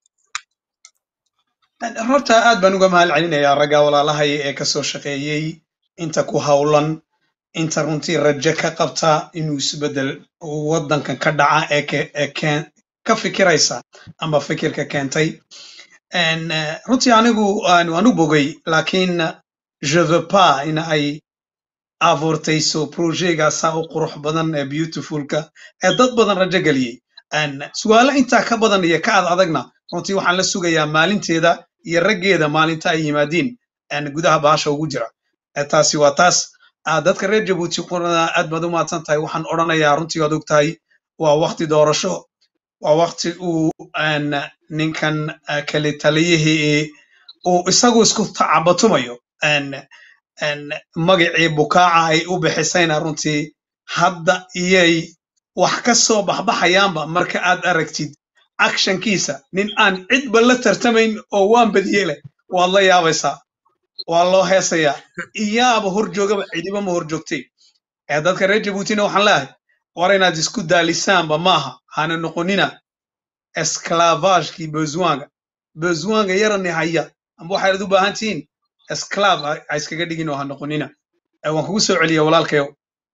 horta aad baan uga mahad celinayaa ragga walaalahay ee kasoo shaqeeyey inta ku hawlan inta runtii rajo ka qabta inuu isbedel waddankan ka dhaca ee ke- ee keen- ka fikiraysa ama fikirka keentay En, eh, runtii anigu aan waan u bogay laakiin je veux pas in ay abuurtayso projegaasaa u qurux badan ee beautifulka ee dad badan rajo geliyey En, su'aalo intaa ka badan iyo ka ad adagna runtii waxaan la sugayaa maalinteeda iyo raggeeda maalinta ay yimaadiin en, gudaha bahasha ugu jira Eh, taasi waa taas Ah, dadka reer jabuuti qurana aad baad u mahadsan tahay waxaan odhanayaa runtii waad og tahay waa wakti doorasho waa wakti uu en, ninkan eh, kale taliyihii uu isagu isku tacabatumayo En, en, magacii bukaaca ay u bixisayna runtii hadda iyay wax ka soo baxbaxayaanba marka aad aragtid actionkiisa nin aan cidba la tartamayn oo waan badiyey leh waad la yaabaysaa waa loo heesayaa iyaaba hor joogaba cidiba ma hor joogtay ee dadka reer jabuutina waxaan leeyahay war inaad isku daalisaanba maaha hana noqonina esclavagekii bezuanga bezuanga yarani haya amba waxaad u baahan tihiin esclav ha ha iskaga dhigin oo ha noqonina Eh, waan kugu soo celiya walaalkayow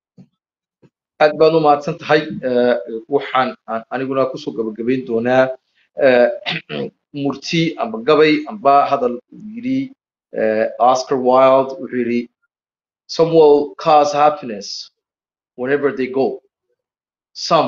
aad baad u mahadsan tahay Eh, waxaan aan aniguna kusoo gabagabayn doonaa eh, murti amba gabay amba hadal uu yidhi eh, oscar wilde wuxuu yidhi some will cause happiness whenever they go some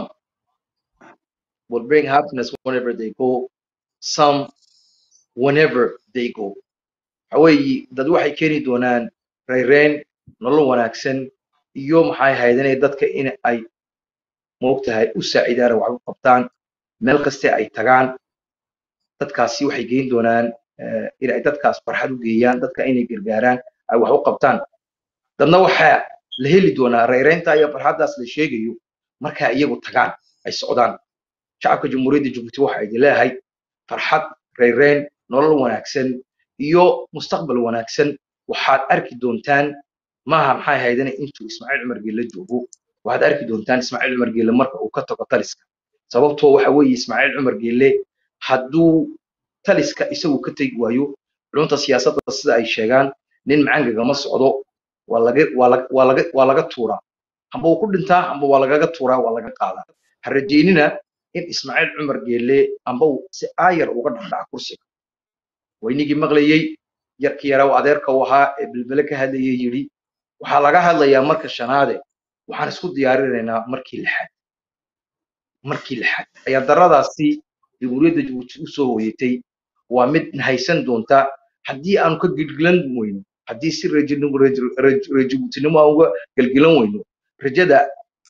will bring happiness whenever they go some whenever they go waxa weeye dad waxay keeni doonaan rayreen nolol wanaagsan iyo maxay ahayd inay dadka in ay moogtahay u saacidaan oo wax u qabtaan meel kaste ay tagaan dadkaasi waxay geyn doonaan eh, in ay dadkaas farxad u geeyaan dadka inay gargaaraan ay wax u qabtaan dadna waxaa la heli doonaa rayreynta iyo farxaddaas la sheegayo marka iyagu tagaan ay socdaan shacabka jamhuuriyadda jabuuti waxa idin leeyahay farxad rayreyn nolol wanaagsan iyo mustaqbal wanaagsan waxaad arki doontaan maaha maxay ahaydana intuu ismaaciil cumar geelle joogo waxaad arki doontaan ismaaciil cumar geelle marka uu ka tago taliska sababtoo waxa weeye ismaaciil cumar geelle hadduu taliska isagu ka tegi waayo culunta siyaasadda sida ay sheegaan nin macangagama socdo waa laga waa laga waa laga waa laga tuuraa amba uu ku dhintaa amba waa lagaga tuuraa waa laga qaadaa ha rajeynina in ismaaciil cumar geelle amba uu si aayar uga dhaqdhaca kursiga waynigii maqlayey yarkii yaraa uu adeerka u ahaa ee bilbele ka hadlayay yidhi waxaa laga hadlayaa marka shanaade waxaan isku diyaarinaynaa markii lixaad markii lixaad ayaa daradaasi jamhuuriyadda jabuuti u soo hooyatay waa mid haysan doonta haddii aanu ka gilgilan weyno haddii si reejinimo- reej- reej- reejabuutinimo aan uga gelgilan weyno rajada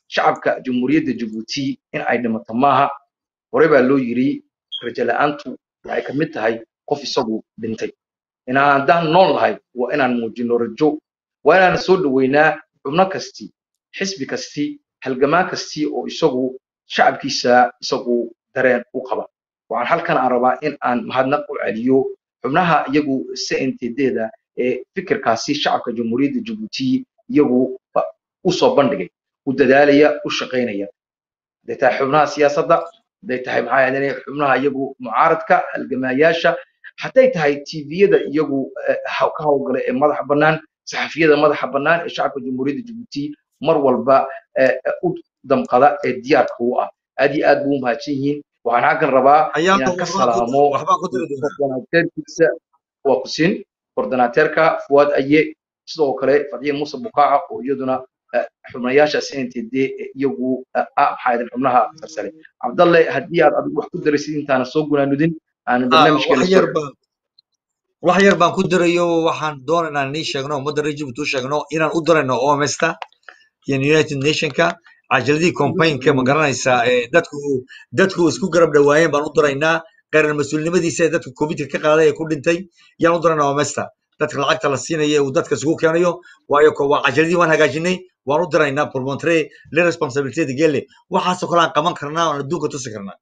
shacabka jamhuuriyadda jabuuti in ay dhimato maaha hore baa loo yiri rajo la-aantu waxay ka mid tahay qof isagu dhintay inaan haddaan nool nahay waa inaan muujino rajo waa inaan soo dhoweynaa xubno kasti xisbi kasti halgamaan kasti oo isagu shacabkiisa isagu dareen u qaba waxaan halkan aan rabaa in aan mahadnaq u celiyo xubnaha iyagu cntd-da ee fikirkaasi shacabka jamhuuriyadda jabuuti iyagu u soo bandhigay u dadaalaya u shaqaynaya haday tahay xubnaha siyaasadda haday tahay maxaa yeelay xubnaha iyagu mucaaradka halgamaayaasha hadday tahay tviyada iyagu ka hawlgala ee madaxa bannaan saxafiyada madaxa bannaan ee shacabka jamhuuriyadda jabuuti mar walba u damqada ee diyaarka u ah aad iyo aad buu u mahadsan yihiin waxaan halkan rabaa inaan ka salaamo koordinaateerkiisa waa kusin koordinaateerka fuwaad aye sidoo kale fadxiye muuse bukaaca oo iyaduna xubnayaasha cntd iyagu maxaa xubnaha sarsare cabdalle haddii aad adigu wax ku daraysid intaana soo gunaanudin aanan barnaamijkeena wax yar baan ku darayo waxaan doona inaan nii sheegno ummadda reer jibuuti u sheegno inaan u darayno omesta iyo united nationka cajaladii complainka ma garanaysaa dadku dadku isku garab dhawaayeen baan u daraynaa qeyran mas-uulnimadiisa ee dadka covidka ka qaaday ee ku dhintay yaan u daraynaa omesta dadka lacagta la siinaya uu dadka isugu keenayo waayo waa cajaladii waan hagaajinay waan u diraynaa pour montrer les responsabilités de gelle waxaasoo kale aan qaban karnaa oon adduunka tusi karnaa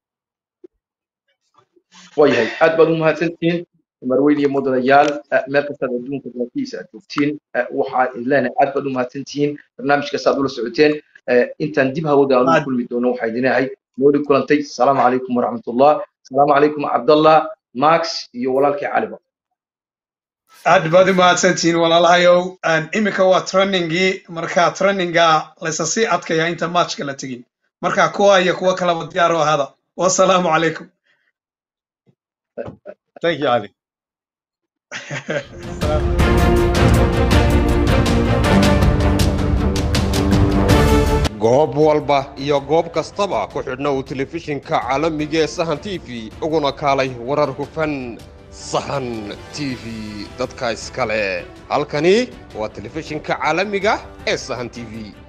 waayahay aad baad u mahadsantihiin marweyn iyo mudanayaal meel kastaad adduunka dalkiisa aad joogtiin waxaa leenahay aad baad u mahadsantihiin barnaamijkaas aad ula socoteen intaan dib hawada aan u kulmi doono waxaa idinahay nooli kulantay asalaamu calaykum waraxmatullah asalaamu calaykum cabdallah max iyo walaalkii caliba aad baad u mahadsantihiin walaalahayow iminka waa trainingii marka traininga laysa sii adkaya inta matchka la tegin marka kuwa iyo kuwa kaleba diyaar u ahaada wasalaamu calaykum thank you ali goob walba iyo goob kastaba ku xidhna uu telefishinka caalamiga ee sahan t v uguna kaalay warar hufan sahan t v dadka iskale halkani waa telefishinka caalamiga ee sahan t v